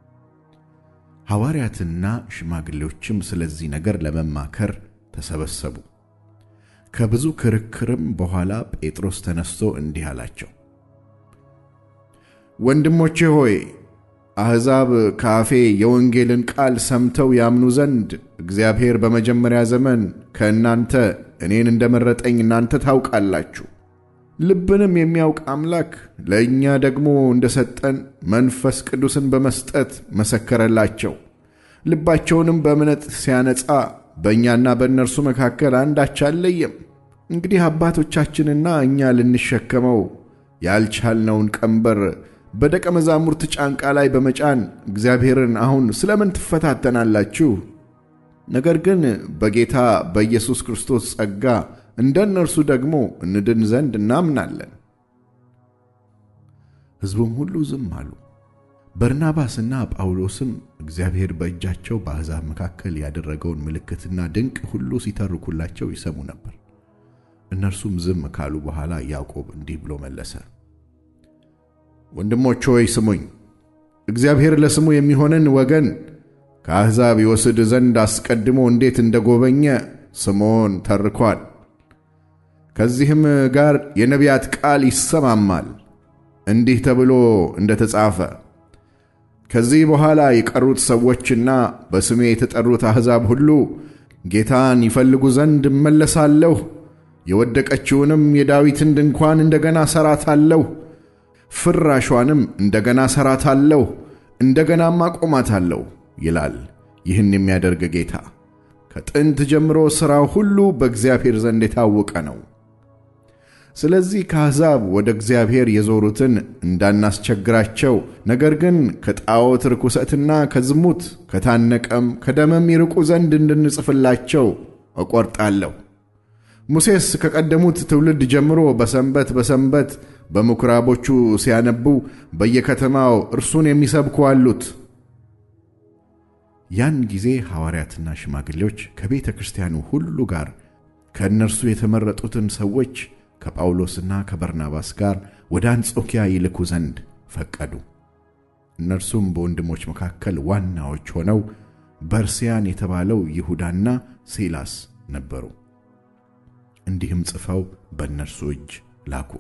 ሐዋርያትና ሽማግሌዎችም ስለዚህ ነገር ለመማከር ተሰበሰቡ። ከብዙ ክርክርም በኋላ ጴጥሮስ ተነስቶ እንዲህ አላቸው፣ ወንድሞቼ ሆይ አሕዛብ ከአፌ የወንጌልን ቃል ሰምተው ያምኑ ዘንድ እግዚአብሔር በመጀመሪያ ዘመን ከእናንተ እኔን እንደመረጠኝ እናንተ ታውቃላችሁ። ልብንም የሚያውቅ አምላክ ለእኛ ደግሞ እንደሰጠን መንፈስ ቅዱስን በመስጠት መሰከረላቸው። ልባቸውንም በእምነት ሲያነጻ በእኛና በእነርሱ መካከል አንዳች አልለየም። እንግዲህ አባቶቻችንና እኛ ልንሸከመው ያልቻልነውን ቀንበር በደቀ መዛሙርት ጫንቃ ላይ በመጫን እግዚአብሔርን አሁን ስለምን ትፈታተናላችሁ? ነገር ግን በጌታ በኢየሱስ ክርስቶስ ጸጋ እንደ እነርሱ ደግሞ እንድን ዘንድ እናምናለን። ሕዝቡም ሁሉ ዝም አሉ። በርናባስና ጳውሎስም እግዚአብሔር በእጃቸው በአሕዛብ መካከል ያደረገውን ምልክትና ድንቅ ሁሉ ሲተርኩላቸው ይሰሙ ነበር። እነርሱም ዝም ካሉ በኋላ ያዕቆብ እንዲህ ብሎ መለሰ። ወንድሞች ሆይ ስሙኝ። እግዚአብሔር ለስሙ የሚሆንን ወገን ከአሕዛብ ይወስድ ዘንድ አስቀድሞ እንዴት እንደጎበኘ ስምዖን ተርኳል። ከዚህም ጋር የነቢያት ቃል ይሰማማል። እንዲህ ተብሎ እንደ ተጻፈ ከዚህ በኋላ የቀሩት ሰዎችና በስሜ የተጠሩት አሕዛብ ሁሉ ጌታን ይፈልጉ ዘንድ እመለሳለሁ፣ የወደቀችውንም የዳዊትን ድንኳን እንደገና ሠራታለሁ፣ ፍራሿንም እንደገና ሠራታለሁ፣ እንደገናም አቆማታለሁ ይላል ይህን የሚያደርግ ጌታ። ከጥንት ጀምሮ ሥራው ሁሉ በእግዚአብሔር ዘንድ የታወቀ ነው። ስለዚህ ከአሕዛብ ወደ እግዚአብሔር የዞሩትን እንዳናስቸግራቸው፣ ነገር ግን ከጣዖት ርኩሰትና ከዝሙት ከታነቀም ከደመም ይርቁ ዘንድ እንድንጽፍላቸው እቈርጣለሁ። ሙሴስ ከቀደሙት ትውልድ ጀምሮ በሰንበት በሰንበት በምኵራቦቹ ሲያነቡ በየከተማው እርሱን የሚሰብኩ አሉት። ያን ጊዜ ሐዋርያትና ሽማግሌዎች ከቤተ ክርስቲያኑ ሁሉ ጋር ከእነርሱ የተመረጡትን ሰዎች ከጳውሎስና ከበርናባስ ጋር ወደ አንጾኪያ ይልኩ ዘንድ ፈቀዱ። እነርሱም በወንድሞች መካከል ዋናዎች ሆነው በርስያን የተባለው ይሁዳና ሲላስ ነበሩ። እንዲህም ጽፈው በእነርሱ እጅ ላኩ።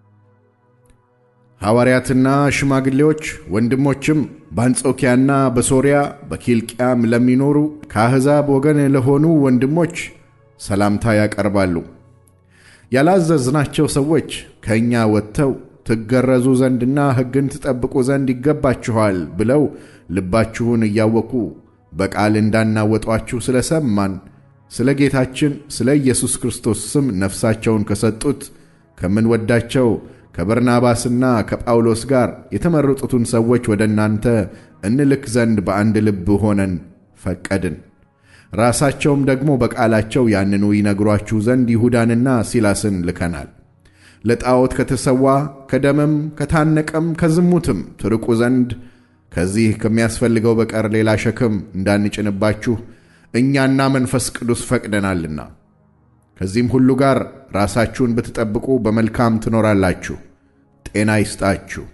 ሐዋርያትና ሽማግሌዎች ወንድሞችም በአንጾኪያና በሶርያ በኪልቅያም ለሚኖሩ ከአሕዛብ ወገን ለሆኑ ወንድሞች ሰላምታ ያቀርባሉ። ያላዘዝናቸው ሰዎች ከእኛ ወጥተው ትገረዙ ዘንድና ሕግን ትጠብቁ ዘንድ ይገባችኋል ብለው ልባችሁን እያወኩ በቃል እንዳናወጧችሁ ስለ ሰማን ስለ ጌታችን ስለ ኢየሱስ ክርስቶስ ስም ነፍሳቸውን ከሰጡት ከምንወዳቸው ከበርናባስና ከጳውሎስ ጋር የተመረጡትን ሰዎች ወደ እናንተ እንልክ ዘንድ በአንድ ልብ ሆነን ፈቀድን። ራሳቸውም ደግሞ በቃላቸው ያንኑ ይነግሯችሁ ዘንድ ይሁዳንና ሲላስን ልከናል። ለጣዖት ከተሰዋ ከደምም ከታነቀም ከዝሙትም ትርቁ ዘንድ ከዚህ ከሚያስፈልገው በቀር ሌላ ሸክም እንዳንጭንባችሁ እኛና መንፈስ ቅዱስ ፈቅደናልና ከዚህም ሁሉ ጋር ራሳችሁን ብትጠብቁ በመልካም ትኖራላችሁ። ጤና ይስጣችሁ።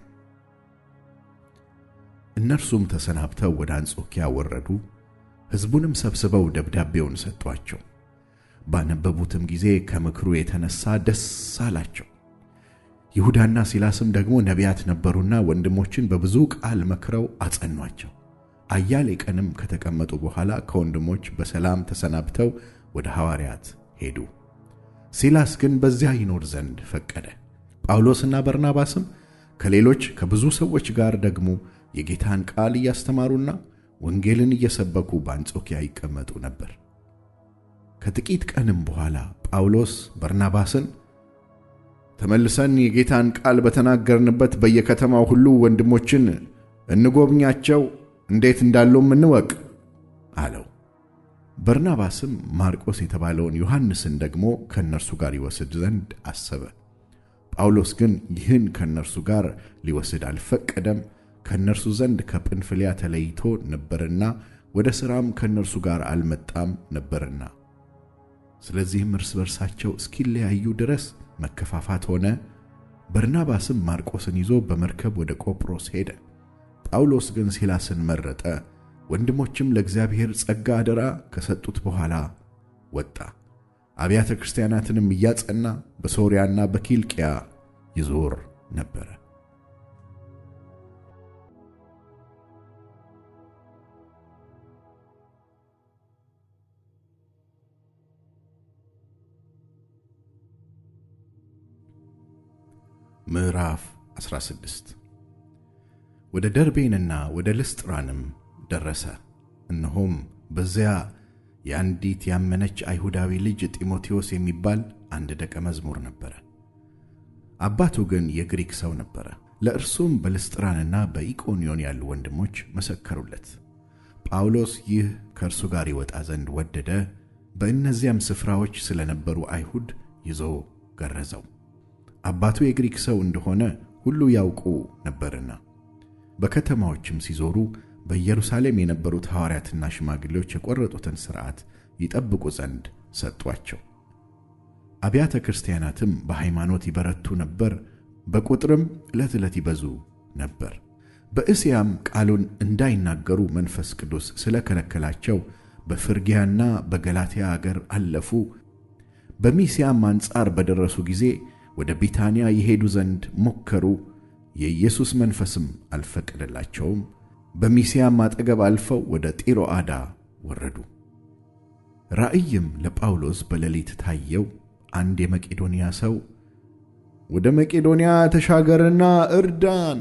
እነርሱም ተሰናብተው ወደ አንጾኪያ ወረዱ። ሕዝቡንም ሰብስበው ደብዳቤውን ሰጧቸው። ባነበቡትም ጊዜ ከምክሩ የተነሣ ደስ አላቸው። ይሁዳና ሲላስም ደግሞ ነቢያት ነበሩና ወንድሞችን በብዙ ቃል መክረው አጸኗቸው። አያሌ ቀንም ከተቀመጡ በኋላ ከወንድሞች በሰላም ተሰናብተው ወደ ሐዋርያት ሄዱ። ሲላስ ግን በዚያ ይኖር ዘንድ ፈቀደ። ጳውሎስና በርናባስም ከሌሎች ከብዙ ሰዎች ጋር ደግሞ የጌታን ቃል እያስተማሩና ወንጌልን እየሰበኩ በአንጾኪያ ይቀመጡ ነበር። ከጥቂት ቀንም በኋላ ጳውሎስ በርናባስን ተመልሰን የጌታን ቃል በተናገርንበት በየከተማው ሁሉ ወንድሞችን እንጎብኛቸው፣ እንዴት እንዳሉም እንወቅ አለው። በርናባስም ማርቆስ የተባለውን ዮሐንስን ደግሞ ከእነርሱ ጋር ይወስድ ዘንድ አሰበ። ጳውሎስ ግን ይህን ከእነርሱ ጋር ሊወስድ አልፈቀደም። ከእነርሱ ዘንድ ከጵንፍልያ ተለይቶ ነበርና ወደ ሥራም ከእነርሱ ጋር አልመጣም ነበርና። ስለዚህም እርስ በርሳቸው እስኪለያዩ ድረስ መከፋፋት ሆነ። በርናባስም ማርቆስን ይዞ በመርከብ ወደ ቆጵሮስ ሄደ። ጳውሎስ ግን ሲላስን መረጠ። ወንድሞችም ለእግዚአብሔር ጸጋ አደራ ከሰጡት በኋላ ወጣ። አብያተ ክርስቲያናትንም እያጸና በሶርያና በኪልቅያ ይዞር ነበረ። ምዕራፍ 16 ወደ ደርቤንና ወደ ልስጥራንም ደረሰ። እነሆም በዚያ የአንዲት ያመነች አይሁዳዊ ልጅ ጢሞቴዎስ የሚባል አንድ ደቀ መዝሙር ነበረ። አባቱ ግን የግሪክ ሰው ነበረ። ለእርሱም በልስጥራንና በኢቆንዮን ያሉ ወንድሞች መሰከሩለት። ጳውሎስ ይህ ከእርሱ ጋር ይወጣ ዘንድ ወደደ። በእነዚያም ስፍራዎች ስለነበሩ አይሁድ ይዞ ገረዘው። አባቱ የግሪክ ሰው እንደሆነ ሁሉ ያውቁ ነበርና። በከተማዎችም ሲዞሩ በኢየሩሳሌም የነበሩት ሐዋርያትና ሽማግሌዎች የቈረጡትን ሥርዓት ይጠብቁ ዘንድ ሰጧቸው። አብያተ ክርስቲያናትም በሃይማኖት ይበረቱ ነበር፣ በቁጥርም ዕለት ዕለት ይበዙ ነበር። በእስያም ቃሉን እንዳይናገሩ መንፈስ ቅዱስ ስለ ከለከላቸው በፍርጊያና በገላትያ አገር አለፉ። በሚስያም አንጻር በደረሱ ጊዜ ወደ ቢታንያ ይሄዱ ዘንድ ሞከሩ። የኢየሱስ መንፈስም አልፈቀደላቸውም። በሚስያም አጠገብ አልፈው ወደ ጢሮአዳ ወረዱ። ራእይም ለጳውሎስ በሌሊት ታየው። አንድ የመቄዶንያ ሰው ወደ መቄዶንያ ተሻገርና እርዳን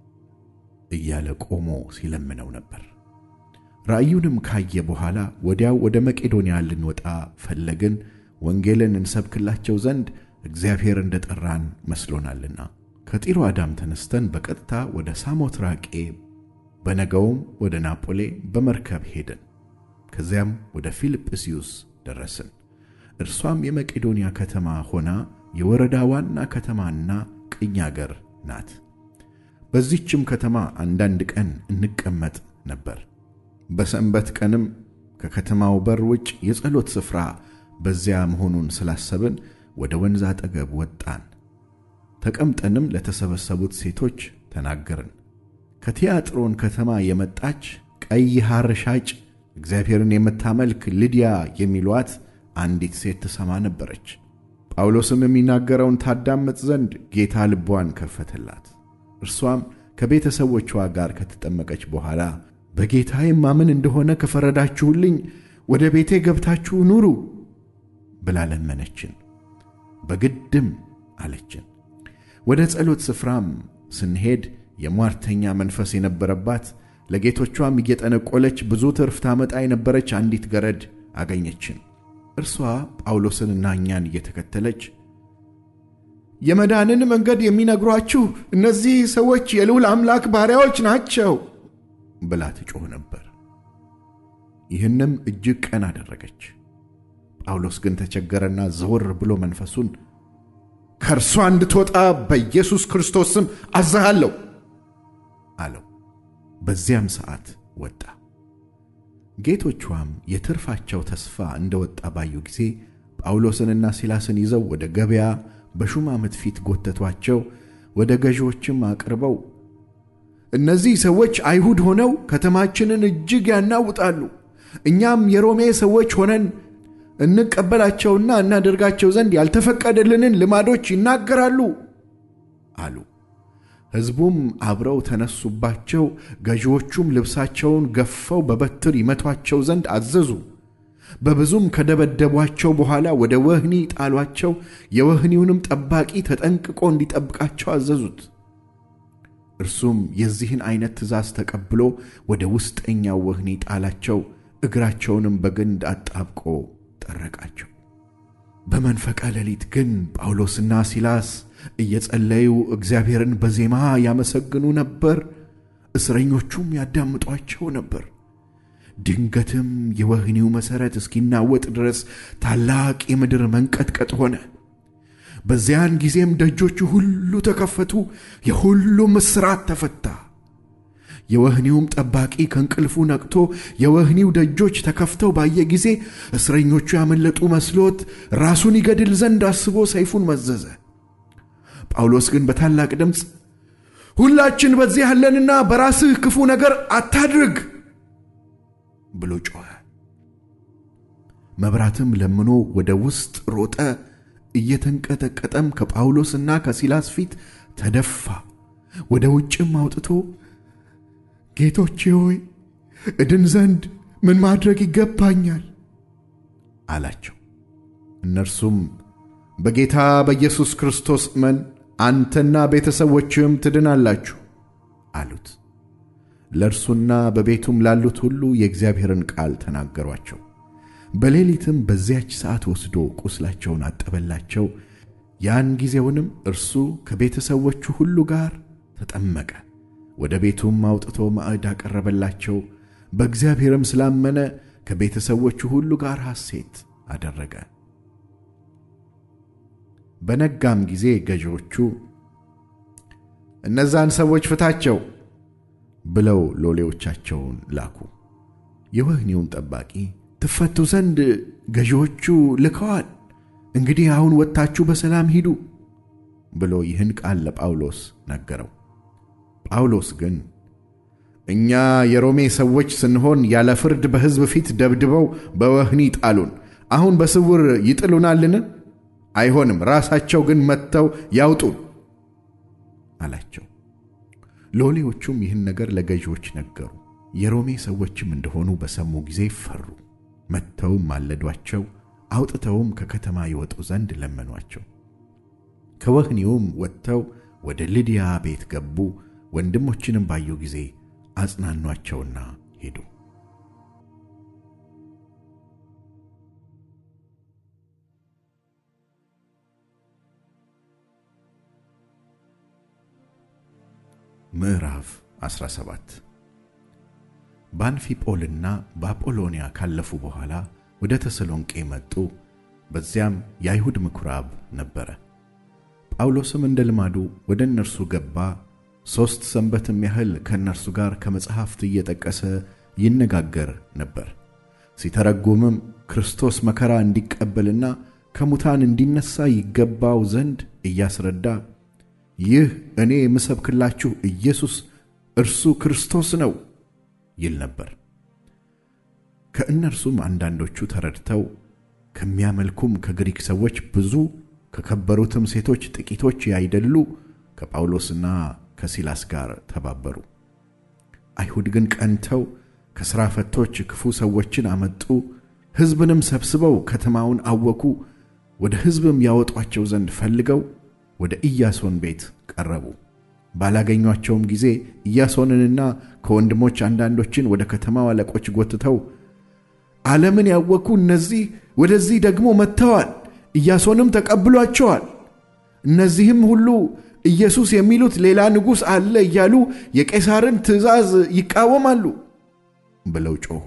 እያለ ቆሞ ሲለምነው ነበር። ራእዩንም ካየ በኋላ ወዲያው ወደ መቄዶንያ ልንወጣ ፈለግን፣ ወንጌልን እንሰብክላቸው ዘንድ እግዚአብሔር እንደ ጠራን መስሎናልና። ከጢሮአዳም ተነስተን በቀጥታ ወደ ሳሞትራቄ በነገውም ወደ ናጶሌ በመርከብ ሄድን። ከዚያም ወደ ፊልጵስዩስ ደረስን። እርሷም የመቄዶንያ ከተማ ሆና የወረዳ ዋና ከተማና ቅኝ አገር ናት። በዚህችም ከተማ አንዳንድ ቀን እንቀመጥ ነበር። በሰንበት ቀንም ከከተማው በር ውጭ የጸሎት ስፍራ በዚያ መሆኑን ስላሰብን ወደ ወንዝ አጠገብ ወጣን። ተቀምጠንም ለተሰበሰቡት ሴቶች ተናገርን። ከቲያጥሮን ከተማ የመጣች ቀይ ሐር ሻጭ እግዚአብሔርን የምታመልክ ልድያ የሚሏት አንዲት ሴት ትሰማ ነበረች። ጳውሎስም የሚናገረውን ታዳምጥ ዘንድ ጌታ ልቧን ከፈተላት። እርሷም ከቤተሰቦቿ ጋር ከተጠመቀች በኋላ በጌታዬም ማምን እንደሆነ ከፈረዳችሁልኝ ወደ ቤቴ ገብታችሁ ኑሩ ብላ ለመነችን። በግድም አለችን። ወደ ጸሎት ስፍራም ስንሄድ የሟርተኛ መንፈስ የነበረባት ለጌቶቿም እየጠነቆለች ብዙ ትርፍ ታመጣ የነበረች አንዲት ገረድ አገኘችን። እርሷ ጳውሎስንና እኛን እየተከተለች የመዳንን መንገድ የሚነግሯችሁ እነዚህ ሰዎች የልዑል አምላክ ባሪያዎች ናቸው ብላ ትጮህ ነበር። ይህንም እጅግ ቀን አደረገች። ጳውሎስ ግን ተቸገረና ዘወር ብሎ መንፈሱን ከእርሷ እንድትወጣ በኢየሱስ ክርስቶስ ስም አዝሃለሁ አለው። በዚያም ሰዓት ወጣ። ጌቶቿም የትርፋቸው ተስፋ እንደወጣ ባዩ ጊዜ ጳውሎስንና ሲላስን ይዘው ወደ ገበያ በሹማምት ፊት ጎተቷቸው። ወደ ገዢዎችም አቅርበው እነዚህ ሰዎች አይሁድ ሆነው ከተማችንን እጅግ ያናውጣሉ፣ እኛም የሮሜ ሰዎች ሆነን እንቀበላቸውና እናደርጋቸው ዘንድ ያልተፈቀደልንን ልማዶች ይናገራሉ አሉ። ሕዝቡም አብረው ተነሱባቸው። ገዢዎቹም ልብሳቸውን ገፈው በበትር ይመቷቸው ዘንድ አዘዙ። በብዙም ከደበደቧቸው በኋላ ወደ ወህኒ ጣሏቸው። የወህኒውንም ጠባቂ ተጠንቅቆ እንዲጠብቃቸው አዘዙት። እርሱም የዚህን ዐይነት ትእዛዝ ተቀብሎ ወደ ውስጠኛው ወህኒ ጣላቸው። እግራቸውንም በግንድ አጣብቆ ጠረቃቸው። በመንፈቀ ሌሊት ግን ጳውሎስና ሲላስ እየጸለዩ እግዚአብሔርን በዜማ ያመሰግኑ ነበር። እስረኞቹም ያዳምጧቸው ነበር። ድንገትም የወህኒው መሠረት እስኪናወጥ ድረስ ታላቅ የምድር መንቀጥቀጥ ሆነ። በዚያን ጊዜም ደጆቹ ሁሉ ተከፈቱ፣ የሁሉም እስራት ተፈታ። የወህኒውም ጠባቂ ከእንቅልፉ ነቅቶ የወህኒው ደጆች ተከፍተው ባየ ጊዜ እስረኞቹ ያመለጡ መስሎት ራሱን ይገድል ዘንድ አስቦ ሰይፉን መዘዘ። ጳውሎስ ግን በታላቅ ድምፅ ሁላችን በዚህ ያለንና በራስህ ክፉ ነገር አታድርግ ብሎ ጮኸ። መብራትም ለምኖ ወደ ውስጥ ሮጠ። እየተንቀጠቀጠም ከጳውሎስና ከሲላስ ፊት ተደፋ። ወደ ውጭም አውጥቶ ጌቶቼ ሆይ እድን ዘንድ ምን ማድረግ ይገባኛል አላቸው። እነርሱም በጌታ በኢየሱስ ክርስቶስ እመን አንተና ቤተሰቦችህም ትድናላችሁ አሉት። ለእርሱና በቤቱም ላሉት ሁሉ የእግዚአብሔርን ቃል ተናገሯቸው። በሌሊትም በዚያች ሰዓት ወስዶ ቁስላቸውን አጠበላቸው። ያን ጊዜውንም እርሱ ከቤተሰቦቹ ሁሉ ጋር ተጠመቀ። ወደ ቤቱም አውጥቶ ማዕድ አቀረበላቸው። በእግዚአብሔርም ስላመነ ከቤተሰቦቹ ሁሉ ጋር ሐሴት አደረገ። በነጋም ጊዜ ገዢዎቹ እነዛን ሰዎች ፍታቸው ብለው ሎሌዎቻቸውን ላኩ። የወህኒውን ጠባቂ ትፈቱ ዘንድ ገዢዎቹ ልከዋል፣ እንግዲህ አሁን ወጥታችሁ በሰላም ሂዱ ብሎ ይህን ቃል ለጳውሎስ ነገረው። ጳውሎስ ግን እኛ የሮሜ ሰዎች ስንሆን ያለ ፍርድ በሕዝብ ፊት ደብድበው በወህኒ ጣሉን። አሁን በስውር ይጥሉናልን? አይሆንም፣ ራሳቸው ግን መጥተው ያውጡን አላቸው። ሎሌዎቹም ይህን ነገር ለገዢዎች ነገሩ። የሮሜ ሰዎችም እንደሆኑ በሰሙ ጊዜ ፈሩ። መጥተውም ማለዷቸው፣ አውጥተውም ከከተማ ይወጡ ዘንድ ለመኗቸው። ከወህኒውም ወጥተው ወደ ልድያ ቤት ገቡ። ወንድሞችንም ባዩ ጊዜ አጽናኗቸውና ሄዱ። ምዕራፍ 17 በአንፊጶልና በአጶሎንያ ካለፉ በኋላ ወደ ተሰሎንቄ መጡ። በዚያም የአይሁድ ምኵራብ ነበረ። ጳውሎስም እንደ ልማዱ ወደ እነርሱ ገባ። ሦስት ሰንበትም ያህል ከእነርሱ ጋር ከመጽሐፍት እየጠቀሰ ይነጋገር ነበር። ሲተረጉምም ክርስቶስ መከራ እንዲቀበልና ከሙታን እንዲነሣ ይገባው ዘንድ እያስረዳ ይህ እኔ የምሰብክላችሁ ኢየሱስ እርሱ ክርስቶስ ነው ይል ነበር። ከእነርሱም አንዳንዶቹ ተረድተው ከሚያመልኩም ከግሪክ ሰዎች ብዙ ከከበሩትም ሴቶች ጥቂቶች ያይደሉ ከጳውሎስና ከሲላስ ጋር ተባበሩ። አይሁድ ግን ቀንተው ከሥራ ፈቶች ክፉ ሰዎችን አመጡ። ሕዝብንም ሰብስበው ከተማውን አወኩ። ወደ ሕዝብም ያወጧቸው ዘንድ ፈልገው ወደ ኢያሶን ቤት ቀረቡ። ባላገኟቸውም ጊዜ ኢያሶንንና ከወንድሞች አንዳንዶችን ወደ ከተማው አለቆች ጎትተው ዓለምን ያወኩ እነዚህ ወደዚህ ደግሞ መጥተዋል፣ ኢያሶንም ተቀብሏቸዋል። እነዚህም ሁሉ ኢየሱስ የሚሉት ሌላ ንጉሥ አለ እያሉ የቄሳርን ትእዛዝ ይቃወማሉ ብለው ጮኹ።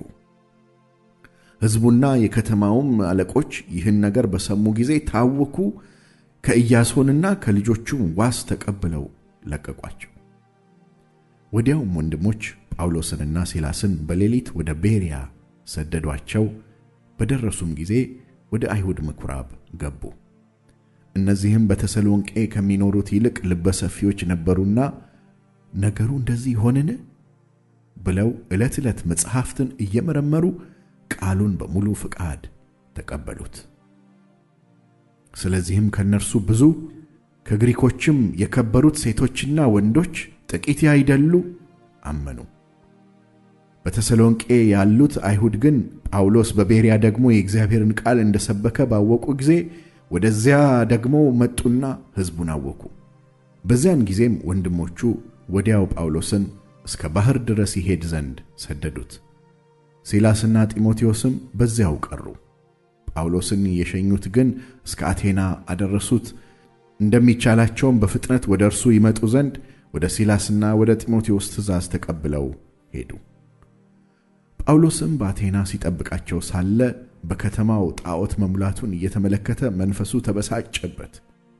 ሕዝቡና የከተማውም አለቆች ይህን ነገር በሰሙ ጊዜ ታወኩ። ከኢያሶንና ከልጆቹም ዋስ ተቀብለው ለቀቋቸው። ወዲያውም ወንድሞች ጳውሎስንና ሲላስን በሌሊት ወደ ቤርያ ሰደዷቸው። በደረሱም ጊዜ ወደ አይሁድ ምኵራብ ገቡ። እነዚህም በተሰሎንቄ ከሚኖሩት ይልቅ ልበሰፊዎች ነበሩና ነገሩ እንደዚህ ሆንን ብለው ዕለት ዕለት መጽሐፍትን እየመረመሩ ቃሉን በሙሉ ፍቃድ ተቀበሉት። ስለዚህም ከእነርሱ ብዙ ከግሪኮችም የከበሩት ሴቶችና ወንዶች ጥቂት ያይደሉ አመኑ። በተሰሎንቄ ያሉት አይሁድ ግን ጳውሎስ በቤርያ ደግሞ የእግዚአብሔርን ቃል እንደሰበከ ባወቁ ጊዜ ወደዚያ ደግሞ መጡና ሕዝቡን አወኩ። በዚያን ጊዜም ወንድሞቹ ወዲያው ጳውሎስን እስከ ባሕር ድረስ ይሄድ ዘንድ ሰደዱት። ሲላስና ጢሞቴዎስም በዚያው ቀሩ። ጳውሎስን የሸኙት ግን እስከ አቴና አደረሱት። እንደሚቻላቸውም በፍጥነት ወደ እርሱ ይመጡ ዘንድ ወደ ሲላስና ወደ ጢሞቴዎስ ትእዛዝ ተቀብለው ሄዱ። ጳውሎስም በአቴና ሲጠብቃቸው ሳለ በከተማው ጣዖት መሙላቱን እየተመለከተ መንፈሱ ተበሳጨበት።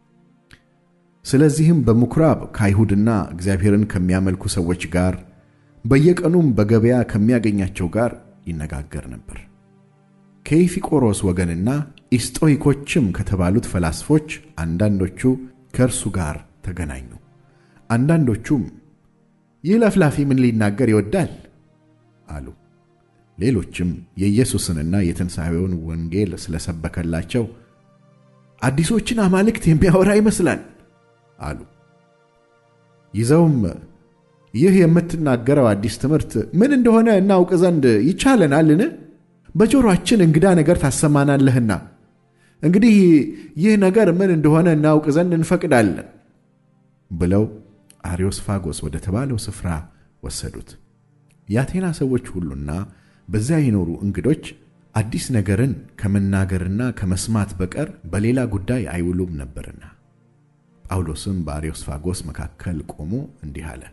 ስለዚህም በምኵራብ ከአይሁድና እግዚአብሔርን ከሚያመልኩ ሰዎች ጋር በየቀኑም በገበያ ከሚያገኛቸው ጋር ይነጋገር ነበር። ከኢፊቆሮስ ወገንና ኢስጦይኮችም ከተባሉት ፈላስፎች አንዳንዶቹ ከእርሱ ጋር ተገናኙ። አንዳንዶቹም ይህ ለፍላፊ ምን ሊናገር ይወዳል አሉ። ሌሎችም የኢየሱስንና የትንሣኤውን ወንጌል ስለሰበከላቸው አዲሶችን አማልክት የሚያወራ ይመስላል አሉ። ይዘውም ይህ የምትናገረው አዲስ ትምህርት ምን እንደሆነ እናውቅ ዘንድ ይቻለናልን? በጆሮአችን እንግዳ ነገር ታሰማናለህና እንግዲህ ይህ ነገር ምን እንደሆነ እናውቅ ዘንድ እንፈቅዳለን ብለው አሪዮስፋጎስ ወደ ተባለው ስፍራ ወሰዱት። የአቴና ሰዎች ሁሉና በዚያ የኖሩ እንግዶች አዲስ ነገርን ከመናገርና ከመስማት በቀር በሌላ ጉዳይ አይውሉም ነበርና። ጳውሎስም በአርዮስፋጎስ መካከል ቆሞ እንዲህ አለ።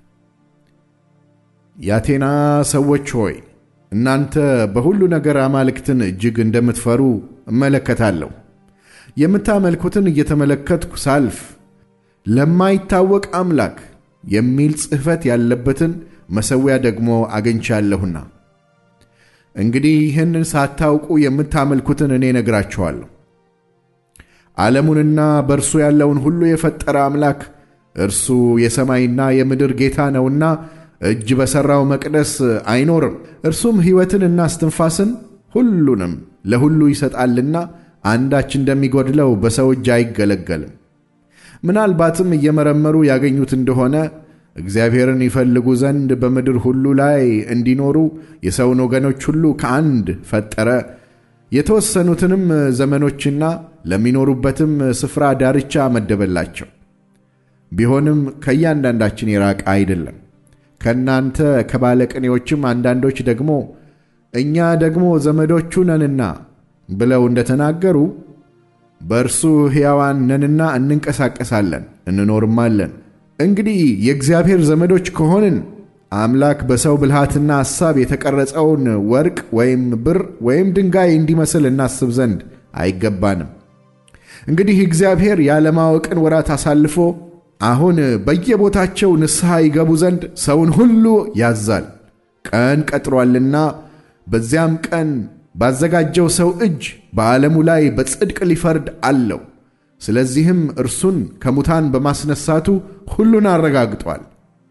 የአቴና ሰዎች ሆይ እናንተ በሁሉ ነገር አማልክትን እጅግ እንደምትፈሩ እመለከታለሁ። የምታመልኩትን እየተመለከትኩ ሳልፍ ለማይታወቅ አምላክ የሚል ጽሕፈት ያለበትን መሠዊያ ደግሞ አግኝቻለሁና እንግዲህ ይህንን ሳታውቁ የምታመልኩትን እኔ ነግራችኋለሁ። ዓለሙንና በእርሱ ያለውን ሁሉ የፈጠረ አምላክ እርሱ የሰማይና የምድር ጌታ ነውና እጅ በሠራው መቅደስ አይኖርም። እርሱም ሕይወትንና እስትንፋስን ሁሉንም ለሁሉ ይሰጣልና አንዳች እንደሚጎድለው በሰው እጅ አይገለገልም። ምናልባትም እየመረመሩ ያገኙት እንደሆነ እግዚአብሔርን ይፈልጉ ዘንድ በምድር ሁሉ ላይ እንዲኖሩ የሰውን ወገኖች ሁሉ ከአንድ ፈጠረ። የተወሰኑትንም ዘመኖችና ለሚኖሩበትም ስፍራ ዳርቻ መደበላቸው። ቢሆንም ከእያንዳንዳችን የራቀ አይደለም። ከእናንተ ከባለቅኔዎችም አንዳንዶች ደግሞ እኛ ደግሞ ዘመዶቹ ነንና ብለው እንደተናገሩ በእርሱ ሕያዋን ነንና እንንቀሳቀሳለን እንኖርማለን። እንግዲህ የእግዚአብሔር ዘመዶች ከሆንን አምላክ በሰው ብልሃትና ሐሳብ የተቀረጸውን ወርቅ ወይም ብር ወይም ድንጋይ እንዲመስል እናስብ ዘንድ አይገባንም። እንግዲህ እግዚአብሔር ያለማወቅን ወራት አሳልፎ አሁን በየቦታቸው ንስሐ ይገቡ ዘንድ ሰውን ሁሉ ያዛል። ቀን ቀጥሯልና በዚያም ቀን ባዘጋጀው ሰው እጅ በዓለሙ ላይ በጽድቅ ሊፈርድ አለው። ስለዚህም እርሱን ከሙታን በማስነሳቱ ሁሉን አረጋግጧል።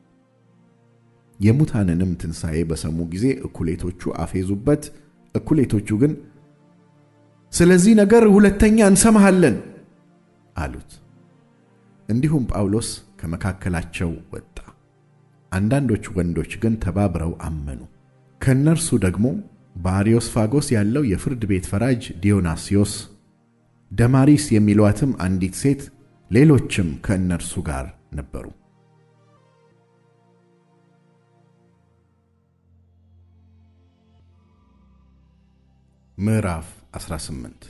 የሙታንንም ትንሣኤ በሰሙ ጊዜ እኩሌቶቹ አፌዙበት፣ እኩሌቶቹ ግን ስለዚህ ነገር ሁለተኛ እንሰማሃለን አሉት። እንዲሁም ጳውሎስ ከመካከላቸው ወጣ። አንዳንዶች ወንዶች ግን ተባብረው አመኑ። ከእነርሱ ደግሞ በአርዮስፋጎስ ያለው የፍርድ ቤት ፈራጅ ዲዮናስዮስ፣ ደማሪስ የሚሏትም አንዲት ሴት፣ ሌሎችም ከእነርሱ ጋር ነበሩ። ምዕራፍ 18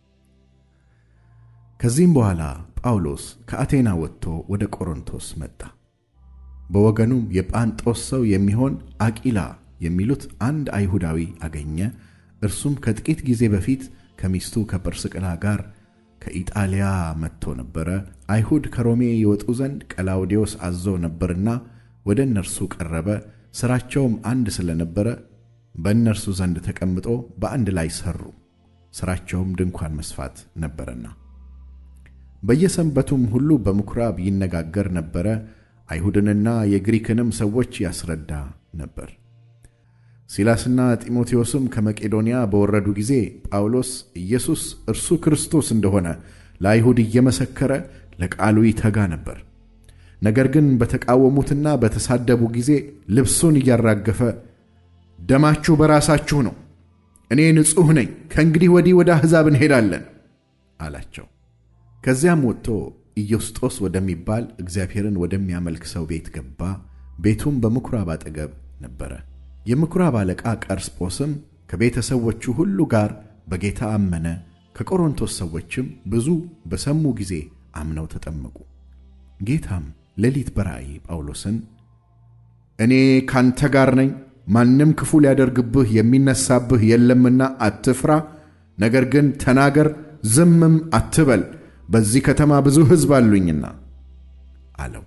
ከዚህም በኋላ ጳውሎስ ከአቴና ወጥቶ ወደ ቆሮንቶስ መጣ። በወገኑም የጳንጦስ ሰው የሚሆን አቂላ የሚሉት አንድ አይሁዳዊ አገኘ። እርሱም ከጥቂት ጊዜ በፊት ከሚስቱ ከጵርስቅላ ጋር ከኢጣሊያ መጥቶ ነበረ። አይሁድ ከሮሜ ይወጡ ዘንድ ቀላውዴዎስ አዞ ነበርና ወደ እነርሱ ቀረበ። ሥራቸውም አንድ ስለነበረ በእነርሱ ዘንድ ተቀምጦ በአንድ ላይ ሠሩ። ሥራቸውም ድንኳን መስፋት ነበረና በየሰንበቱም ሁሉ በምኵራብ ይነጋገር ነበረ። አይሁድንና የግሪክንም ሰዎች ያስረዳ ነበር። ሲላስና ጢሞቴዎስም ከመቄዶንያ በወረዱ ጊዜ ጳውሎስ ኢየሱስ እርሱ ክርስቶስ እንደሆነ ለአይሁድ እየመሰከረ ለቃሉ ይተጋ ነበር። ነገር ግን በተቃወሙትና በተሳደቡ ጊዜ ልብሱን እያራገፈ ደማችሁ በራሳችሁ ነው፣ እኔ ንጹሕ ነኝ፣ ከእንግዲህ ወዲህ ወደ አሕዛብ እንሄዳለን አላቸው። ከዚያም ወጥቶ ኢዮስጦስ ወደሚባል እግዚአብሔርን ወደሚያመልክ ሰው ቤት ገባ። ቤቱም በምኵራብ አጠገብ ነበረ። የምኵራብ አለቃ ቀርስጶስም ከቤተሰቦቹ ሁሉ ጋር በጌታ አመነ። ከቆሮንቶስ ሰዎችም ብዙ በሰሙ ጊዜ አምነው ተጠመቁ። ጌታም ሌሊት በራእይ ጳውሎስን እኔ ካንተ ጋር ነኝ፣ ማንም ክፉ ሊያደርግብህ የሚነሳብህ የለምና አትፍራ፣ ነገር ግን ተናገር፣ ዝምም አትበል በዚህ ከተማ ብዙ ሕዝብ አሉኝና አለው።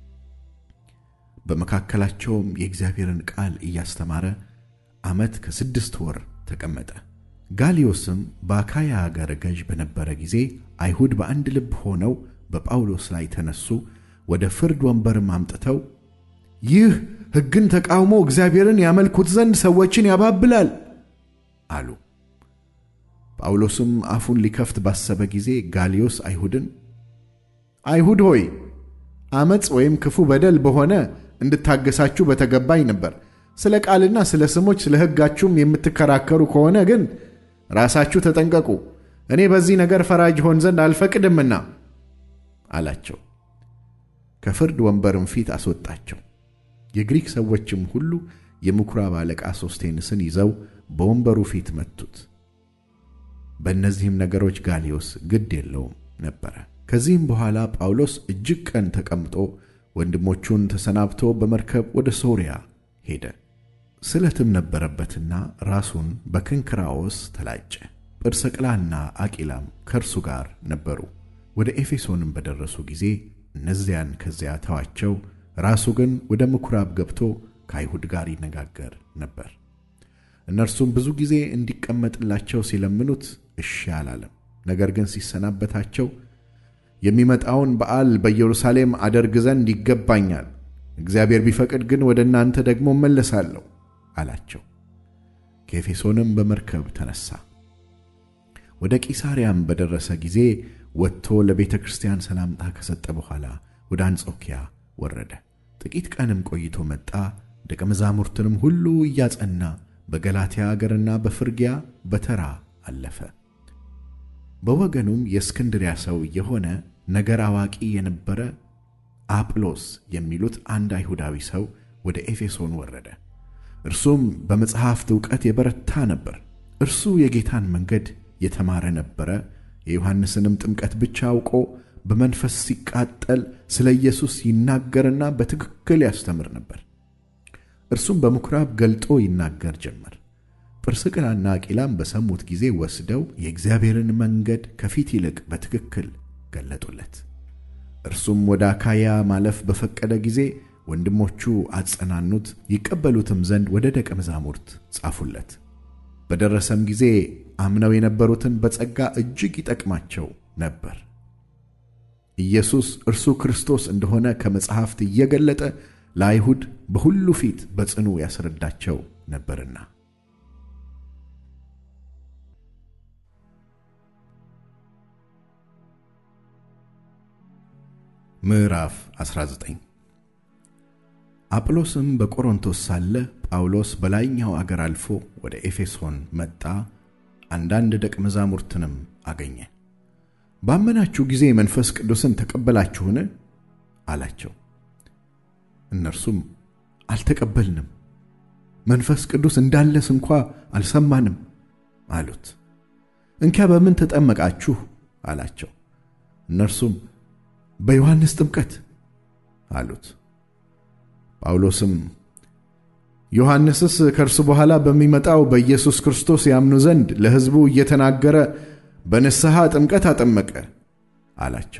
በመካከላቸውም የእግዚአብሔርን ቃል እያስተማረ ዓመት ከስድስት ወር ተቀመጠ። ጋልዮስም በአካያ አገረ ገዥ በነበረ ጊዜ አይሁድ በአንድ ልብ ሆነው በጳውሎስ ላይ ተነሱ። ወደ ፍርድ ወንበርም አምጥተው ይህ ሕግን ተቃውሞ እግዚአብሔርን ያመልኩት ዘንድ ሰዎችን ያባብላል አሉ። ጳውሎስም አፉን ሊከፍት ባሰበ ጊዜ ጋልዮስ አይሁድን አይሁድ ሆይ ዓመፅ ወይም ክፉ በደል በሆነ እንድታገሳችሁ በተገባኝ ነበር። ስለ ቃልና ስለ ስሞች ስለ ሕጋችሁም የምትከራከሩ ከሆነ ግን ራሳችሁ ተጠንቀቁ፣ እኔ በዚህ ነገር ፈራጅ ሆን ዘንድ አልፈቅድምና አላቸው። ከፍርድ ወንበርም ፊት አስወጣቸው። የግሪክ ሰዎችም ሁሉ የምኵራብ አለቃ ሶስቴንስን ይዘው በወንበሩ ፊት መቱት። በእነዚህም ነገሮች ጋልዮስ ግድ የለውም ነበረ። ከዚህም በኋላ ጳውሎስ እጅግ ቀን ተቀምጦ ወንድሞቹን ተሰናብቶ በመርከብ ወደ ሶርያ ሄደ። ስለትም ነበረበትና ራሱን በክንክራዎስ ተላጨ። ጵርስቅላና አቂላም ከእርሱ ጋር ነበሩ። ወደ ኤፌሶንም በደረሱ ጊዜ እነዚያን ከዚያ ተዋቸው። ራሱ ግን ወደ ምኵራብ ገብቶ ከአይሁድ ጋር ይነጋገር ነበር። እነርሱም ብዙ ጊዜ እንዲቀመጥላቸው ሲለምኑት እሺ አላለም። ነገር ግን ሲሰናበታቸው የሚመጣውን በዓል በኢየሩሳሌም አደርግ ዘንድ ይገባኛል፣ እግዚአብሔር ቢፈቅድ ግን ወደ እናንተ ደግሞ እመለሳለሁ አላቸው። ከኤፌሶንም በመርከብ ተነሣ። ወደ ቂሳርያም በደረሰ ጊዜ ወጥቶ ለቤተ ክርስቲያን ሰላምታ ከሰጠ በኋላ ወደ አንጾኪያ ወረደ። ጥቂት ቀንም ቆይቶ መጣ። ደቀ መዛሙርትንም ሁሉ እያጸና በገላትያ አገርና በፍርግያ በተራ አለፈ። በወገኑም የእስክንድሪያ ሰው የሆነ ነገር አዋቂ የነበረ አጵሎስ የሚሉት አንድ አይሁዳዊ ሰው ወደ ኤፌሶን ወረደ። እርሱም በመጽሐፍት ዕውቀት የበረታ ነበር። እርሱ የጌታን መንገድ የተማረ ነበረ። የዮሐንስንም ጥምቀት ብቻ አውቆ በመንፈስ ሲቃጠል ስለ ኢየሱስ ይናገርና በትክክል ያስተምር ነበር። እርሱም በምኵራብ ገልጦ ይናገር ጀመር። ጵርስቅላና አቂላም በሰሙት ጊዜ ወስደው የእግዚአብሔርን መንገድ ከፊት ይልቅ በትክክል ገለጡለት። እርሱም ወደ አካያ ማለፍ በፈቀደ ጊዜ ወንድሞቹ አጸናኑት፣ ይቀበሉትም ዘንድ ወደ ደቀ መዛሙርት ጻፉለት። በደረሰም ጊዜ አምነው የነበሩትን በጸጋ እጅግ ይጠቅማቸው ነበር። ኢየሱስ እርሱ ክርስቶስ እንደሆነ ከመጽሐፍት እየገለጠ ለአይሁድ በሁሉ ፊት በጽኑ ያስረዳቸው ነበርና። ምዕራፍ 19 አጵሎስም በቆሮንቶስ ሳለ ጳውሎስ በላይኛው አገር አልፎ ወደ ኤፌሶን መጣ። አንዳንድ ደቀ መዛሙርትንም አገኘ። ባመናችሁ ጊዜ መንፈስ ቅዱስን ተቀበላችሁን? አላቸው። እነርሱም አልተቀበልንም፣ መንፈስ ቅዱስ እንዳለስ እንኳ አልሰማንም አሉት። እንኪያ በምን ተጠመቃችሁ? አላቸው። እነርሱም በዮሐንስ ጥምቀት አሉት። ጳውሎስም ዮሐንስስ ከእርሱ በኋላ በሚመጣው በኢየሱስ ክርስቶስ ያምኑ ዘንድ ለሕዝቡ እየተናገረ በንስሐ ጥምቀት አጠመቀ አላቸው።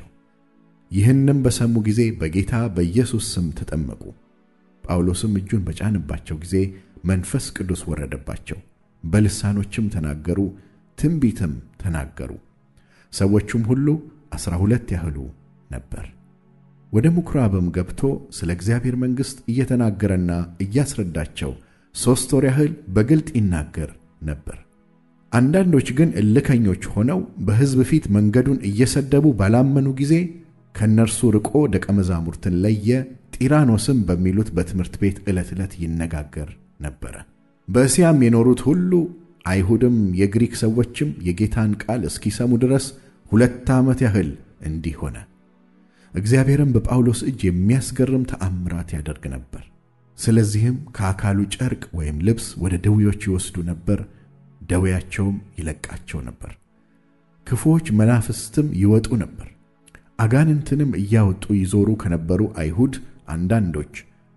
ይህንም በሰሙ ጊዜ በጌታ በኢየሱስ ስም ተጠመቁ። ጳውሎስም እጁን በጫንባቸው ጊዜ መንፈስ ቅዱስ ወረደባቸው፣ በልሳኖችም ተናገሩ፣ ትንቢትም ተናገሩ። ሰዎቹም ሁሉ ዐሥራ ሁለት ያህሉ ነበር። ወደ ምኵራብም ገብቶ ስለ እግዚአብሔር መንግሥት እየተናገረና እያስረዳቸው ሦስት ወር ያህል በግልጥ ይናገር ነበር። አንዳንዶች ግን እልከኞች ሆነው በሕዝብ ፊት መንገዱን እየሰደቡ ባላመኑ ጊዜ ከእነርሱ ርቆ ደቀ መዛሙርትን ለየ። ጢራኖስም በሚሉት በትምህርት ቤት ዕለት ዕለት ይነጋገር ነበረ። በእስያም የኖሩት ሁሉ አይሁድም የግሪክ ሰዎችም የጌታን ቃል እስኪሰሙ ድረስ ሁለት ዓመት ያህል እንዲህ ሆነ። እግዚአብሔርም በጳውሎስ እጅ የሚያስገርም ተአምራት ያደርግ ነበር። ስለዚህም ከአካሉ ጨርቅ ወይም ልብስ ወደ ደዌዎች ይወስዱ ነበር፣ ደዌያቸውም ይለቃቸው ነበር። ክፉዎች መናፍስትም ይወጡ ነበር። አጋንንትንም እያወጡ ይዞሩ ከነበሩ አይሁድ አንዳንዶች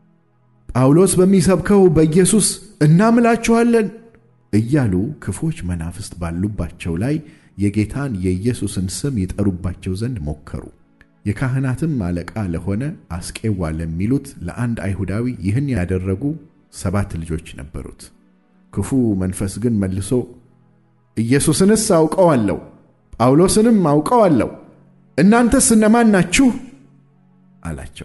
ጳውሎስ በሚሰብከው በኢየሱስ እናምላችኋለን እያሉ ክፉዎች መናፍስት ባሉባቸው ላይ የጌታን የኢየሱስን ስም ይጠሩባቸው ዘንድ ሞከሩ። የካህናትም አለቃ ለሆነ አስቄዋ ለሚሉት ለአንድ አይሁዳዊ ይህን ያደረጉ ሰባት ልጆች ነበሩት። ክፉ መንፈስ ግን መልሶ ኢየሱስንስ አውቀዋለሁ፣ ጳውሎስንም አውቀዋለሁ፣ እናንተስ እነማን ናችሁ? አላቸው።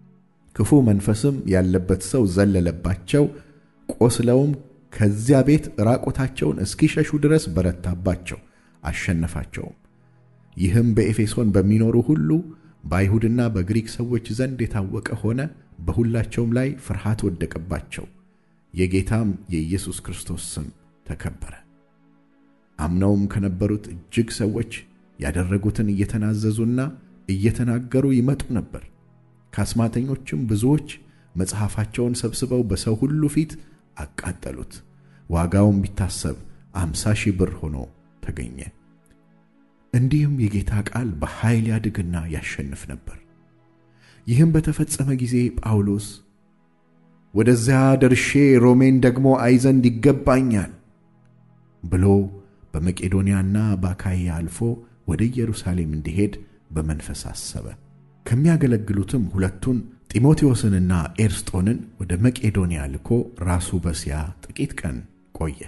ክፉ መንፈስም ያለበት ሰው ዘለለባቸው፣ ቆስለውም ከዚያ ቤት ራቆታቸውን እስኪሸሹ ድረስ በረታባቸው፣ አሸነፋቸውም። ይህም በኤፌሶን በሚኖሩ ሁሉ በአይሁድና በግሪክ ሰዎች ዘንድ የታወቀ ሆነ። በሁላቸውም ላይ ፍርሃት ወደቀባቸው። የጌታም የኢየሱስ ክርስቶስ ስም ተከበረ። አምነውም ከነበሩት እጅግ ሰዎች ያደረጉትን እየተናዘዙና እየተናገሩ ይመጡ ነበር። ከአስማተኞችም ብዙዎች መጽሐፋቸውን ሰብስበው በሰው ሁሉ ፊት አቃጠሉት። ዋጋውም ቢታሰብ አምሳ ሺህ ብር ሆኖ ተገኘ። እንዲህም የጌታ ቃል በኃይል ያድግና ያሸንፍ ነበር። ይህም በተፈጸመ ጊዜ ጳውሎስ ወደዚያ ደርሼ ሮሜን ደግሞ አይ ዘንድ ይገባኛል ብሎ በመቄዶንያና በአካይያ አልፎ ወደ ኢየሩሳሌም እንዲሄድ በመንፈስ አሰበ። ከሚያገለግሉትም ሁለቱን ጢሞቴዎስንና ኤርስጦንን ወደ መቄዶንያ ልኮ ራሱ በእስያ ጥቂት ቀን ቆየ።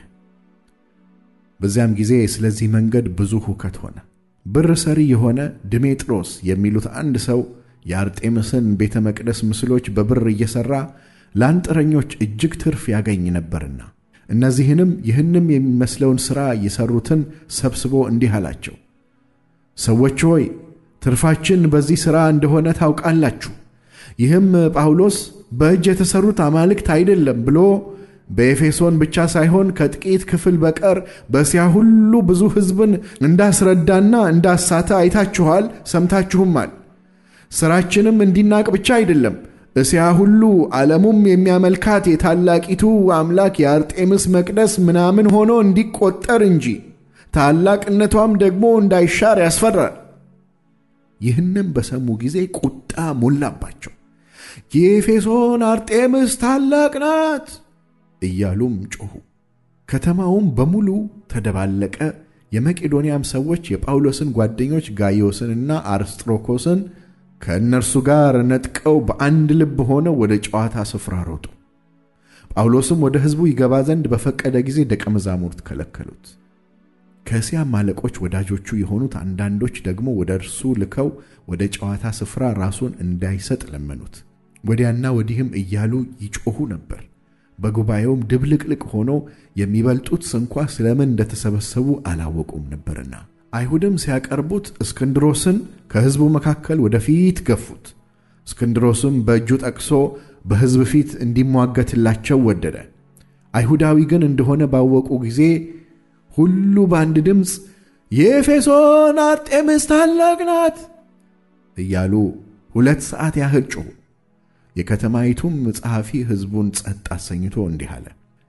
በዚያም ጊዜ ስለዚህ መንገድ ብዙ ሁከት ሆነ። ብር ሰሪ የሆነ ድሜጥሮስ የሚሉት አንድ ሰው የአርጤምስን ቤተ መቅደስ ምስሎች በብር እየሠራ ለአንጥረኞች እጅግ ትርፍ ያገኝ ነበርና እነዚህንም ይህንም የሚመስለውን ሥራ የሠሩትን ሰብስቦ እንዲህ አላቸው፣ ሰዎች ሆይ ትርፋችን በዚህ ሥራ እንደሆነ ታውቃላችሁ። ይህም ጳውሎስ በእጅ የተሠሩት አማልክት አይደለም ብሎ በኤፌሶን ብቻ ሳይሆን ከጥቂት ክፍል በቀር በእስያ ሁሉ ብዙ ሕዝብን እንዳስረዳና እንዳሳተ አይታችኋል፣ ሰምታችሁማል። ሥራችንም እንዲናቅ ብቻ አይደለም፣ እስያ ሁሉ ዓለሙም የሚያመልካት የታላቂቱ አምላክ የአርጤምስ መቅደስ ምናምን ሆኖ እንዲቆጠር እንጂ ታላቅነቷም ደግሞ እንዳይሻር ያስፈራል። ይህንም በሰሙ ጊዜ ቁጣ ሞላባቸው። የኤፌሶን አርጤምስ ታላቅ ናት እያሉም ጮኹ። ከተማውም በሙሉ ተደባለቀ። የመቄዶንያም ሰዎች የጳውሎስን ጓደኞች ጋይዮስንና አርስጥሮኮስን ከእነርሱ ጋር ነጥቀው በአንድ ልብ ሆነው ወደ ጨዋታ ስፍራ ሮጡ። ጳውሎስም ወደ ሕዝቡ ይገባ ዘንድ በፈቀደ ጊዜ ደቀ መዛሙርት ከለከሉት። ከእስያም አለቆች ወዳጆቹ የሆኑት አንዳንዶች ደግሞ ወደ እርሱ ልከው ወደ ጨዋታ ስፍራ ራሱን እንዳይሰጥ ለመኑት። ወዲያና ወዲህም እያሉ ይጮኹ ነበር። በጉባኤውም ድብልቅልቅ ሆኖ የሚበልጡት ስንኳ ስለምን እንደተሰበሰቡ አላወቁም ነበርና። አይሁድም ሲያቀርቡት እስክንድሮስን ከሕዝቡ መካከል ወደፊት ገፉት። እስክንድሮስም በእጁ ጠቅሶ በሕዝብ ፊት እንዲሟገትላቸው ወደደ። አይሁዳዊ ግን እንደሆነ ባወቁ ጊዜ ሁሉ በአንድ ድምፅ የኤፌሶን አርጤምስ ታላቅ ናት እያሉ ሁለት ሰዓት ያህል ጮኹ። የከተማይቱም ጸሐፊ ሕዝቡን ጸጥ አሰኝቶ እንዲህ አለ።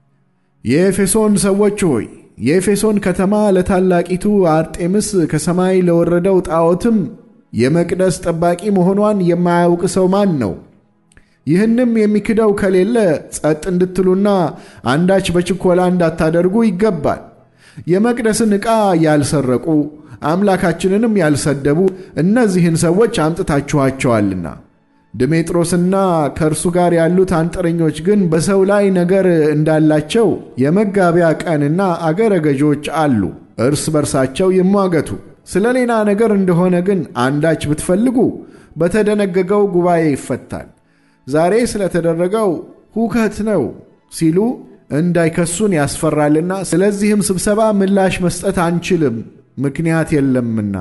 የኤፌሶን ሰዎች ሆይ የኤፌሶን ከተማ ለታላቂቱ አርጤምስ ከሰማይ ለወረደው ጣዖትም የመቅደስ ጠባቂ መሆኗን የማያውቅ ሰው ማን ነው? ይህንም የሚክደው ከሌለ ጸጥ እንድትሉና አንዳች በችኮላ እንዳታደርጉ ይገባል። የመቅደስን ዕቃ ያልሰረቁ አምላካችንንም ያልሰደቡ እነዚህን ሰዎች አምጥታችኋቸዋልና ድሜጥሮስና ከእርሱ ጋር ያሉት አንጥረኞች ግን በሰው ላይ ነገር እንዳላቸው የመጋቢያ ቀንና አገረ ገዦች አሉ። እርስ በርሳቸው ይሟገቱ። ስለ ሌላ ነገር እንደሆነ ግን አንዳች ብትፈልጉ በተደነገገው ጉባኤ ይፈታል። ዛሬ ስለተደረገው ሁከት ነው ሲሉ እንዳይከሱን ያስፈራልና፣ ስለዚህም ስብሰባ ምላሽ መስጠት አንችልም፣ ምክንያት የለምና።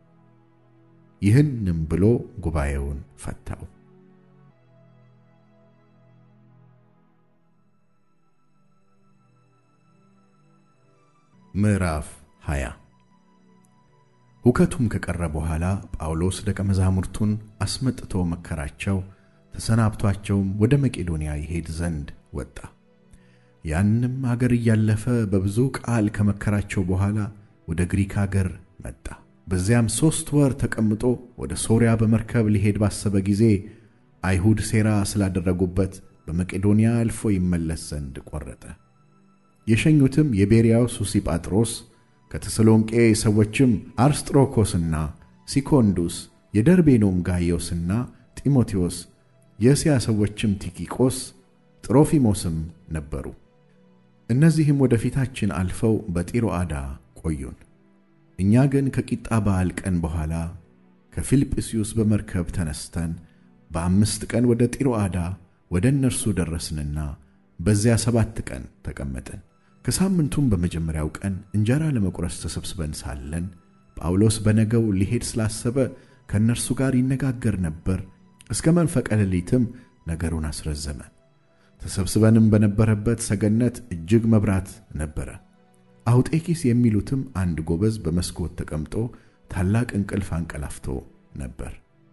ይህንም ብሎ ጉባኤውን ፈታው። ምዕራፍ 20 ሁከቱም ከቀረ በኋላ ጳውሎስ ደቀ መዛሙርቱን አስመጥቶ መከራቸው፣ ተሰናብቷቸውም ወደ መቄዶንያ ይሄድ ዘንድ ወጣ። ያንም አገር እያለፈ በብዙ ቃል ከመከራቸው በኋላ ወደ ግሪክ አገር መጣ። በዚያም ሦስት ወር ተቀምጦ ወደ ሶርያ በመርከብ ሊሄድ ባሰበ ጊዜ አይሁድ ሴራ ስላደረጉበት በመቄዶንያ አልፎ ይመለስ ዘንድ ቈረጠ። የሸኙትም የቤርያው ሱሲጳጥሮስ ከተሰሎንቄ ሰዎችም አርስጥሮኮስና ሲኮንዱስ የደርቤኖም ጋይዮስና ጢሞቴዎስ የእስያ ሰዎችም ቲኪቆስ ጥሮፊሞስም ነበሩ። እነዚህም ወደ ፊታችን አልፈው በጢሮአዳ ቆዩን። እኛ ግን ከቂጣ በዓል ቀን በኋላ ከፊልጵስዩስ በመርከብ ተነስተን በአምስት ቀን ወደ ጢሮአዳ ወደ እነርሱ ደረስንና በዚያ ሰባት ቀን ተቀመጥን። ከሳምንቱም በመጀመሪያው ቀን እንጀራ ለመቁረስ ተሰብስበን ሳለን ጳውሎስ በነገው ሊሄድ ስላሰበ ከእነርሱ ጋር ይነጋገር ነበር። እስከ መንፈቀ ሌሊትም ነገሩን አስረዘመ። ተሰብስበንም በነበረበት ሰገነት እጅግ መብራት ነበረ። አውጤኪስ የሚሉትም አንድ ጎበዝ በመስኮት ተቀምጦ ታላቅ እንቅልፍ አንቀላፍቶ ነበር።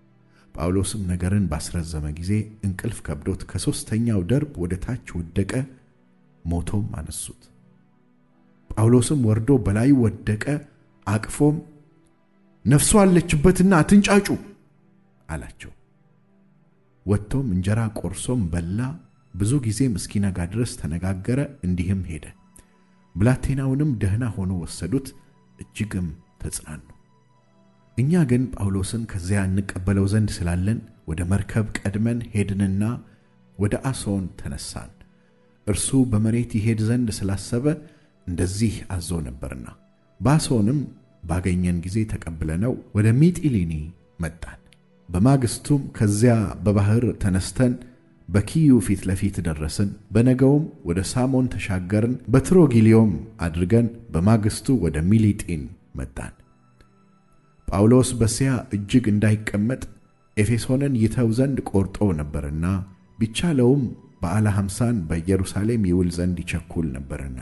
ጳውሎስም ነገርን ባስረዘመ ጊዜ እንቅልፍ ከብዶት ከሦስተኛው ደርብ ወደ ታች ወደቀ፣ ሞቶም አነሱት። ጳውሎስም ወርዶ በላዩ ወደቀ፣ አቅፎም ነፍሱ አለችበትና አትንጫጩ አላቸው። ወጥቶም እንጀራ ቆርሶም በላ፣ ብዙ ጊዜም እስኪነጋ ድረስ ተነጋገረ፣ እንዲህም ሄደ። ብላቴናውንም ደህና ሆኖ ወሰዱት፣ እጅግም ተጽናኑ። እኛ ግን ጳውሎስን ከዚያ እንቀበለው ዘንድ ስላለን ወደ መርከብ ቀድመን ሄድንና ወደ አሶን ተነሳን። እርሱ በመሬት ይሄድ ዘንድ ስላሰበ እንደዚህ አዞ ነበርና። በአሶንም ባገኘን ጊዜ ተቀብለነው ወደ ሚጢሊኒ መጣን። በማግስቱም ከዚያ በባሕር ተነስተን በኪዩ ፊት ለፊት ደረስን። በነገውም ወደ ሳሞን ተሻገርን። በትሮጊሊዮም አድርገን በማግስቱ ወደ ሚሊጢን መጣን። ጳውሎስ በዚያ እጅግ እንዳይቀመጥ ኤፌሶንን ይተው ዘንድ ቆርጦ ነበርና ቢቻለውም በዓለ ሐምሳን በኢየሩሳሌም ይውል ዘንድ ይቸኩል ነበርና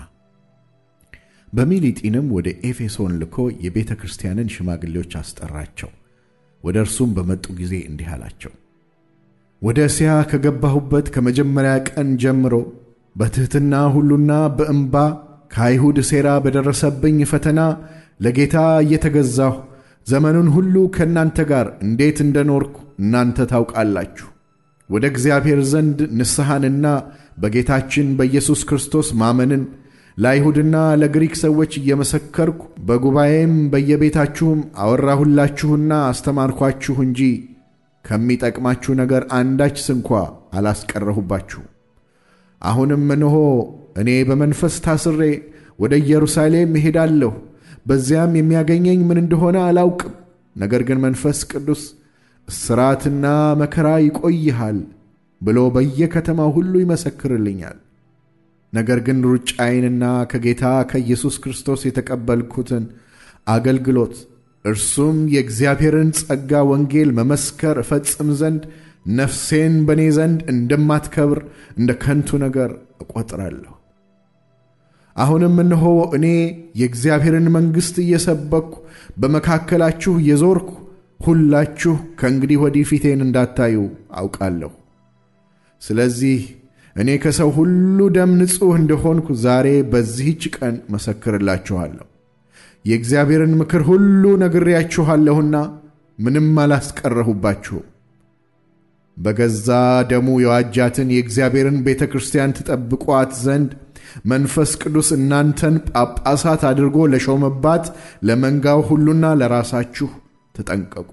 በሚሊጢንም ወደ ኤፌሶን ልኮ የቤተ ክርስቲያንን ሽማግሌዎች አስጠራቸው። ወደ እርሱም በመጡ ጊዜ እንዲህ አላቸው። ወደ እስያ ከገባሁበት ከመጀመሪያ ቀን ጀምሮ በትሕትና ሁሉና በእምባ ከአይሁድ ሴራ በደረሰብኝ ፈተና ለጌታ እየተገዛሁ ዘመኑን ሁሉ ከእናንተ ጋር እንዴት እንደኖርኩ እናንተ ታውቃላችሁ። ወደ እግዚአብሔር ዘንድ ንስሐንና በጌታችን በኢየሱስ ክርስቶስ ማመንን ለአይሁድና ለግሪክ ሰዎች እየመሰከርኩ በጉባኤም በየቤታችሁም አወራሁላችሁና አስተማርኳችሁ እንጂ ከሚጠቅማችሁ ነገር አንዳች ስንኳ አላስቀረሁባችሁ። አሁንም እነሆ እኔ በመንፈስ ታስሬ ወደ ኢየሩሳሌም እሄዳለሁ። በዚያም የሚያገኘኝ ምን እንደሆነ አላውቅም። ነገር ግን መንፈስ ቅዱስ እስራትና መከራ ይቆይሃል ብሎ በየከተማው ሁሉ ይመሰክርልኛል። ነገር ግን ሩጫዬንና ከጌታ ከኢየሱስ ክርስቶስ የተቀበልኩትን አገልግሎት እርሱም የእግዚአብሔርን ጸጋ ወንጌል መመስከር እፈጽም ዘንድ ነፍሴን በእኔ ዘንድ እንደማትከብር እንደ ከንቱ ነገር እቆጥራለሁ። አሁንም እነሆ እኔ የእግዚአብሔርን መንግሥት እየሰበክሁ በመካከላችሁ እየዞርኩ ሁላችሁ ከእንግዲህ ወዲህ ፊቴን እንዳታዩ አውቃለሁ። ስለዚህ እኔ ከሰው ሁሉ ደም ንጹሕ እንደሆንኩ ዛሬ በዚህች ቀን መሰክርላችኋለሁ። የእግዚአብሔርን ምክር ሁሉ ነግሬያችኋለሁና ምንም አላስቀረሁባችሁም። በገዛ ደሙ የዋጃትን የእግዚአብሔርን ቤተ ክርስቲያን ትጠብቋት ዘንድ መንፈስ ቅዱስ እናንተን ጳጳሳት አድርጎ ለሾመባት ለመንጋው ሁሉና ለራሳችሁ ተጠንቀቁ።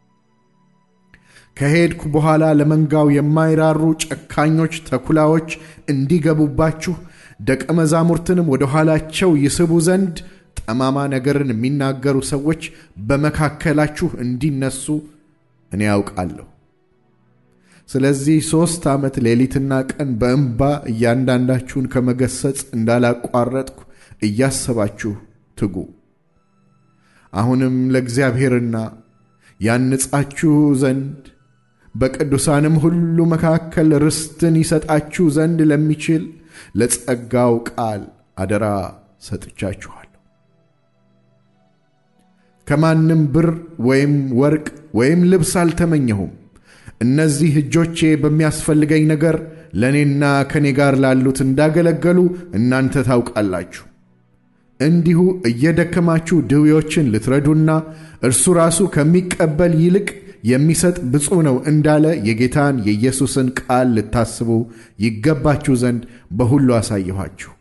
ከሄድኩ በኋላ ለመንጋው የማይራሩ ጨካኞች ተኩላዎች እንዲገቡባችሁ ደቀ መዛሙርትንም ወደ ኋላቸው ይስቡ ዘንድ ጠማማ ነገርን የሚናገሩ ሰዎች በመካከላችሁ እንዲነሱ እኔ ያውቃለሁ። ስለዚህ ሦስት ዓመት ሌሊትና ቀን በእንባ እያንዳንዳችሁን ከመገሰጽ እንዳላቋረጥኩ እያሰባችሁ ትጉ። አሁንም ለእግዚአብሔርና ያንጻችሁ ዘንድ በቅዱሳንም ሁሉ መካከል ርስትን ይሰጣችሁ ዘንድ ለሚችል ለጸጋው ቃል አደራ ሰጥቻችኋለሁ። ከማንም ብር ወይም ወርቅ ወይም ልብስ አልተመኘሁም። እነዚህ እጆቼ በሚያስፈልገኝ ነገር ለእኔና ከእኔ ጋር ላሉት እንዳገለገሉ እናንተ ታውቃላችሁ። እንዲሁ እየደከማችሁ ድዌዎችን ልትረዱና እርሱ ራሱ ከሚቀበል ይልቅ የሚሰጥ ብፁዕ ነው እንዳለ የጌታን የኢየሱስን ቃል ልታስቡ ይገባችሁ ዘንድ በሁሉ አሳየኋችሁ።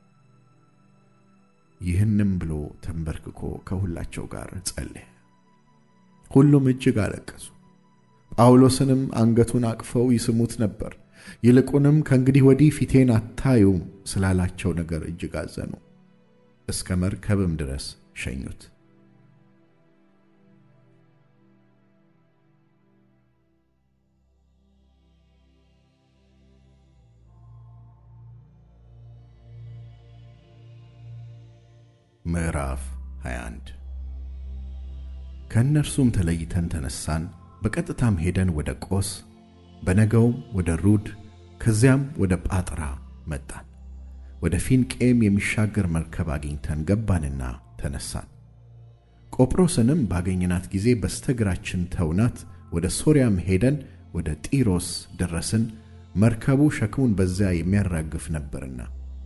ይህንም ብሎ ተንበርክኮ ከሁላቸው ጋር ጸለየ። ሁሉም እጅግ አለቀሱ። ጳውሎስንም አንገቱን አቅፈው ይስሙት ነበር። ይልቁንም ከእንግዲህ ወዲህ ፊቴን አታዩም ስላላቸው ነገር እጅግ አዘኑ። እስከ መርከብም ድረስ ሸኙት። ምዕራፍ 21 ከእነርሱም ተለይተን ተነሳን፣ በቀጥታም ሄደን ወደ ቆስ፣ በነገውም ወደ ሩድ፣ ከዚያም ወደ ጳጥራ መጣን። ወደ ፊንቄም የሚሻገር መርከብ አግኝተን ገባንና ተነሳን። ቆጵሮስንም ባገኘናት ጊዜ በስተግራችን ተውናት፣ ወደ ሶርያም ሄደን ወደ ጢሮስ ደረስን። መርከቡ ሸክሙን በዚያ የሚያራግፍ ነበርና።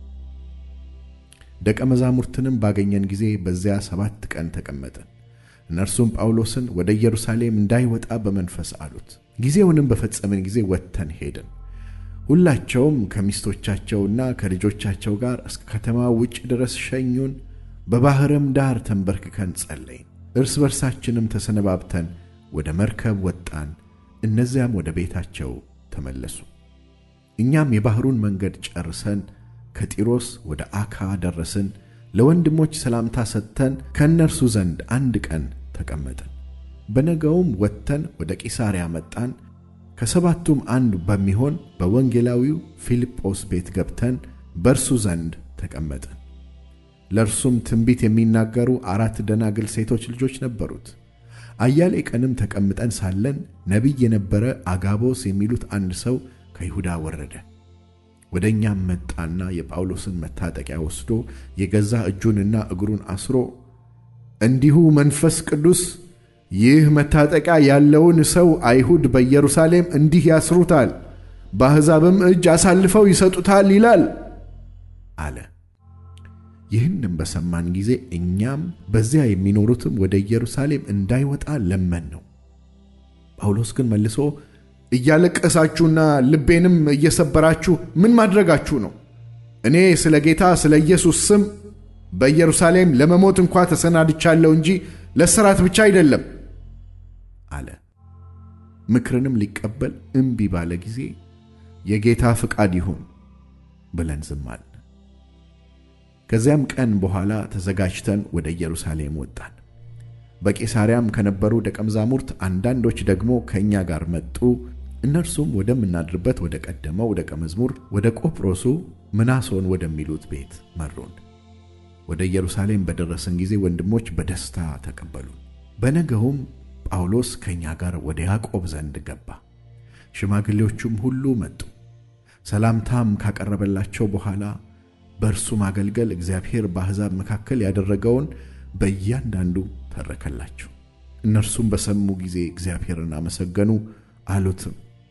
ደቀ መዛሙርትንም ባገኘን ጊዜ በዚያ ሰባት ቀን ተቀመጥን። እነርሱም ጳውሎስን ወደ ኢየሩሳሌም እንዳይወጣ በመንፈስ አሉት። ጊዜውንም በፈጸምን ጊዜ ወጥተን ሄድን። ሁላቸውም ከሚስቶቻቸውና ከልጆቻቸው ጋር እስከ ከተማ ውጭ ድረስ ሸኙን። በባሕርም ዳር ተንበርክከን ጸለይን። እርስ በርሳችንም ተሰነባብተን ወደ መርከብ ወጣን። እነዚያም ወደ ቤታቸው ተመለሱ። እኛም የባሕሩን መንገድ ጨርሰን ከጢሮስ ወደ አካ ደረስን። ለወንድሞች ሰላምታ ሰጥተን ከእነርሱ ዘንድ አንድ ቀን ተቀመጥን። በነገውም ወጥተን ወደ ቂሳርያ መጣን። ከሰባቱም አንዱ በሚሆን በወንጌላዊው ፊልጶስ ቤት ገብተን በእርሱ ዘንድ ተቀመጥን። ለእርሱም ትንቢት የሚናገሩ አራት ደናግል ሴቶች ልጆች ነበሩት። አያሌ ቀንም ተቀምጠን ሳለን ነቢይ የነበረ አጋቦስ የሚሉት አንድ ሰው ከይሁዳ ወረደ። ወደ እኛም መጣና የጳውሎስን መታጠቂያ ወስዶ የገዛ እጁንና እግሩን አስሮ እንዲሁ መንፈስ ቅዱስ ይህ መታጠቂያ ያለውን ሰው አይሁድ በኢየሩሳሌም እንዲህ ያስሩታል፣ በአሕዛብም እጅ አሳልፈው ይሰጡታል ይላል አለ። ይህንም በሰማን ጊዜ እኛም በዚያ የሚኖሩትም ወደ ኢየሩሳሌም እንዳይወጣ ለመን ነው። ጳውሎስ ግን መልሶ እያለቀሳችሁና ልቤንም እየሰበራችሁ ምን ማድረጋችሁ ነው? እኔ ስለ ጌታ ስለ ኢየሱስ ስም በኢየሩሳሌም ለመሞት እንኳ ተሰናድቻለሁ እንጂ ለእስራት ብቻ አይደለም አለ። ምክርንም ሊቀበል እምቢ ባለ ጊዜ የጌታ ፍቃድ ይሁን ብለን ዝም አልን። ከዚያም ቀን በኋላ ተዘጋጅተን ወደ ኢየሩሳሌም ወጣን። በቄሳርያም ከነበሩ ደቀ መዛሙርት አንዳንዶች ደግሞ ከእኛ ጋር መጡ። እነርሱም ወደምናድርበት ወደ ቀደመው ደቀ መዝሙር ወደ ቆጵሮሱ ምናሶን ወደሚሉት ቤት መሩን። ወደ ኢየሩሳሌም በደረስን ጊዜ ወንድሞች በደስታ ተቀበሉን። በነገውም ጳውሎስ ከእኛ ጋር ወደ ያዕቆብ ዘንድ ገባ። ሽማግሌዎቹም ሁሉ መጡ። ሰላምታም ካቀረበላቸው በኋላ በእርሱ ማገልገል እግዚአብሔር በአሕዛብ መካከል ያደረገውን በእያንዳንዱ ተረከላቸው። እነርሱም በሰሙ ጊዜ እግዚአብሔርን አመሰገኑ። አሉትም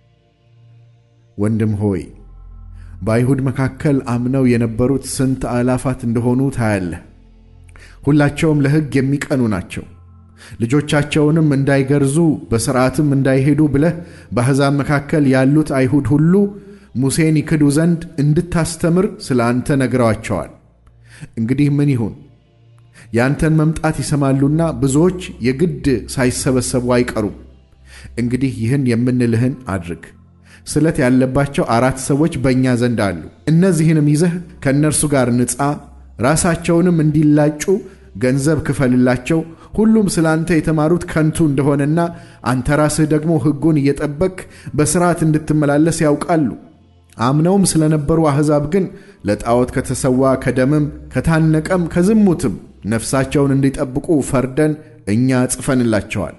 ወንድም ሆይ በአይሁድ መካከል አምነው የነበሩት ስንት አእላፋት እንደሆኑ ታያለህ። ሁላቸውም ለሕግ የሚቀኑ ናቸው። ልጆቻቸውንም እንዳይገርዙ በሥርዓትም እንዳይሄዱ ብለህ በአሕዛብ መካከል ያሉት አይሁድ ሁሉ ሙሴን ይክዱ ዘንድ እንድታስተምር ስለ አንተ ነግረዋቸዋል። እንግዲህ ምን ይሁን? የአንተን መምጣት ይሰማሉና ብዙዎች የግድ ሳይሰበሰቡ አይቀሩም። እንግዲህ ይህን የምንልህን አድርግ። ስለት ያለባቸው አራት ሰዎች በእኛ ዘንድ አሉ። እነዚህንም ይዘህ ከእነርሱ ጋር ንጻ፣ ራሳቸውንም እንዲላጩ ገንዘብ ክፈልላቸው። ሁሉም ስለ አንተ የተማሩት ከንቱ እንደሆነና አንተ ራስህ ደግሞ ሕጉን እየጠበቅህ በሥርዓት እንድትመላለስ ያውቃሉ። አምነውም ስለነበሩ አሕዛብ ግን ለጣዖት ከተሰዋ ከደምም ከታነቀም ከዝሙትም ነፍሳቸውን እንዲጠብቁ ፈርደን እኛ ጽፈንላቸዋል።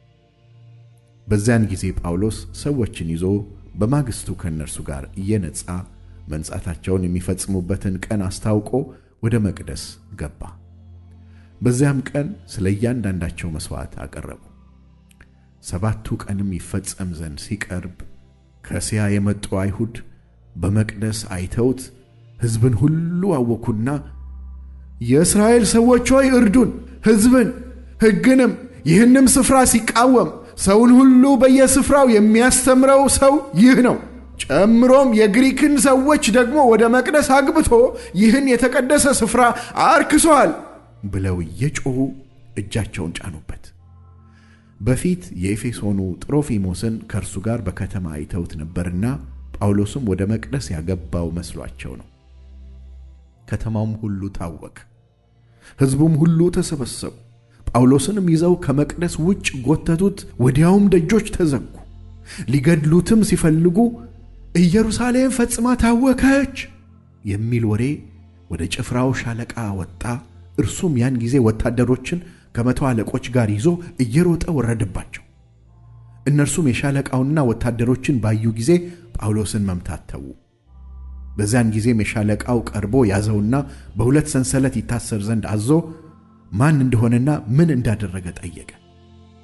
በዚያን ጊዜ ጳውሎስ ሰዎችን ይዞ በማግስቱ ከእነርሱ ጋር እየነጻ መንጻታቸውን የሚፈጽሙበትን ቀን አስታውቆ ወደ መቅደስ ገባ። በዚያም ቀን ስለ እያንዳንዳቸው መሥዋዕት አቀረቡ። ሰባቱ ቀንም ይፈጸም ዘንድ ሲቀርብ ከእስያ የመጡ አይሁድ በመቅደስ አይተውት ሕዝብን ሁሉ አወኩና የእስራኤል ሰዎች ሆይ እርዱን፣ ሕዝብን ሕግንም ይህንም ስፍራ ሲቃወም ሰውን ሁሉ በየስፍራው የሚያስተምረው ሰው ይህ ነው። ጨምሮም የግሪክን ሰዎች ደግሞ ወደ መቅደስ አግብቶ ይህን የተቀደሰ ስፍራ አርክሷል ብለው እየጮኹ እጃቸውን ጫኑበት። በፊት የኤፌሶኑ ጥሮፊሞስን ከእርሱ ጋር በከተማ አይተውት ነበርና ጳውሎስም ወደ መቅደስ ያገባው መስሏቸው ነው። ከተማውም ሁሉ ታወከ፣ ሕዝቡም ሁሉ ተሰበሰቡ። ጳውሎስንም ይዘው ከመቅደስ ውጭ ጎተቱት። ወዲያውም ደጆች ተዘጉ። ሊገድሉትም ሲፈልጉ ኢየሩሳሌም ፈጽማ ታወከች የሚል ወሬ ወደ ጭፍራው ሻለቃ ወጣ። እርሱም ያን ጊዜ ወታደሮችን ከመቶ አለቆች ጋር ይዞ እየሮጠ ወረደባቸው። እነርሱም የሻለቃውንና ወታደሮችን ባዩ ጊዜ ጳውሎስን መምታት ተዉ። በዚያን ጊዜም የሻለቃው ቀርቦ ያዘውና በሁለት ሰንሰለት ይታሰር ዘንድ አዞ ማን እንደሆነና ምን እንዳደረገ ጠየቀ።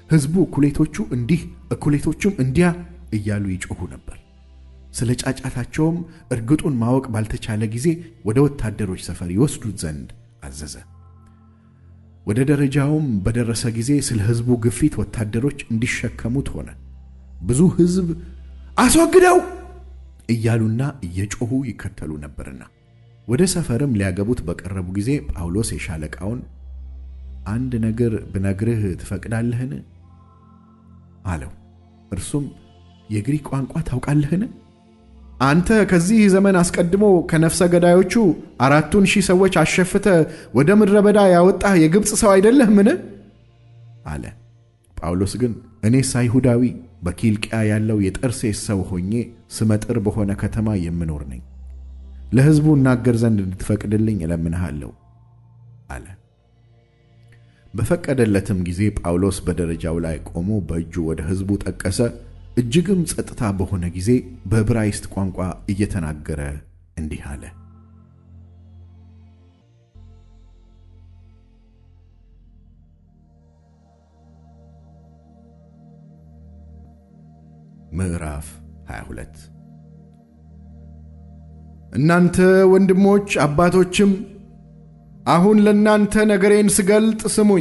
ሕዝቡ እኩሌቶቹ እንዲህ እኩሌቶቹም እንዲያ እያሉ ይጮኹ ነበር። ስለ ጫጫታቸውም እርግጡን ማወቅ ባልተቻለ ጊዜ ወደ ወታደሮች ሰፈር ይወስዱት ዘንድ አዘዘ። ወደ ደረጃውም በደረሰ ጊዜ ስለ ሕዝቡ ግፊት ወታደሮች እንዲሸከሙት ሆነ። ብዙ ሕዝብ አስወግደው እያሉና እየጮኹ ይከተሉ ነበርና። ወደ ሰፈርም ሊያገቡት በቀረቡ ጊዜ ጳውሎስ የሻለቃውን አንድ ነገር ብነግርህ ትፈቅዳለህን? አለው። እርሱም የግሪክ ቋንቋ ታውቃለህን? አንተ ከዚህ ዘመን አስቀድሞ ከነፍሰ ገዳዮቹ አራቱን ሺህ ሰዎች አሸፍተ ወደ ምድረ በዳ ያወጣህ የግብፅ ሰው አይደለህምን? አለ። ጳውሎስ ግን እኔስ አይሁዳዊ በኪልቅያ ያለው የጠርሴስ ሰው ሆኜ ስመጥር በሆነ ከተማ የምኖር ነኝ። ለሕዝቡ እናገር ዘንድ እንድትፈቅድልኝ እለምንሃለሁ አለ። በፈቀደለትም ጊዜ ጳውሎስ በደረጃው ላይ ቆሞ በእጁ ወደ ሕዝቡ ጠቀሰ። እጅግም ጸጥታ በሆነ ጊዜ በዕብራይስጥ ቋንቋ እየተናገረ እንዲህ አለ። ምዕራፍ 22 እናንተ ወንድሞች አባቶችም አሁን ለእናንተ ነገሬን ስገልጥ ስሙኝ።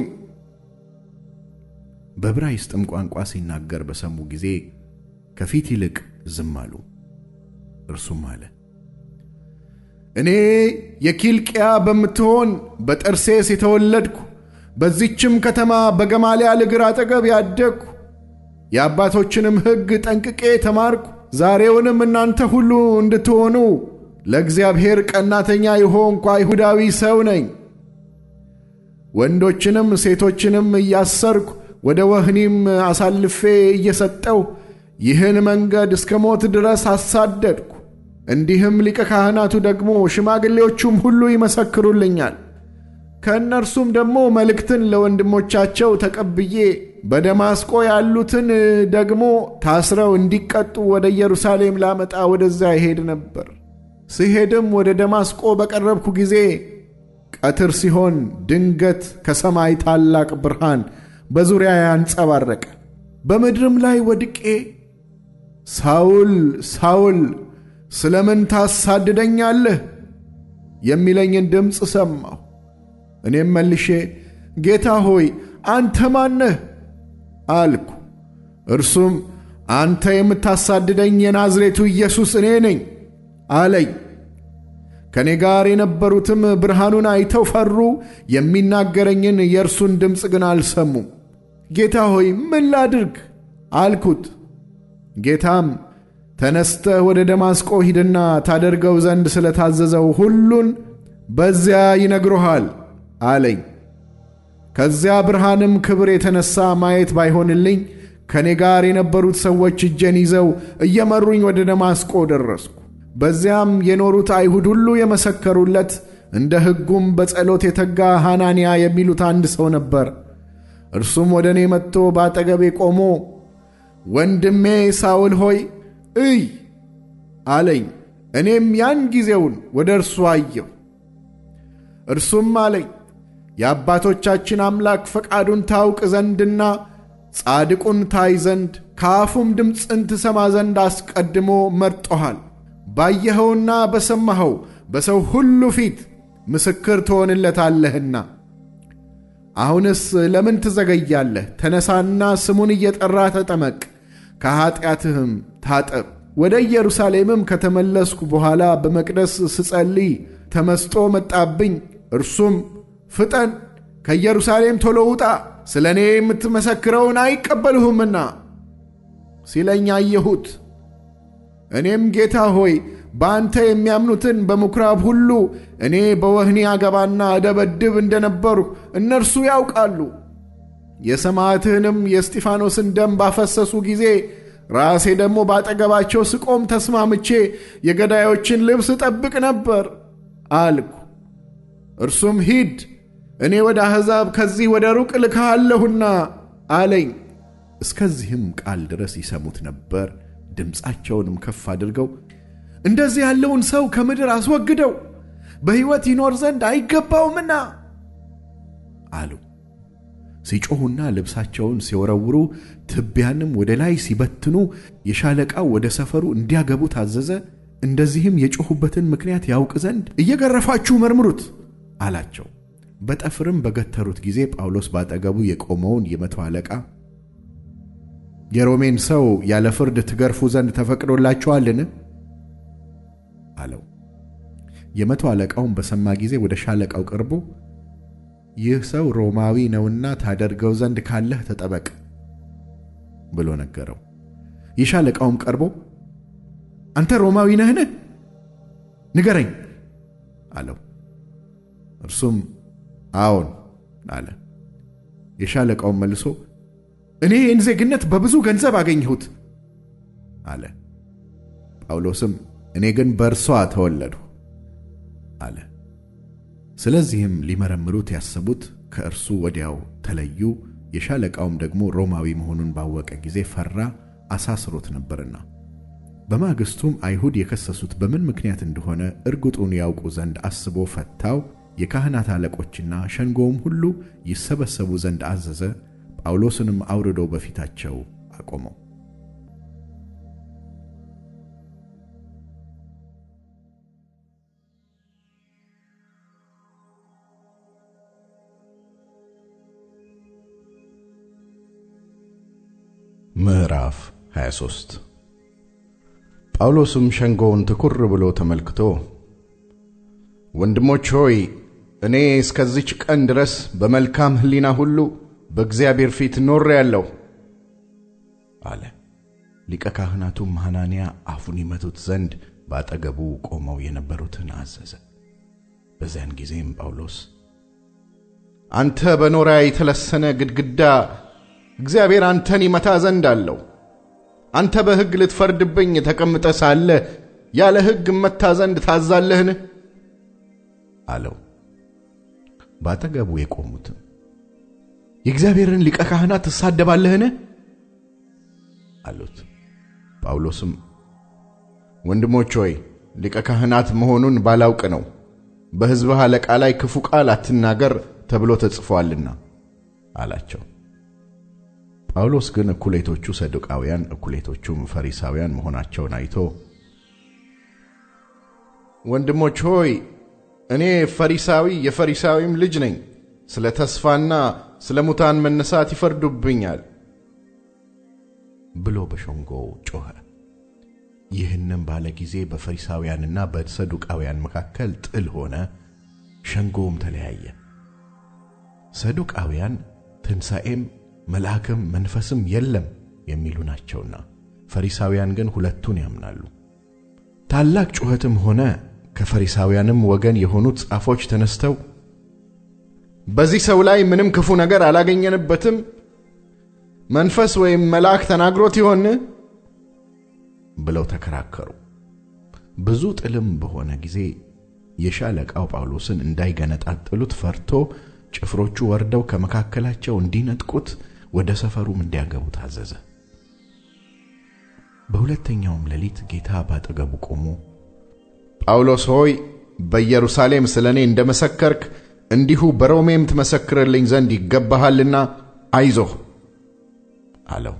በዕብራይስጥም ቋንቋ ሲናገር በሰሙ ጊዜ ከፊት ይልቅ ዝም አሉ። እርሱም አለ፣ እኔ የኪልቅያ በምትሆን በጠርሴስ የተወለድኩ በዚችም ከተማ በገማልያል እግር አጠገብ ያደግኩ የአባቶችንም ሕግ ጠንቅቄ ተማርኩ። ዛሬውንም እናንተ ሁሉ እንድትሆኑ ለእግዚአብሔር ቀናተኛ የሆንኩ አይሁዳዊ ሰው ነኝ። ወንዶችንም ሴቶችንም እያሰርኩ ወደ ወህኒም አሳልፌ እየሰጠው ይህን መንገድ እስከ ሞት ድረስ አሳደድኩ። እንዲህም ሊቀ ካህናቱ ደግሞ ሽማግሌዎቹም ሁሉ ይመሰክሩልኛል። ከእነርሱም ደግሞ መልእክትን ለወንድሞቻቸው ተቀብዬ በደማስቆ ያሉትን ደግሞ ታስረው እንዲቀጡ ወደ ኢየሩሳሌም ላመጣ ወደዚያ ይሄድ ነበር። ስሄድም ወደ ደማስቆ በቀረብኩ ጊዜ ቀትር ሲሆን ድንገት ከሰማይ ታላቅ ብርሃን በዙሪያ ያንጸባረቀ፣ በምድርም ላይ ወድቄ ሳውል ሳውል ስለምን ታሳድደኛለህ? የሚለኝን ድምፅ ሰማሁ። እኔም መልሼ ጌታ ሆይ አንተ ማነህ? አልኩ። እርሱም አንተ የምታሳድደኝ የናዝሬቱ ኢየሱስ እኔ ነኝ አለኝ። ከእኔ ጋር የነበሩትም ብርሃኑን አይተው ፈሩ፣ የሚናገረኝን የእርሱን ድምፅ ግን አልሰሙም። ጌታ ሆይ ምን ላድርግ አልኩት። ጌታም ተነስተህ ወደ ደማስቆ ሂድና ታደርገው ዘንድ ስለታዘዘው ሁሉን በዚያ ይነግሮሃል አለኝ። ከዚያ ብርሃንም ክብር የተነሳ ማየት ባይሆንልኝ ከእኔ ጋር የነበሩት ሰዎች እጄን ይዘው እየመሩኝ ወደ ደማስቆ ደረስኩ። በዚያም የኖሩት አይሁድ ሁሉ የመሰከሩለት እንደ ሕጉም በጸሎት የተጋ ሐናንያ የሚሉት አንድ ሰው ነበር። እርሱም ወደ እኔ መጥቶ በአጠገቤ ቆሞ ወንድሜ ሳውል ሆይ እይ አለኝ። እኔም ያን ጊዜውን ወደ እርሱ አየሁ። እርሱም አለኝ የአባቶቻችን አምላክ ፈቃዱን ታውቅ ዘንድና ጻድቁን ታይ ዘንድ ከአፉም ድምፅን ትሰማ ዘንድ አስቀድሞ መርጦሃል። ባየኸውና በሰማኸው በሰው ሁሉ ፊት ምስክር ትሆንለታለህና። አሁንስ ለምን ትዘገያለህ? ተነሳና ስሙን እየጠራ ተጠመቅ፣ ከኀጢአትህም ታጠብ። ወደ ኢየሩሳሌምም ከተመለስኩ በኋላ በመቅደስ ስጸልይ ተመስጦ መጣብኝ። እርሱም ፍጠን፣ ከኢየሩሳሌም ቶሎ ውጣ፣ ስለ እኔ የምትመሰክረውን አይቀበልሁምና ሲለኝ አየሁት። እኔም ጌታ ሆይ በአንተ የሚያምኑትን በምኵራብ ሁሉ እኔ በወህኒ አገባና እደበድብ እንደነበርሁ እነርሱ ያውቃሉ። የሰማዕትህንም የእስጢፋኖስን ደም ባፈሰሱ ጊዜ ራሴ ደግሞ ባጠገባቸው ስቆም ተስማምቼ የገዳዮችን ልብስ እጠብቅ ነበር አልኩ። እርሱም ሂድ፣ እኔ ወደ አሕዛብ ከዚህ ወደ ሩቅ ልካለሁና አለኝ። እስከዚህም ቃል ድረስ ይሰሙት ነበር። ድምፃቸውንም ከፍ አድርገው እንደዚህ ያለውን ሰው ከምድር አስወግደው፣ በሕይወት ይኖር ዘንድ አይገባውምና አሉ። ሲጮኹና ልብሳቸውን ሲወረውሩ ትቢያንም ወደ ላይ ሲበትኑ የሻለቃው ወደ ሰፈሩ እንዲያገቡ ታዘዘ። እንደዚህም የጮኹበትን ምክንያት ያውቅ ዘንድ እየገረፋችሁ መርምሩት አላቸው። በጠፍርም በገተሩት ጊዜ ጳውሎስ ባጠገቡ የቆመውን የመቶ አለቃ የሮሜን ሰው ያለ ፍርድ ትገርፉ ዘንድ ተፈቅዶላችኋልን? አለው። የመቶ አለቃውን በሰማ ጊዜ ወደ ሻለቃው ቀርቦ ይህ ሰው ሮማዊ ነውና ታደርገው ዘንድ ካለህ ተጠበቅ ብሎ ነገረው። የሻለቃውም ቀርቦ አንተ ሮማዊ ነህን? ንገረኝ አለው። እርሱም አዎን አለ። የሻለቃውም መልሶ እኔ ይህን ዜግነት በብዙ ገንዘብ አገኘሁት አለ። ጳውሎስም እኔ ግን በእርሷ ተወለድሁ አለ። ስለዚህም ሊመረምሩት ያሰቡት ከእርሱ ወዲያው ተለዩ። የሻለቃውም ደግሞ ሮማዊ መሆኑን ባወቀ ጊዜ ፈራ፣ አሳስሮት ነበርና። በማግስቱም አይሁድ የከሰሱት በምን ምክንያት እንደሆነ እርግጡን ያውቁ ዘንድ አስቦ ፈታው። የካህናት አለቆችና ሸንጎውም ሁሉ ይሰበሰቡ ዘንድ አዘዘ። ጳውሎስንም አውርዶ በፊታቸው አቆመው። ምዕራፍ 23 ጳውሎስም ሸንጎውን ትኩር ብሎ ተመልክቶ ወንድሞች ሆይ እኔ እስከዚች ቀን ድረስ በመልካም ሕሊና ሁሉ በእግዚአብሔር ፊት ኖሬአለሁ አለ። ሊቀ ካህናቱም ሐናንያ አፉን ይመቱት ዘንድ ባጠገቡ ቆመው የነበሩትን አዘዘ። በዚያን ጊዜም ጳውሎስ አንተ በኖራ የተለሰነ ግድግዳ እግዚአብሔር አንተን ይመታ ዘንድ አለው። አንተ በሕግ ልትፈርድብኝ ተቀምጠ ሳለ ያለ ሕግ እመታ ዘንድ ታዛለህን? አለው። ባጠገቡ የቆሙትም የእግዚአብሔርን ሊቀ ካህናት ትሳደባለህን? አሉት። ጳውሎስም ወንድሞች ሆይ ሊቀ ካህናት መሆኑን ባላውቅ ነው፣ በሕዝብህ አለቃ ላይ ክፉ ቃል አትናገር ተብሎ ተጽፏልና አላቸው። ጳውሎስ ግን እኩሌቶቹ ሰዱቃውያን እኩሌቶቹም ፈሪሳውያን መሆናቸውን አይቶ ወንድሞች ሆይ እኔ ፈሪሳዊ የፈሪሳዊም ልጅ ነኝ፣ ስለ ተስፋና ስለ ሙታን መነሳት ይፈርዱብኛል ብሎ በሸንጎው ጮኸ። ይህንም ባለ ጊዜ በፈሪሳውያንና በሰዱቃውያን መካከል ጥል ሆነ፣ ሸንጎውም ተለያየ። ሰዱቃውያን ትንሣኤም መልአክም መንፈስም የለም የሚሉ ናቸውና፣ ፈሪሳውያን ግን ሁለቱን ያምናሉ። ታላቅ ጩኸትም ሆነ። ከፈሪሳውያንም ወገን የሆኑት ጻፎች ተነስተው በዚህ ሰው ላይ ምንም ክፉ ነገር አላገኘንበትም፣ መንፈስ ወይም መልአክ ተናግሮት ይሆን ብለው ተከራከሩ። ብዙ ጥልም በሆነ ጊዜ የሻለቃው ጳውሎስን እንዳይገነጣጥሉት ፈርቶ ጭፍሮቹ ወርደው ከመካከላቸው እንዲነጥቁት ወደ ሰፈሩም እንዲያገቡ ታዘዘ። በሁለተኛውም ሌሊት ጌታ ባጠገቡ ቆሞ ጳውሎስ ሆይ በኢየሩሳሌም ስለ እኔ እንደ መሰከርክ እንዲሁ በሮሜም ትመሰክርልኝ ዘንድ ይገባሃልና አይዞህ አለው።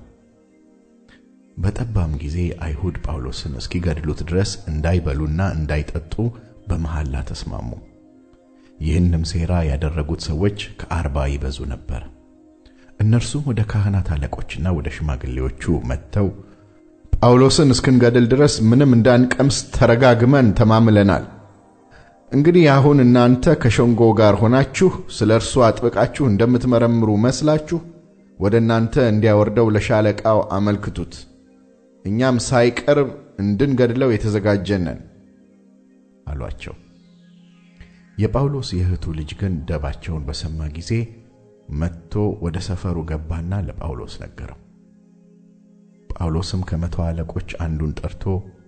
በጠባም ጊዜ አይሁድ ጳውሎስን እስኪገድሉት ድረስ እንዳይበሉና እንዳይጠጡ በመሐላ ተስማሙ። ይህንም ሴራ ያደረጉት ሰዎች ከአርባ ይበዙ ነበር። እነርሱም ወደ ካህናት አለቆችና ወደ ሽማግሌዎቹ መጥተው ጳውሎስን እስክንገድል ድረስ ምንም እንዳንቀምስ ተረጋግመን ተማምለናል። እንግዲህ አሁን እናንተ ከሸንጎ ጋር ሆናችሁ ስለ እርሱ አጥብቃችሁ እንደምትመረምሩ መስላችሁ ወደ እናንተ እንዲያወርደው ለሻለቃው አመልክቱት፣ እኛም ሳይቀርብ እንድንገድለው የተዘጋጀን ነን አሏቸው። የጳውሎስ የእህቱ ልጅ ግን ደባቸውን በሰማ ጊዜ መጥቶ ወደ ሰፈሩ ገባና ለጳውሎስ ነገረው። ጳውሎስም ከመቶ አለቆች አንዱን ጠርቶ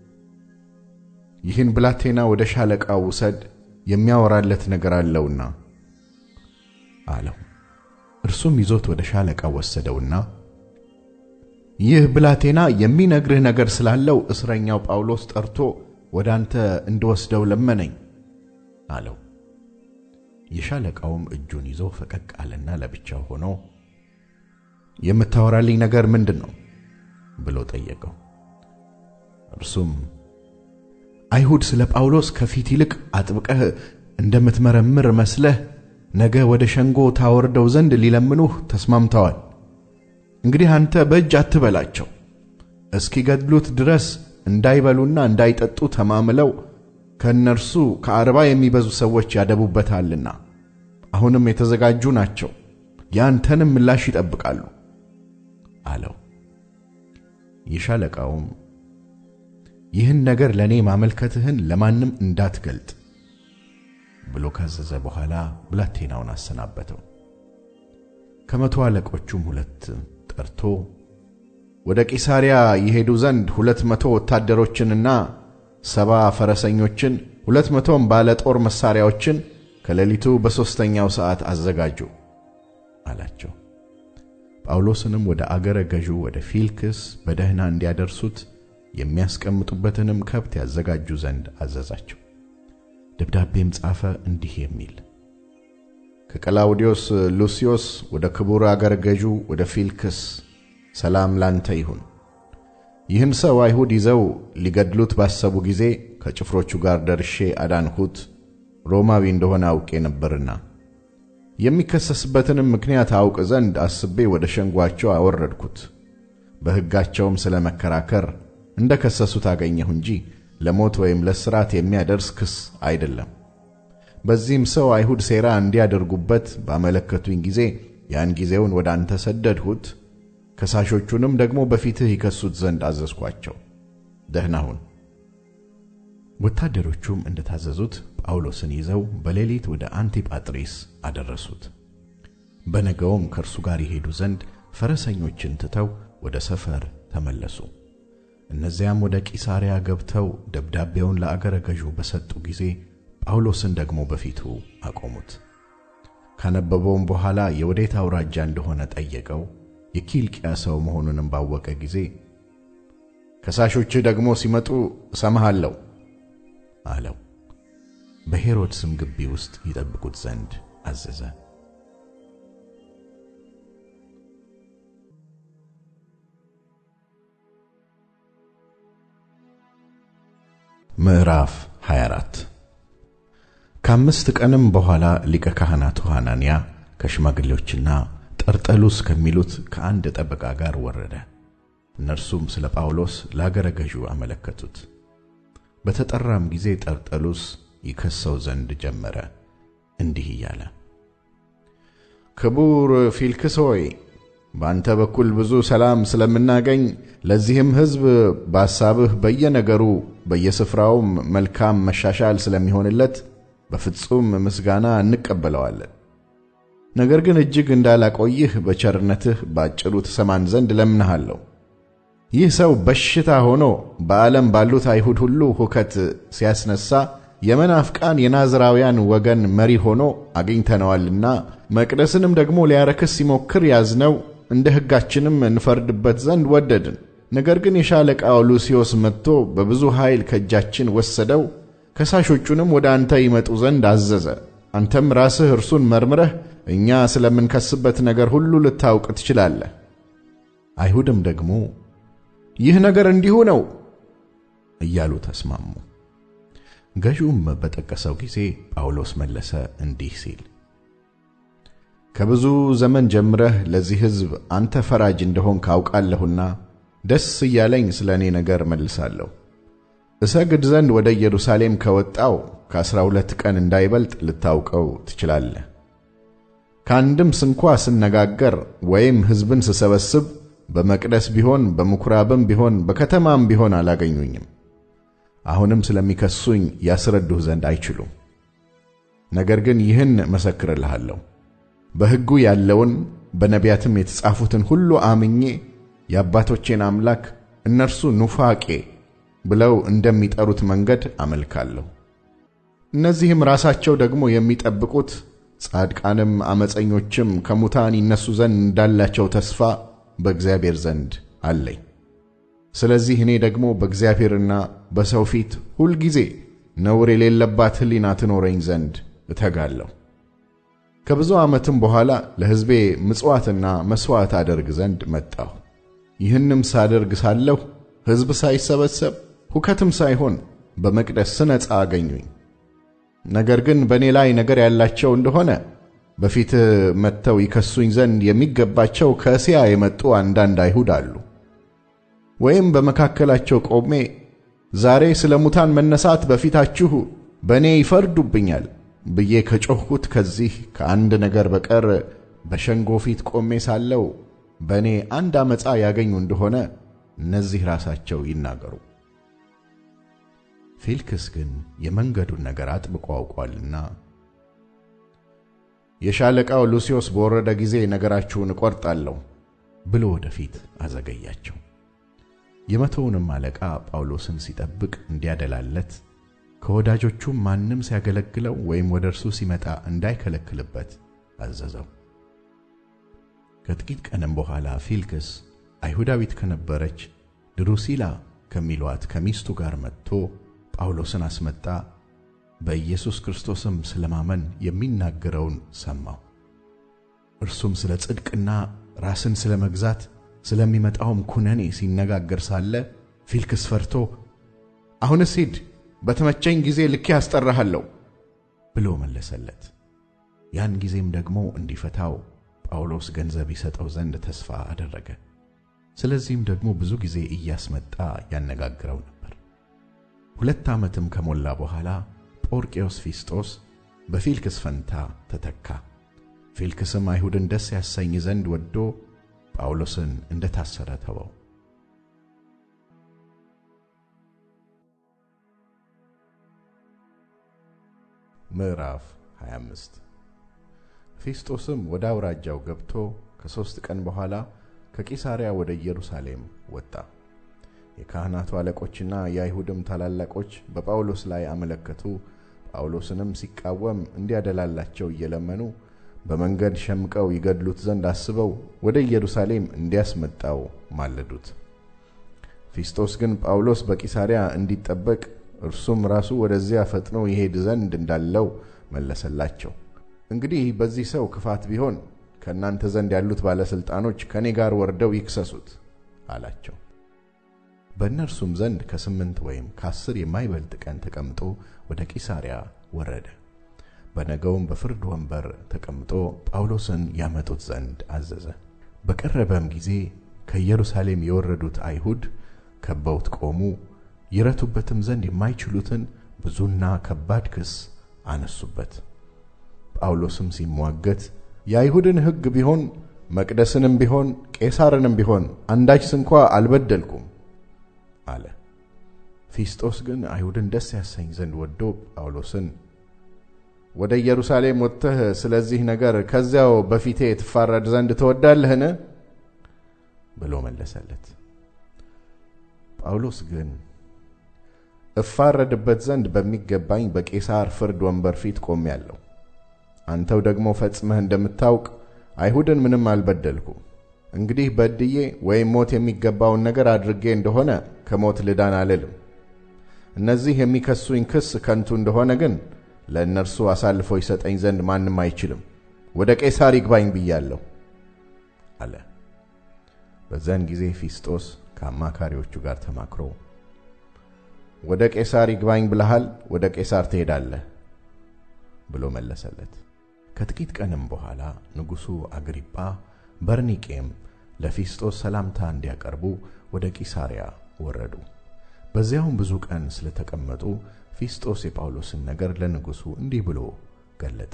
ይህን ብላቴና ወደ ሻለቃው ውሰድ፣ የሚያወራለት ነገር አለውና አለው። እርሱም ይዞት ወደ ሻለቃው ወሰደውና ይህ ብላቴና የሚነግርህ ነገር ስላለው እስረኛው ጳውሎስ ጠርቶ ወደ አንተ እንድወስደው ለመነኝ አለው። የሻለቃውም እጁን ይዞ ፈቀቅ አለና ለብቻው ሆኖ የምታወራልኝ ነገር ምንድን ነው ብሎ ጠየቀው። እርሱም አይሁድ ስለ ጳውሎስ ከፊት ይልቅ አጥብቀህ እንደምትመረምር መስለህ ነገ ወደ ሸንጎ ታወርደው ዘንድ ሊለምኑህ ተስማምተዋል። እንግዲህ አንተ በእጅ አትበላቸው፣ እስኪገድሉት ድረስ እንዳይበሉና እንዳይጠጡ ተማምለው ከእነርሱ ከአርባ የሚበዙ ሰዎች ያደቡበታልና አሁንም የተዘጋጁ ናቸው፣ ያንተንም ምላሽ ይጠብቃሉ አለው። የሻለቃውም ይህን ነገር ለእኔ ማመልከትህን ለማንም እንዳትገልጥ ብሎ ካዘዘ በኋላ ብላቴናውን አሰናበተው። ከመቶ አለቆቹም ሁለት ጠርቶ ወደ ቂሳርያ ይሄዱ ዘንድ ሁለት መቶ ወታደሮችንና ሰባ ፈረሰኞችን ሁለት መቶም ባለ ጦር መሣሪያዎችን ከሌሊቱ በሦስተኛው ሰዓት አዘጋጁ አላቸው። ጳውሎስንም ወደ አገረ ገዡ ወደ ፊልክስ በደህና እንዲያደርሱት የሚያስቀምጡበትንም ከብት ያዘጋጁ ዘንድ አዘዛቸው። ደብዳቤም ጻፈ እንዲህ የሚል ከቀላውዲዮስ ሉስዮስ ወደ ክቡር አገረ ገዡ ወደ ፊልክስ ሰላም ላንተ ይሁን። ይህን ሰው አይሁድ ይዘው ሊገድሉት ባሰቡ ጊዜ ከጭፍሮቹ ጋር ደርሼ አዳንሁት፣ ሮማዊ እንደሆነ አውቄ ነበርና የሚከሰስበትንም ምክንያት አውቅ ዘንድ አስቤ ወደ ሸንጓቸው አወረድኩት። በሕጋቸውም ስለ መከራከር እንደ ከሰሱት አገኘሁ እንጂ ለሞት ወይም ለስራት የሚያደርስ ክስ አይደለም። በዚህም ሰው አይሁድ ሴራ እንዲያደርጉበት ባመለከቱኝ ጊዜ ያን ጊዜውን ወደ አንተ ሰደድሁት። ከሳሾቹንም ደግሞ በፊትህ ይከሱት ዘንድ አዘዝኳቸው። ደህና ሁን። ወታደሮቹም እንደታዘዙት ጳውሎስን ይዘው በሌሊት ወደ አንቲጳጥሪስ አደረሱት። በነገውም ከእርሱ ጋር ይሄዱ ዘንድ ፈረሰኞችን ትተው ወደ ሰፈር ተመለሱ። እነዚያም ወደ ቂሳርያ ገብተው ደብዳቤውን ለአገረ ገዡ በሰጡ ጊዜ ጳውሎስን ደግሞ በፊቱ አቆሙት። ካነበበውም በኋላ የወዴት አውራጃ እንደሆነ ጠየቀው። የኪልቅያ ሰው መሆኑንም ባወቀ ጊዜ ከሳሾችህ ደግሞ ሲመጡ እሰማሃለሁ አለው። በሄሮድስም ግቢ ውስጥ ይጠብቁት ዘንድ አዘዘ። ምዕራፍ 24 ከአምስት ቀንም በኋላ ሊቀ ካህናቱ ሐናንያ ከሽማግሌዎችና ጠርጠሉስ ከሚሉት ከአንድ ጠበቃ ጋር ወረደ። እነርሱም ስለ ጳውሎስ ለአገረ ገዡ አመለከቱት። በተጠራም ጊዜ ጠርጠሉስ ይከሰው ዘንድ ጀመረ፣ እንዲህ እያለ ክቡር ፊልክስ ሆይ በአንተ በኩል ብዙ ሰላም ስለምናገኝ ለዚህም ሕዝብ በሐሳብህ በየነገሩ በየስፍራውም መልካም መሻሻል ስለሚሆንለት በፍጹም ምስጋና እንቀበለዋለን። ነገር ግን እጅግ እንዳላቆይህ በቸርነትህ ባጭሩ ትሰማን ዘንድ ለምንሃለሁ። ይህ ሰው በሽታ ሆኖ በዓለም ባሉት አይሁድ ሁሉ ሁከት ሲያስነሳ የመናፍቃን የናዝራውያን ወገን መሪ ሆኖ አግኝተነዋልና መቅደስንም ደግሞ ሊያረክስ ሲሞክር ያዝነው፣ እንደ ሕጋችንም እንፈርድበት ዘንድ ወደድን። ነገር ግን የሻለቃው ሉሲዮስ መጥቶ በብዙ ኃይል ከእጃችን ወሰደው፣ ከሳሾቹንም ወደ አንተ ይመጡ ዘንድ አዘዘ። አንተም ራስህ እርሱን መርምረህ እኛ ስለምንከስበት ነገር ሁሉ ልታውቅ ትችላለህ። አይሁድም ደግሞ ይህ ነገር እንዲሁ ነው እያሉ ተስማሙ። ገዢውም በጠቀሰው ጊዜ ጳውሎስ መለሰ እንዲህ ሲል ከብዙ ዘመን ጀምረህ ለዚህ ሕዝብ አንተ ፈራጅ እንደሆንክ አውቃለሁና ደስ እያለኝ ስለ እኔ ነገር መልሳለሁ። እሰግድ ዘንድ ወደ ኢየሩሳሌም ከወጣው ከአሥራ ሁለት ቀን እንዳይበልጥ ልታውቀው ትችላለህ። ከአንድም ስንኳ ስነጋገር ወይም ሕዝብን ስሰበስብ በመቅደስ ቢሆን በምኵራብም ቢሆን በከተማም ቢሆን አላገኙኝም። አሁንም ስለሚከሱኝ ያስረዱህ ዘንድ አይችሉም። ነገር ግን ይህን መሰክርልሃለሁ፣ በሕጉ ያለውን በነቢያትም የተጻፉትን ሁሉ አምኜ የአባቶቼን አምላክ እነርሱ ኑፋቄ ብለው እንደሚጠሩት መንገድ አመልካለሁ። እነዚህም ራሳቸው ደግሞ የሚጠብቁት ጻድቃንም ዓመፀኞችም ከሙታን ይነሱ ዘንድ እንዳላቸው ተስፋ በእግዚአብሔር ዘንድ አለኝ። ስለዚህ እኔ ደግሞ በእግዚአብሔርና በሰው ፊት ሁልጊዜ ነውር የሌለባት ሕሊና ትኖረኝ ዘንድ እተጋለሁ። ከብዙ ዓመትም በኋላ ለሕዝቤ ምጽዋትና መሥዋዕት አደርግ ዘንድ መጣሁ። ይህንም ሳደርግ ሳለሁ ሕዝብ ሳይሰበሰብ ሁከትም ሳይሆን በመቅደስ ስነጻ አገኙኝ። ነገር ግን በእኔ ላይ ነገር ያላቸው እንደሆነ በፊት መጥተው ይከሱኝ ዘንድ የሚገባቸው ከእስያ የመጡ አንዳንድ አይሁድ አሉ። ወይም በመካከላቸው ቆሜ ዛሬ ስለ ሙታን መነሳት በፊታችሁ በእኔ ይፈርዱብኛል ብዬ ከጮኽኩት ከዚህ ከአንድ ነገር በቀር በሸንጎ ፊት ቆሜ ሳለው በእኔ አንድ ዓመፃ ያገኙ እንደሆነ እነዚህ ራሳቸው ይናገሩ። ፌልክስ ግን የመንገዱን ነገር አጥብቆ አውቋልና የሻለቃው ሉሲዮስ በወረደ ጊዜ ነገራችሁን እቈርጣለሁ ብሎ ወደፊት አዘገያቸው። የመቶውንም አለቃ ጳውሎስን ሲጠብቅ እንዲያደላለት ከወዳጆቹም ማንም ሲያገለግለው ወይም ወደ እርሱ ሲመጣ እንዳይከለክልበት አዘዘው። ከጥቂት ቀንም በኋላ ፊልክስ አይሁዳዊት ከነበረች ድሩሲላ ከሚሏት ከሚስቱ ጋር መጥቶ ጳውሎስን አስመጣ። በኢየሱስ ክርስቶስም ስለማመን የሚናገረውን ሰማው። እርሱም ስለ ጽድቅና ራስን ስለ መግዛት ስለሚመጣውም ኩነኔ ሲነጋገር ሳለ ፊልክስ ፈርቶ አሁንስ ሂድ፣ በተመቸኝ ጊዜ ልኬ አስጠራሃለሁ ብሎ መለሰለት። ያን ጊዜም ደግሞ እንዲፈታው ጳውሎስ ገንዘብ ይሰጠው ዘንድ ተስፋ አደረገ። ስለዚህም ደግሞ ብዙ ጊዜ እያስመጣ ያነጋግረው ነበር። ሁለት ዓመትም ከሞላ በኋላ ጶርቄዎስ ፊስጦስ በፊልክስ ፈንታ ተተካ። ፊልክስም አይሁድን ደስ ያሰኝ ዘንድ ወዶ ጳውሎስን እንደ ታሰረ ተወው። ምዕራፍ 25 ፊስጦስም ወደ አውራጃው ገብቶ ከሦስት ቀን በኋላ ከቂሳርያ ወደ ኢየሩሳሌም ወጣ። የካህናቱ አለቆችና የአይሁድም ታላላቆች በጳውሎስ ላይ አመለከቱ። ጳውሎስንም ሲቃወም እንዲያደላላቸው እየለመኑ በመንገድ ሸምቀው ይገድሉት ዘንድ አስበው ወደ ኢየሩሳሌም እንዲያስመጣው ማለዱት። ፊስጦስ ግን ጳውሎስ በቂሳርያ እንዲጠበቅ እርሱም ራሱ ወደዚያ ፈጥኖ ይሄድ ዘንድ እንዳለው መለሰላቸው። እንግዲህ በዚህ ሰው ክፋት ቢሆን ከእናንተ ዘንድ ያሉት ባለሥልጣኖች ከእኔ ጋር ወርደው ይክሰሱት አላቸው። በእነርሱም ዘንድ ከስምንት ወይም ከአስር የማይበልጥ ቀን ተቀምጦ ወደ ቂሳርያ ወረደ። በነገውም በፍርድ ወንበር ተቀምጦ ጳውሎስን ያመጡት ዘንድ አዘዘ። በቀረበም ጊዜ ከኢየሩሳሌም የወረዱት አይሁድ ከበውት ቆሙ። ይረቱበትም ዘንድ የማይችሉትን ብዙና ከባድ ክስ አነሱበት። ጳውሎስም ሲሟገት የአይሁድን ሕግ ቢሆን መቅደስንም ቢሆን ቄሳርንም ቢሆን አንዳች ስንኳ አልበደልኩም አለ። ፊስጦስ ግን አይሁድን ደስ ያሰኝ ዘንድ ወዶ ጳውሎስን ወደ ኢየሩሳሌም ወጥተህ ስለዚህ ነገር ከዚያው በፊቴ ትፋረድ ዘንድ ትወዳለህን? ብሎ መለሰለት። ጳውሎስ ግን እፋረድበት ዘንድ በሚገባኝ በቄሳር ፍርድ ወንበር ፊት ቆሜአለሁ። አንተው ደግሞ ፈጽመህ እንደምታውቅ አይሁድን ምንም አልበደልኩም። እንግዲህ በድዬ ወይም ሞት የሚገባውን ነገር አድርጌ እንደሆነ ከሞት ልዳን አልልም። እነዚህ የሚከሱኝ ክስ ከንቱ እንደሆነ ግን ለእነርሱ አሳልፎ ይሰጠኝ ዘንድ ማንም አይችልም። ወደ ቄሳር ይግባኝ ብያለሁ አለ። በዚያን ጊዜ ፊስጦስ ከአማካሪዎቹ ጋር ተማክሮ ወደ ቄሳር ይግባኝ ብለሃል፣ ወደ ቄሳር ትሄዳለህ ብሎ መለሰለት። ከጥቂት ቀንም በኋላ ንጉሡ አግሪጳ በርኒቄም ለፊስጦስ ሰላምታ እንዲያቀርቡ ወደ ቂሳርያ ወረዱ። በዚያውም ብዙ ቀን ስለተቀመጡ ፊስጦስ የጳውሎስን ነገር ለንጉሡ እንዲህ ብሎ ገለጠ።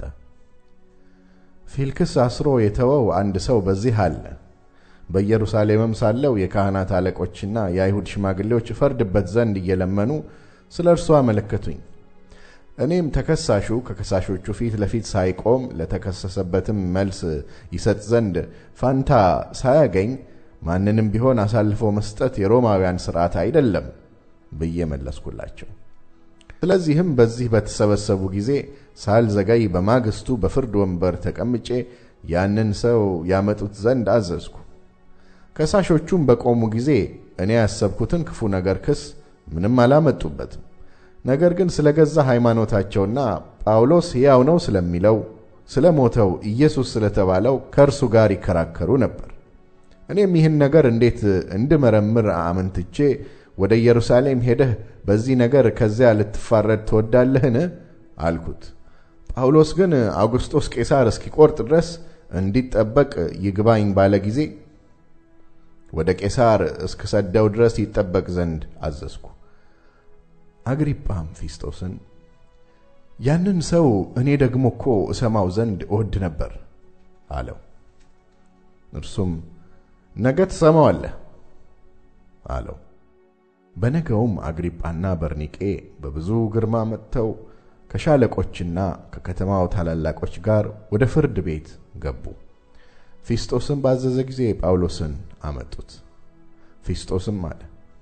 ፊልክስ አስሮ የተወው አንድ ሰው በዚህ አለ። በኢየሩሳሌምም ሳለው የካህናት አለቆችና የአይሁድ ሽማግሌዎች እፈርድበት ዘንድ እየለመኑ ስለ እርሱ አመለከቱኝ። እኔም ተከሳሹ ከከሳሾቹ ፊት ለፊት ሳይቆም ለተከሰሰበትም መልስ ይሰጥ ዘንድ ፋንታ ሳያገኝ ማንንም ቢሆን አሳልፎ መስጠት የሮማውያን ሥርዓት አይደለም ብዬ መለስኩላቸው። ስለዚህም በዚህ በተሰበሰቡ ጊዜ ሳልዘገይ በማግስቱ በፍርድ ወንበር ተቀምጬ ያንን ሰው ያመጡት ዘንድ አዘዝኩ። ከሳሾቹም በቆሙ ጊዜ እኔ ያሰብኩትን ክፉ ነገር ክስ ምንም አላመጡበትም። ነገር ግን ስለ ገዛ ሃይማኖታቸውና ጳውሎስ ሕያው ነው ስለሚለው ስለ ሞተው ኢየሱስ ስለተባለው ከእርሱ ጋር ይከራከሩ ነበር። እኔም ይህን ነገር እንዴት እንድመረምር አመንትቼ ወደ ኢየሩሳሌም ሄደህ በዚህ ነገር ከዚያ ልትፋረድ ትወዳለህን? አልኩት። ጳውሎስ ግን አውግስጦስ ቄሳር እስኪቆርጥ ድረስ እንዲጠበቅ ይግባኝ ባለ ጊዜ ወደ ቄሳር እስክሰደው ድረስ ይጠበቅ ዘንድ አዘዝኩ። አግሪጳም ፊስጦስን ያንን ሰው እኔ ደግሞ እኮ እሰማው ዘንድ እወድ ነበር አለው። እርሱም ነገ ትሰማዋለህ አለው። በነገውም አግሪጳና በርኒቄ በብዙ ግርማ መጥተው ከሻለቆችና ከከተማው ታላላቆች ጋር ወደ ፍርድ ቤት ገቡ። ፊስጦስም ባዘዘ ጊዜ ጳውሎስን አመጡት። ፊስጦስም አለ፣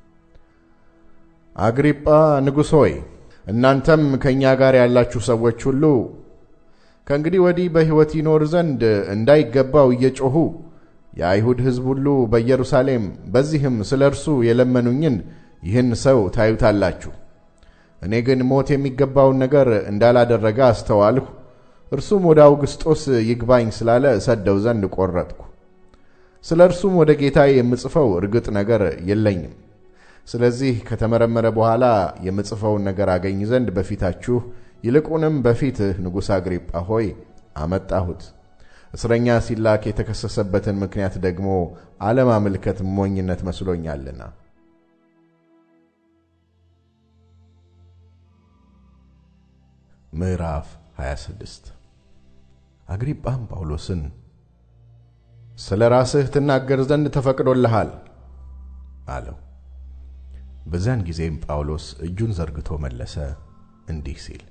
አግሪጳ ንጉሥ ሆይ እናንተም ከእኛ ጋር ያላችሁ ሰዎች ሁሉ ከእንግዲህ ወዲህ በሕይወት ይኖር ዘንድ እንዳይገባው እየጮኹ የአይሁድ ሕዝብ ሁሉ በኢየሩሳሌም በዚህም ስለ እርሱ የለመኑኝን ይህን ሰው ታዩታላችሁ። እኔ ግን ሞት የሚገባውን ነገር እንዳላደረገ አስተዋልሁ። እርሱም ወደ አውግስጦስ ይግባኝ ስላለ እሰደው ዘንድ ቆረጥኩ። ስለ እርሱም ወደ ጌታ የምጽፈው እርግጥ ነገር የለኝም። ስለዚህ ከተመረመረ በኋላ የምጽፈውን ነገር አገኝ ዘንድ በፊታችሁ ይልቁንም በፊትህ ንጉሥ አግሪጳ ሆይ አመጣሁት። እስረኛ ሲላክ የተከሰሰበትን ምክንያት ደግሞ አለማመልከት ሞኝነት መስሎኛልና። ምዕራፍ 26 አግሪጳም ጳውሎስን ስለ ራስህ ትናገር ዘንድ ተፈቅዶልሃል አለው። በዚያን ጊዜም ጳውሎስ እጁን ዘርግቶ መለሰ እንዲህ ሲል፣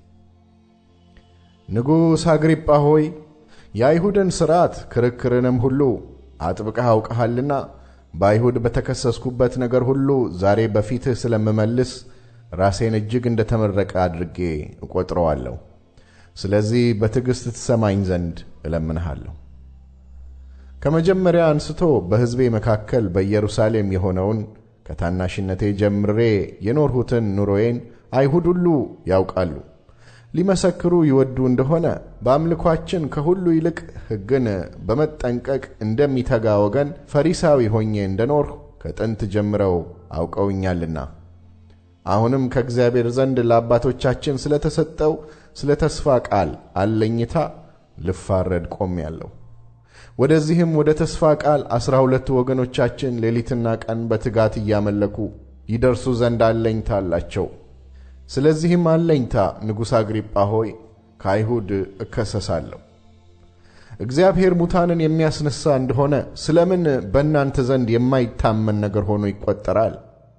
ንጉሥ አግሪጳ ሆይ የአይሁድን ሥርዓት ክርክርንም ሁሉ አጥብቀህ አውቀሃልና በአይሁድ በተከሰስኩበት ነገር ሁሉ ዛሬ በፊትህ ስለምመልስ ራሴን እጅግ እንደ ተመረቀ አድርጌ እቈጥረዋለሁ። ስለዚህ በትዕግሥት ትሰማኝ ዘንድ እለምንሃለሁ። ከመጀመሪያ አንስቶ በሕዝቤ መካከል በኢየሩሳሌም የሆነውን ከታናሽነቴ ጀምሬ የኖርሁትን ኑሮዬን አይሁድ ሁሉ ያውቃሉ። ሊመሰክሩ ይወዱ እንደሆነ በአምልኳችን ከሁሉ ይልቅ ሕግን በመጠንቀቅ እንደሚተጋ ወገን ፈሪሳዊ ሆኜ እንደኖርሁ ከጥንት ጀምረው አውቀውኛልና አሁንም ከእግዚአብሔር ዘንድ ለአባቶቻችን ስለተሰጠው ስለ ተስፋ ቃል አለኝታ ልፋረድ ቆሜአለሁ። ወደዚህም ወደ ተስፋ ቃል አስራ ሁለቱ ወገኖቻችን ሌሊትና ቀን በትጋት እያመለኩ ይደርሱ ዘንድ አለኝታ አላቸው። ስለዚህም አለኝታ ንጉሥ አግሪጳ ሆይ ከአይሁድ እከሰሳለሁ። እግዚአብሔር ሙታንን የሚያስነሣ እንደሆነ ስለምን በእናንተ ዘንድ የማይታመን ነገር ሆኖ ይቈጠራል?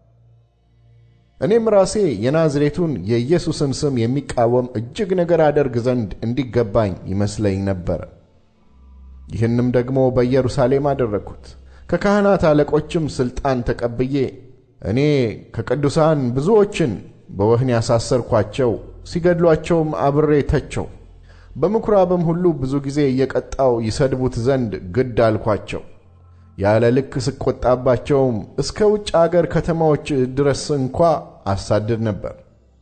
እኔም ራሴ የናዝሬቱን የኢየሱስን ስም የሚቃወም እጅግ ነገር አደርግ ዘንድ እንዲገባኝ ይመስለኝ ነበረ። ይህንም ደግሞ በኢየሩሳሌም አደረግሁት። ከካህናት አለቆችም ሥልጣን ተቀብዬ እኔ ከቅዱሳን ብዙዎችን በወህኒ ያሳሰርኳቸው፣ ሲገድሏቸውም አብሬ ተቸው። በምኵራብም ሁሉ ብዙ ጊዜ እየቀጣው ይሰድቡት ዘንድ ግድ አልኳቸው። ያለ ልክ ስቆጣባቸውም እስከ ውጭ አገር ከተማዎች ድረስ እንኳ አሳድድ ነበር።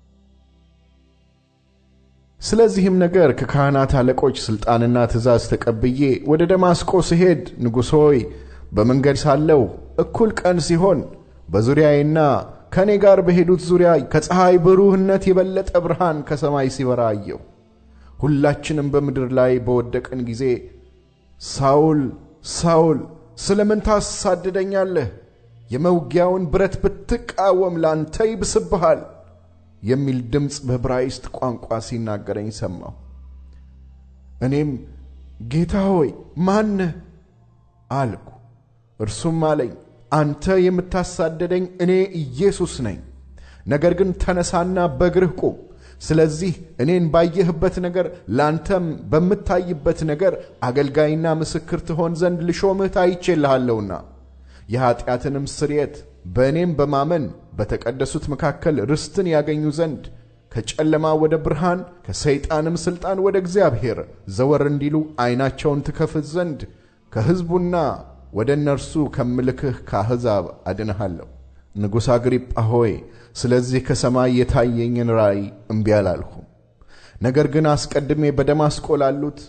ስለዚህም ነገር ከካህናት አለቆች ሥልጣንና ትእዛዝ ተቀብዬ ወደ ደማስቆ ስሄድ ንጉሥ ሆይ በመንገድ ሳለሁ እኩል ቀን ሲሆን በዙሪያዬና ከእኔ ጋር በሄዱት ዙሪያ ከፀሐይ ብሩህነት የበለጠ ብርሃን ከሰማይ ሲበራ አየሁ። ሁላችንም በምድር ላይ በወደቅን ጊዜ ሳውል ሳውል ስለ ምን ታሳድደኛለህ? የመውጊያውን ብረት ብትቃወም ላንተ ይብስብሃል የሚል ድምፅ በዕብራይስጥ ቋንቋ ሲናገረኝ ሰማሁ። እኔም ጌታ ሆይ ማነህ አልኩ። እርሱም አለኝ አንተ የምታሳደደኝ እኔ ኢየሱስ ነኝ። ነገር ግን ተነሳና በእግርህ ቁም። ስለዚህ እኔን ባየህበት ነገር ላንተም በምታይበት ነገር አገልጋይና ምስክር ትሆን ዘንድ ልሾምህ ታይቼልሃለሁና የኀጢአትንም ስርየት በእኔም በማመን በተቀደሱት መካከል ርስትን ያገኙ ዘንድ ከጨለማ ወደ ብርሃን ከሰይጣንም ሥልጣን ወደ እግዚአብሔር ዘወር እንዲሉ ዐይናቸውን ትከፍት ዘንድ ከሕዝቡና ወደ እነርሱ ከምልክህ ከአሕዛብ አድንሃለሁ። ንጉሥ አግሪጳ ሆይ ስለዚህ ከሰማይ የታየኝን ራእይ እምቢ አላልሁም። ነገር ግን አስቀድሜ በደማስቆ ላሉት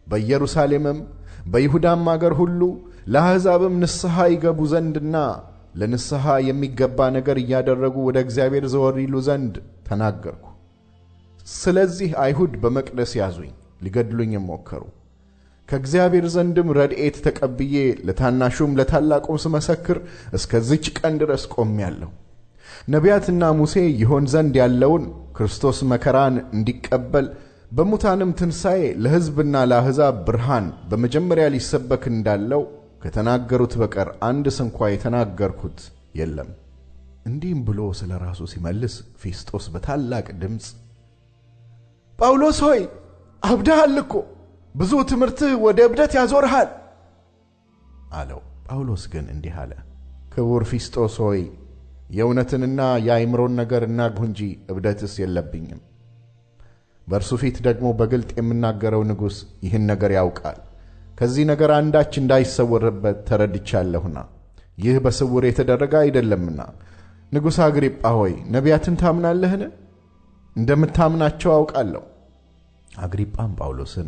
በኢየሩሳሌምም በይሁዳም አገር ሁሉ ለአሕዛብም ንስሐ ይገቡ ዘንድና ለንስሐ የሚገባ ነገር እያደረጉ ወደ እግዚአብሔር ዘወር ይሉ ዘንድ ተናገርኩ። ስለዚህ አይሁድ በመቅደስ ያዙኝ፣ ሊገድሉኝም ሞከሩ። ከእግዚአብሔር ዘንድም ረድኤት ተቀብዬ ለታናሹም ለታላቁም ስመሰክር እስከዚች ቀን ድረስ ቆሜአለሁ። ነቢያትና ሙሴ ይሆን ዘንድ ያለውን ክርስቶስ መከራን እንዲቀበል በሙታንም ትንሣኤ ለሕዝብና ለአሕዛብ ብርሃን በመጀመሪያ ሊሰበክ እንዳለው ከተናገሩት በቀር አንድ ስንኳ የተናገርኩት የለም። እንዲህም ብሎ ስለ ራሱ ሲመልስ ፊስጦስ በታላቅ ድምፅ ጳውሎስ ሆይ አብድሃል እኮ ብዙ ትምህርትህ ወደ እብደት ያዞርሃል አለው። ጳውሎስ ግን እንዲህ አለ፣ ክቡር ፊስጦስ ሆይ የእውነትንና የአእምሮን ነገር እናግሁ እንጂ እብደትስ የለብኝም። በእርሱ ፊት ደግሞ በግልጥ የምናገረው ንጉሥ ይህን ነገር ያውቃል። ከዚህ ነገር አንዳች እንዳይሰወርበት ተረድቻለሁና ይህ በስውር የተደረገ አይደለምና። ንጉሥ አግሪጳ ሆይ ነቢያትን ታምናለህን? እንደምታምናቸው አውቃለሁ። አግሪጳም ጳውሎስን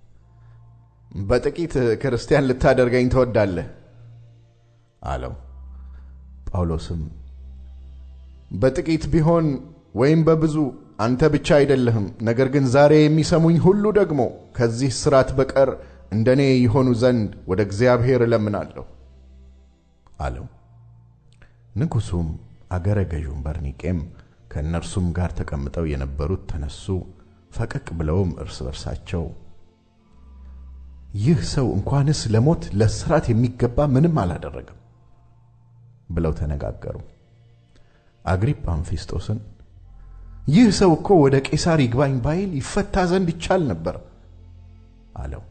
በጥቂት ክርስቲያን ልታደርገኝ ትወዳለህ አለው። ጳውሎስም በጥቂት ቢሆን ወይም በብዙ አንተ ብቻ አይደለህም፣ ነገር ግን ዛሬ የሚሰሙኝ ሁሉ ደግሞ ከዚህ እስራት በቀር እንደ እኔ ይሆኑ ዘንድ ወደ እግዚአብሔር እለምናለሁ አለው። ንጉሡም አገረ ገዡም በርኒቄም ከእነርሱም ጋር ተቀምጠው የነበሩት ተነሱ። ፈቀቅ ብለውም እርስ በርሳቸው ይህ ሰው እንኳንስ ለሞት ለእስራት የሚገባ ምንም አላደረገም ብለው ተነጋገሩ። አግሪጳም ፊስጦስን ይህ ሰው እኮ ወደ ቄሳር ይግባኝ ባይል ይፈታ ዘንድ ይቻል ነበር አለው።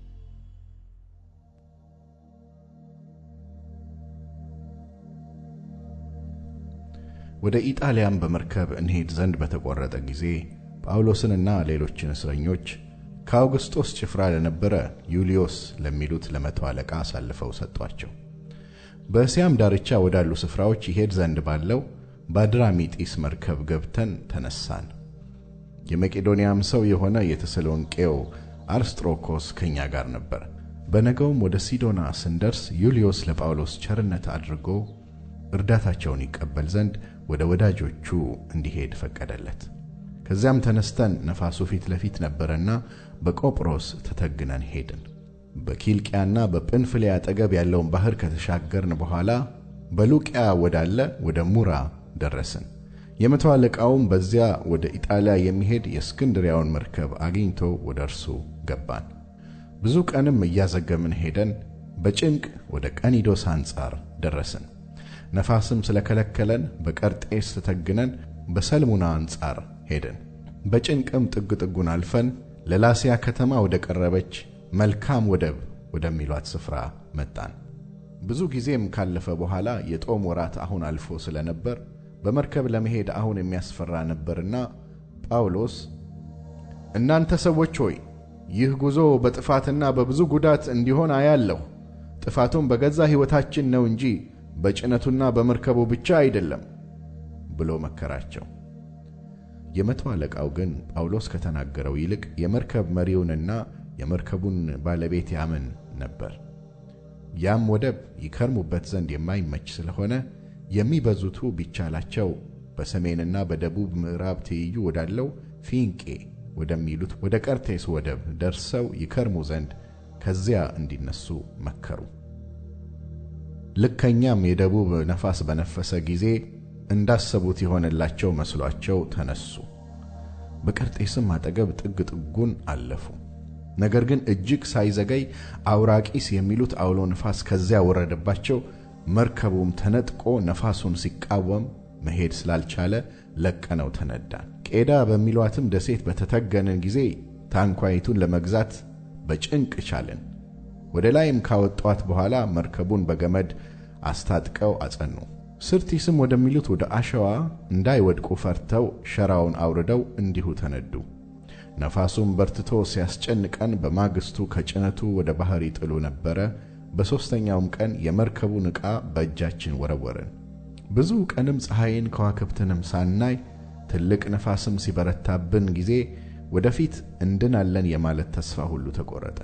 ወደ ኢጣሊያም በመርከብ እንሄድ ዘንድ በተቆረጠ ጊዜ ጳውሎስንና ሌሎችን እስረኞች ከአውግስጦስ ጭፍራ ለነበረ ዩልዮስ ለሚሉት ለመቶ አለቃ አሳልፈው ሰጧቸው። በእስያም ዳርቻ ወዳሉ ስፍራዎች ይሄድ ዘንድ ባለው በአድራሚጢስ መርከብ ገብተን ተነሳን። የመቄዶንያም ሰው የሆነ የተሰሎንቄው አርስጥሮኮስ ከእኛ ጋር ነበር። በነገውም ወደ ሲዶና ስንደርስ ዩልዮስ ለጳውሎስ ቸርነት አድርጎ እርዳታቸውን ይቀበል ዘንድ ወደ ወዳጆቹ እንዲሄድ ፈቀደለት። ከዚያም ተነስተን ነፋሱ ፊት ለፊት ነበረና በቆጵሮስ ተተግነን ሄድን። በኪልቅያና በጵንፍልያ አጠገብ ያለውን ባሕር ከተሻገርን በኋላ በሉቅያ ወዳለ ወደ ሙራ ደረስን። የመቶ አለቃውም በዚያ ወደ ኢጣሊያ የሚሄድ የእስክንድሪያውን መርከብ አግኝቶ ወደ እርሱ ገባን። ብዙ ቀንም እያዘገምን ሄደን በጭንቅ ወደ ቀኒዶስ አንጻር ደረስን። ነፋስም ስለከለከለን በቀርጤስ ተተግነን በሰልሙና አንጻር ሄድን። በጭንቅም ጥግ ጥጉን አልፈን ለላሲያ ከተማ ወደ ቀረበች መልካም ወደብ ወደሚሏት ስፍራ መጣን። ብዙ ጊዜም ካለፈ በኋላ የጦም ወራት አሁን አልፎ ስለነበር በመርከብ ለመሄድ አሁን የሚያስፈራ ነበርና ጳውሎስ እናንተ ሰዎች ሆይ ይህ ጉዞ በጥፋትና በብዙ ጉዳት እንዲሆን አያለሁ። ጥፋቱም በገዛ ሕይወታችን ነው እንጂ በጭነቱና በመርከቡ ብቻ አይደለም ብሎ መከራቸው። የመቶ አለቃው ግን ጳውሎስ ከተናገረው ይልቅ የመርከብ መሪውንና የመርከቡን ባለቤት ያምን ነበር። ያም ወደብ ይከርሙበት ዘንድ የማይመች ስለሆነ የሚበዙቱ ቢቻላቸው በሰሜንና በደቡብ ምዕራብ ትይዩ ወዳለው ፊንቄ ወደሚሉት ወደ ቀርቴስ ወደብ ደርሰው ይከርሙ ዘንድ ከዚያ እንዲነሱ መከሩ። ልከኛም የደቡብ ነፋስ በነፈሰ ጊዜ እንዳሰቡት የሆነላቸው መስሏቸው ተነሱ። በቀርጤስም አጠገብ ጥግ ጥጉን አለፉ። ነገር ግን እጅግ ሳይዘገይ አውራቂስ የሚሉት አውሎ ነፋስ ከዚያ ወረደባቸው። መርከቡም ተነጥቆ ነፋሱን ሲቃወም መሄድ ስላልቻለ ለቀነው ተነዳን። ቄዳ በሚሏትም ደሴት በተተገንን ጊዜ ታንኳይቱን ለመግዛት በጭንቅ ቻልን። ወደ ላይም ካወጧት በኋላ መርከቡን በገመድ አስታጥቀው አጸኑ። ስርቲስም ወደሚሉት ወደ አሸዋ እንዳይወድቁ ፈርተው ሸራውን አውርደው እንዲሁ ተነዱ። ነፋሱም በርትቶ ሲያስጨንቀን በማግስቱ ከጭነቱ ወደ ባሕር ይጥሉ ነበረ። በሦስተኛውም ቀን የመርከቡን ዕቃ በእጃችን ወረወርን። ብዙ ቀንም ፀሐይን ከዋክብትንም ሳናይ ትልቅ ነፋስም ሲበረታብን ጊዜ ወደፊት እንድናለን የማለት ተስፋ ሁሉ ተቆረጠ።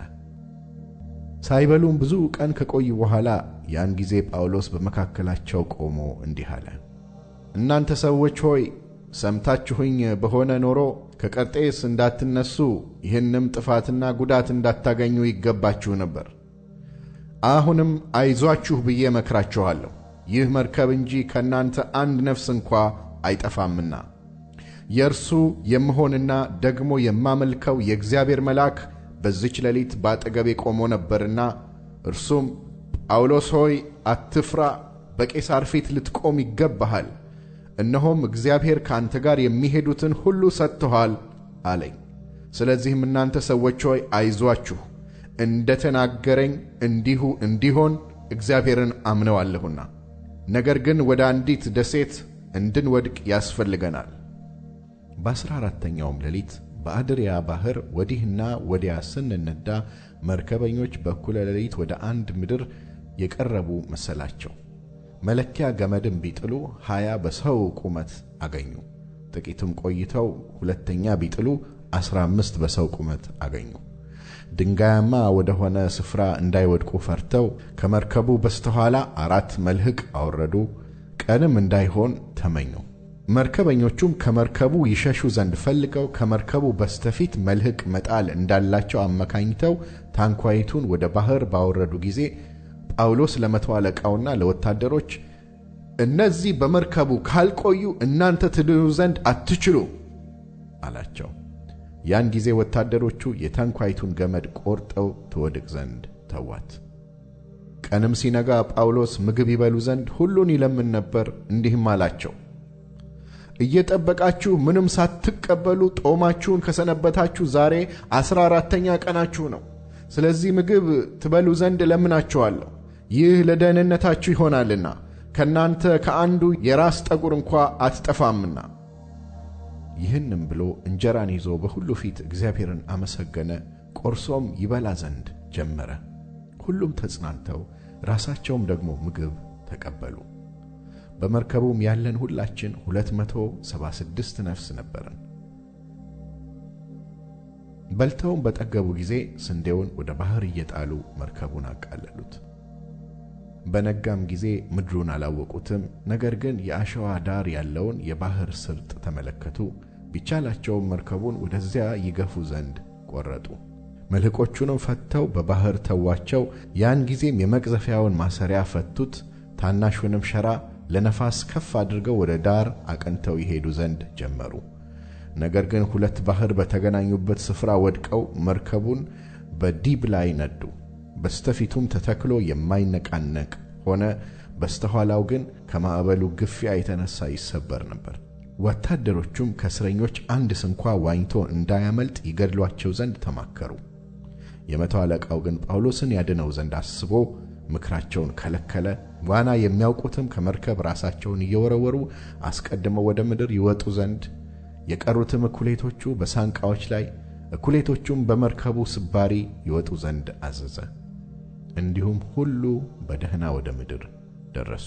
ሳይበሉም ብዙ ቀን ከቆዩ በኋላ ያን ጊዜ ጳውሎስ በመካከላቸው ቆሞ እንዲህ አለ። እናንተ ሰዎች ሆይ ሰምታችሁኝ በሆነ ኖሮ ከቀርጤስ እንዳትነሱ ይህንም ጥፋትና ጉዳት እንዳታገኙ ይገባችሁ ነበር። አሁንም አይዟችሁ ብዬ መክራችኋለሁ። ይህ መርከብ እንጂ ከእናንተ አንድ ነፍስ እንኳ አይጠፋምና የእርሱ የምሆንና ደግሞ የማመልከው የእግዚአብሔር መልአክ በዚች ሌሊት ባጠገቤ ቆሞ ነበርና እርሱም ጳውሎስ ሆይ አትፍራ፣ በቄሳር ፊት ልትቆም ይገባሃል እነሆም እግዚአብሔር ከአንተ ጋር የሚሄዱትን ሁሉ ሰጥቶሃል አለኝ። ስለዚህም እናንተ ሰዎች ሆይ አይዟችሁ፣ እንደ ተናገረኝ እንዲሁ እንዲሆን እግዚአብሔርን አምነዋለሁና። ነገር ግን ወደ አንዲት ደሴት እንድንወድቅ ያስፈልገናል። በአሥራ አራተኛውም ሌሊት በአድርያ ባሕር ወዲህና ወዲያ ስንነዳ መርከበኞች በእኩለ ሌሊት ወደ አንድ ምድር የቀረቡ መሰላቸው። መለኪያ ገመድም ቢጥሉ ሀያ በሰው ቁመት አገኙ። ጥቂትም ቆይተው ሁለተኛ ቢጥሉ አስራ አምስት በሰው ቁመት አገኙ። ድንጋያማ ወደሆነ ስፍራ እንዳይወድቁ ፈርተው ከመርከቡ በስተኋላ አራት መልህቅ አወረዱ። ቀንም እንዳይሆን ተመኙ። መርከበኞቹም ከመርከቡ ይሸሹ ዘንድ ፈልገው ከመርከቡ በስተፊት መልህቅ መጣል እንዳላቸው አመካኝተው ታንኳይቱን ወደ ባሕር ባወረዱ ጊዜ ጳውሎስ ለመቶ አለቃውና ለወታደሮች እነዚህ በመርከቡ ካልቆዩ እናንተ ትድኑ ዘንድ አትችሉ አላቸው። ያን ጊዜ ወታደሮቹ የታንኳይቱን ገመድ ቆርጠው ትወድቅ ዘንድ ተዋት። ቀንም ሲነጋ ጳውሎስ ምግብ ይበሉ ዘንድ ሁሉን ይለምን ነበር። እንዲህም አላቸው፣ እየጠበቃችሁ ምንም ሳትቀበሉ ጦማችሁን ከሰነበታችሁ ዛሬ አሥራ አራተኛ ቀናችሁ ነው። ስለዚህ ምግብ ትበሉ ዘንድ እለምናችኋለሁ። ይህ ለደህንነታችሁ ይሆናልና ከእናንተ ከአንዱ የራስ ጠጉር እንኳ አትጠፋምና። ይህንም ብሎ እንጀራን ይዞ በሁሉ ፊት እግዚአብሔርን አመሰገነ፣ ቆርሶም ይበላ ዘንድ ጀመረ። ሁሉም ተጽናንተው ራሳቸውም ደግሞ ምግብ ተቀበሉ። በመርከቡም ያለን ሁላችን ሁለት መቶ ሰባ ስድስት ነፍስ ነበርን። በልተውም በጠገቡ ጊዜ ስንዴውን ወደ ባሕር እየጣሉ መርከቡን አቃለሉት። በነጋም ጊዜ ምድሩን አላወቁትም። ነገር ግን የአሸዋ ዳር ያለውን የባሕር ስርጥ ተመለከቱ። ቢቻላቸውም መርከቡን ወደዚያ ይገፉ ዘንድ ቈረጡ። መልሕቆቹንም ፈትተው በባሕር ተዋቸው። ያን ጊዜም የመቅዘፊያውን ማሰሪያ ፈቱት። ታናሹንም ሸራ ለነፋስ ከፍ አድርገው ወደ ዳር አቅንተው ይሄዱ ዘንድ ጀመሩ። ነገር ግን ሁለት ባሕር በተገናኙበት ስፍራ ወድቀው መርከቡን በዲብ ላይ ነዱ። በስተፊቱም ተተክሎ የማይነቃነቅ ሆነ፣ በስተኋላው ግን ከማዕበሉ ግፊያ የተነሳ ይሰበር ነበር። ወታደሮቹም ከእስረኞች አንድ ስንኳ ዋኝቶ እንዳያመልጥ ይገድሏቸው ዘንድ ተማከሩ። የመቶ አለቃው ግን ጳውሎስን ያድነው ዘንድ አስቦ ምክራቸውን ከለከለ። ዋና የሚያውቁትም ከመርከብ ራሳቸውን እየወረወሩ አስቀድመው ወደ ምድር ይወጡ ዘንድ የቀሩትም እኩሌቶቹ በሳንቃዎች ላይ እኩሌቶቹም በመርከቡ ስባሪ ይወጡ ዘንድ አዘዘ። እንዲሁም ሁሉ በደህና ወደ ምድር ደረሱ።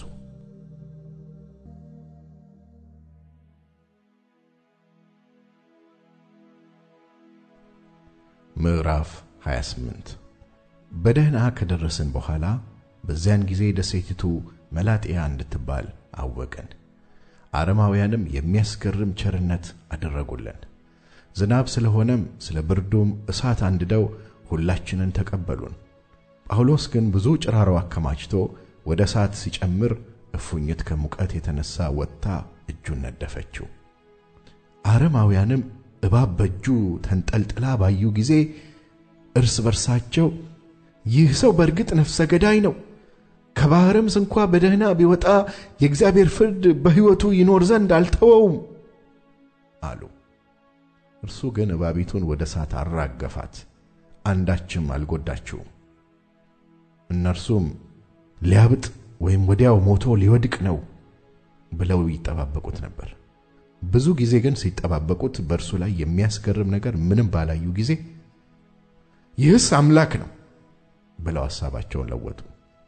ምዕራፍ 28 በደህና ከደረስን በኋላ በዚያን ጊዜ ደሴቲቱ መላጥያ እንድትባል አወቅን። አረማውያንም የሚያስገርም ቸርነት አደረጉልን። ዝናብ ስለሆነም ስለ ብርዱም እሳት አንድደው ሁላችንን ተቀበሉን። ጳውሎስ ግን ብዙ ጭራሮ አከማችቶ ወደ እሳት ሲጨምር እፉኝት ከሙቀት የተነሣ ወጥታ እጁን ነደፈችው። አረማውያንም እባብ በእጁ ተንጠልጥላ ባዩ ጊዜ እርስ በርሳቸው ይህ ሰው በእርግጥ ነፍሰ ገዳይ ነው፣ ከባሕርም ስንኳ በደህና ቢወጣ የእግዚአብሔር ፍርድ በሕይወቱ ይኖር ዘንድ አልተወውም አሉ። እርሱ ግን እባቢቱን ወደ እሳት አራገፋት፣ አንዳችም አልጎዳችውም። እነርሱም ሊያብጥ ወይም ወዲያው ሞቶ ሊወድቅ ነው ብለው ይጠባበቁት ነበር። ብዙ ጊዜ ግን ሲጠባበቁት በእርሱ ላይ የሚያስገርም ነገር ምንም ባላዩ ጊዜ ይህስ አምላክ ነው ብለው ሐሳባቸውን ለወጡ።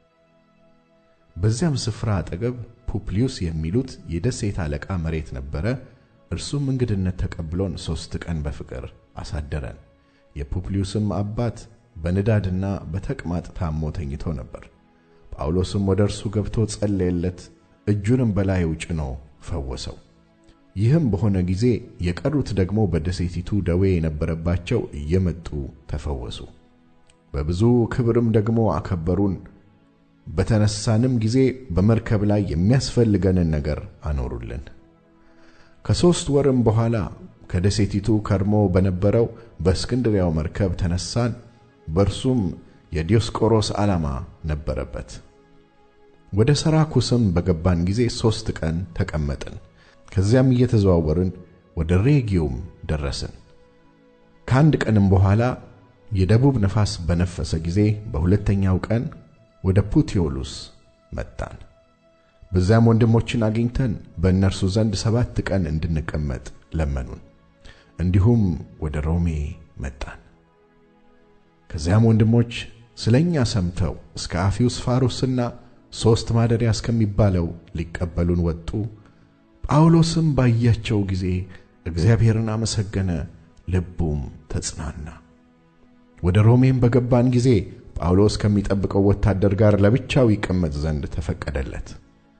በዚያም ስፍራ አጠገብ ፑፕሊዩስ የሚሉት የደሴት አለቃ መሬት ነበረ። እርሱም እንግድነት ተቀብሎን ሦስት ቀን በፍቅር አሳደረን። የፑፕሊዩስም አባት በንዳድና በተቅማጥ ታሞ ተኝቶ ነበር። ጳውሎስም ወደ እርሱ ገብቶ ጸለየለት፣ እጁንም በላዩ ጭኖ ፈወሰው። ይህም በሆነ ጊዜ የቀሩት ደግሞ በደሴቲቱ ደዌ የነበረባቸው እየመጡ ተፈወሱ። በብዙ ክብርም ደግሞ አከበሩን። በተነሳንም ጊዜ በመርከብ ላይ የሚያስፈልገንን ነገር አኖሩልን። ከሦስት ወርም በኋላ ከደሴቲቱ ከርሞ በነበረው በእስክንድሪያው መርከብ ተነሳን። በእርሱም የዲዮስቆሮስ ዓላማ ነበረበት። ወደ ሰራኩስም በገባን ጊዜ ሦስት ቀን ተቀመጥን። ከዚያም እየተዘዋወርን ወደ ሬጊዮም ደረስን። ከአንድ ቀንም በኋላ የደቡብ ነፋስ በነፈሰ ጊዜ በሁለተኛው ቀን ወደ ፑቲዮሉስ መጣን። በዚያም ወንድሞችን አግኝተን በእነርሱ ዘንድ ሰባት ቀን እንድንቀመጥ ለመኑን። እንዲሁም ወደ ሮሜ መጣን። ከዚያም ወንድሞች ስለ እኛ ሰምተው እስከ አፊዩስ ፋሩስና ሦስት ማደሪያ እስከሚባለው ሊቀበሉን ወጡ። ጳውሎስም ባያቸው ጊዜ እግዚአብሔርን አመሰገነ፣ ልቡም ተጽናና። ወደ ሮሜም በገባን ጊዜ ጳውሎስ ከሚጠብቀው ወታደር ጋር ለብቻው ይቀመጥ ዘንድ ተፈቀደለት።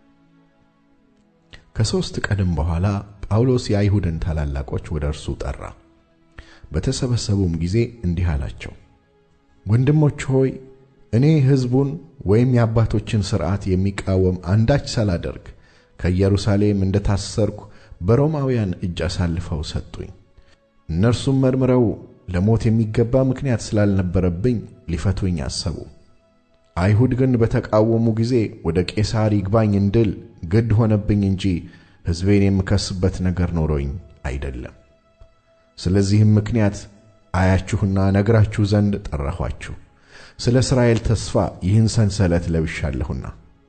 ከሦስት ቀንም በኋላ ጳውሎስ የአይሁድን ታላላቆች ወደ እርሱ ጠራ። በተሰበሰቡም ጊዜ እንዲህ አላቸው፣ ወንድሞች ሆይ እኔ ሕዝቡን ወይም የአባቶችን ሥርዓት የሚቃወም አንዳች ሳላደርግ ከኢየሩሳሌም እንደ ታሰርኩ በሮማውያን እጅ አሳልፈው ሰጡኝ። እነርሱም መርምረው ለሞት የሚገባ ምክንያት ስላልነበረብኝ ሊፈቱኝ አሰቡ። አይሁድ ግን በተቃወሙ ጊዜ ወደ ቄሳር ይግባኝ እንድል ግድ ሆነብኝ እንጂ ሕዝቤን የምከስበት ነገር ኖሮኝ አይደለም። ስለዚህም ምክንያት አያችሁና ነግራችሁ ዘንድ ጠራኋችሁ። ስለ እስራኤል ተስፋ ይህን ሰንሰለት ለብሻለሁና።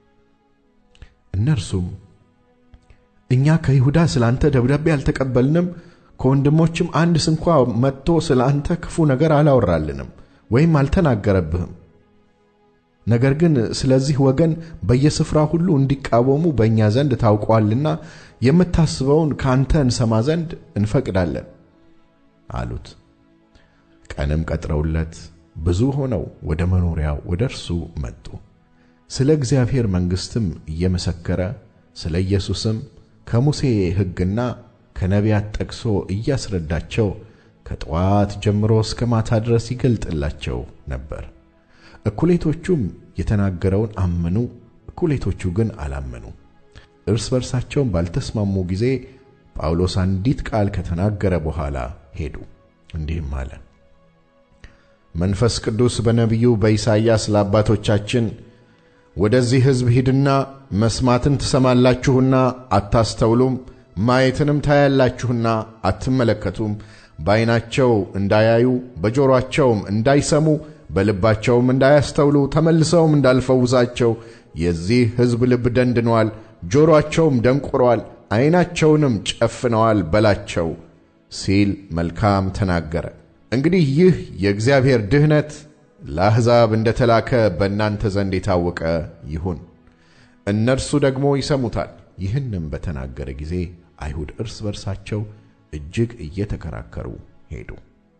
እነርሱም እኛ ከይሁዳ ስለ አንተ ደብዳቤ አልተቀበልንም፣ ከወንድሞችም አንድ ስንኳ መጥቶ ስለ አንተ ክፉ ነገር አላወራልንም ወይም አልተናገረብህም። ነገር ግን ስለዚህ ወገን በየስፍራ ሁሉ እንዲቃወሙ በእኛ ዘንድ ታውቋልና የምታስበውን ከአንተ እንሰማ ዘንድ እንፈቅዳለን አሉት። ቀንም ቀጥረውለት ብዙ ሆነው ወደ መኖሪያው ወደ እርሱ መጡ። ስለ እግዚአብሔር መንግሥትም እየመሰከረ ስለ ኢየሱስም ከሙሴ ሕግና ከነቢያት ጠቅሶ እያስረዳቸው ከጠዋት ጀምሮ እስከ ማታ ድረስ ይገልጥላቸው ነበር። እኩሌቶቹም የተናገረውን አመኑ፣ እኩሌቶቹ ግን አላመኑ። እርስ በርሳቸውም ባልተስማሙ ጊዜ ጳውሎስ አንዲት ቃል ከተናገረ በኋላ ሄዱ። እንዲህም አለ። መንፈስ ቅዱስ በነቢዩ በኢሳይያስ ለአባቶቻችን ወደዚህ ሕዝብ ሂድና መስማትን ትሰማላችሁና አታስተውሉም፣ ማየትንም ታያላችሁና አትመለከቱም፣ በዐይናቸው እንዳያዩ በጆሮአቸውም እንዳይሰሙ በልባቸውም እንዳያስተውሉ ተመልሰውም እንዳልፈውሳቸው የዚህ ሕዝብ ልብ ደንድኗል፣ ጆሮአቸውም ደንቁሯል፣ ዐይናቸውንም ጨፍነዋል በላቸው ሲል መልካም ተናገረ። እንግዲህ ይህ የእግዚአብሔር ድኅነት ለአሕዛብ እንደ ተላከ በእናንተ ዘንድ የታወቀ ይሁን። እነርሱ ደግሞ ይሰሙታል። ይህንም በተናገረ ጊዜ አይሁድ እርስ በርሳቸው እጅግ እየተከራከሩ ሄዱ።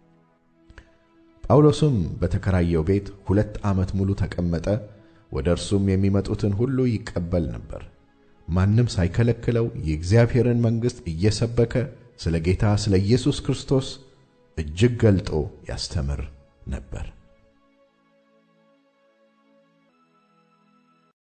ጳውሎስም በተከራየው ቤት ሁለት ዓመት ሙሉ ተቀመጠ። ወደ እርሱም የሚመጡትን ሁሉ ይቀበል ነበር። ማንም ሳይከለክለው የእግዚአብሔርን መንግሥት እየሰበከ ስለ ጌታ ስለ ኢየሱስ ክርስቶስ እጅግ ገልጦ ያስተምር ነበር።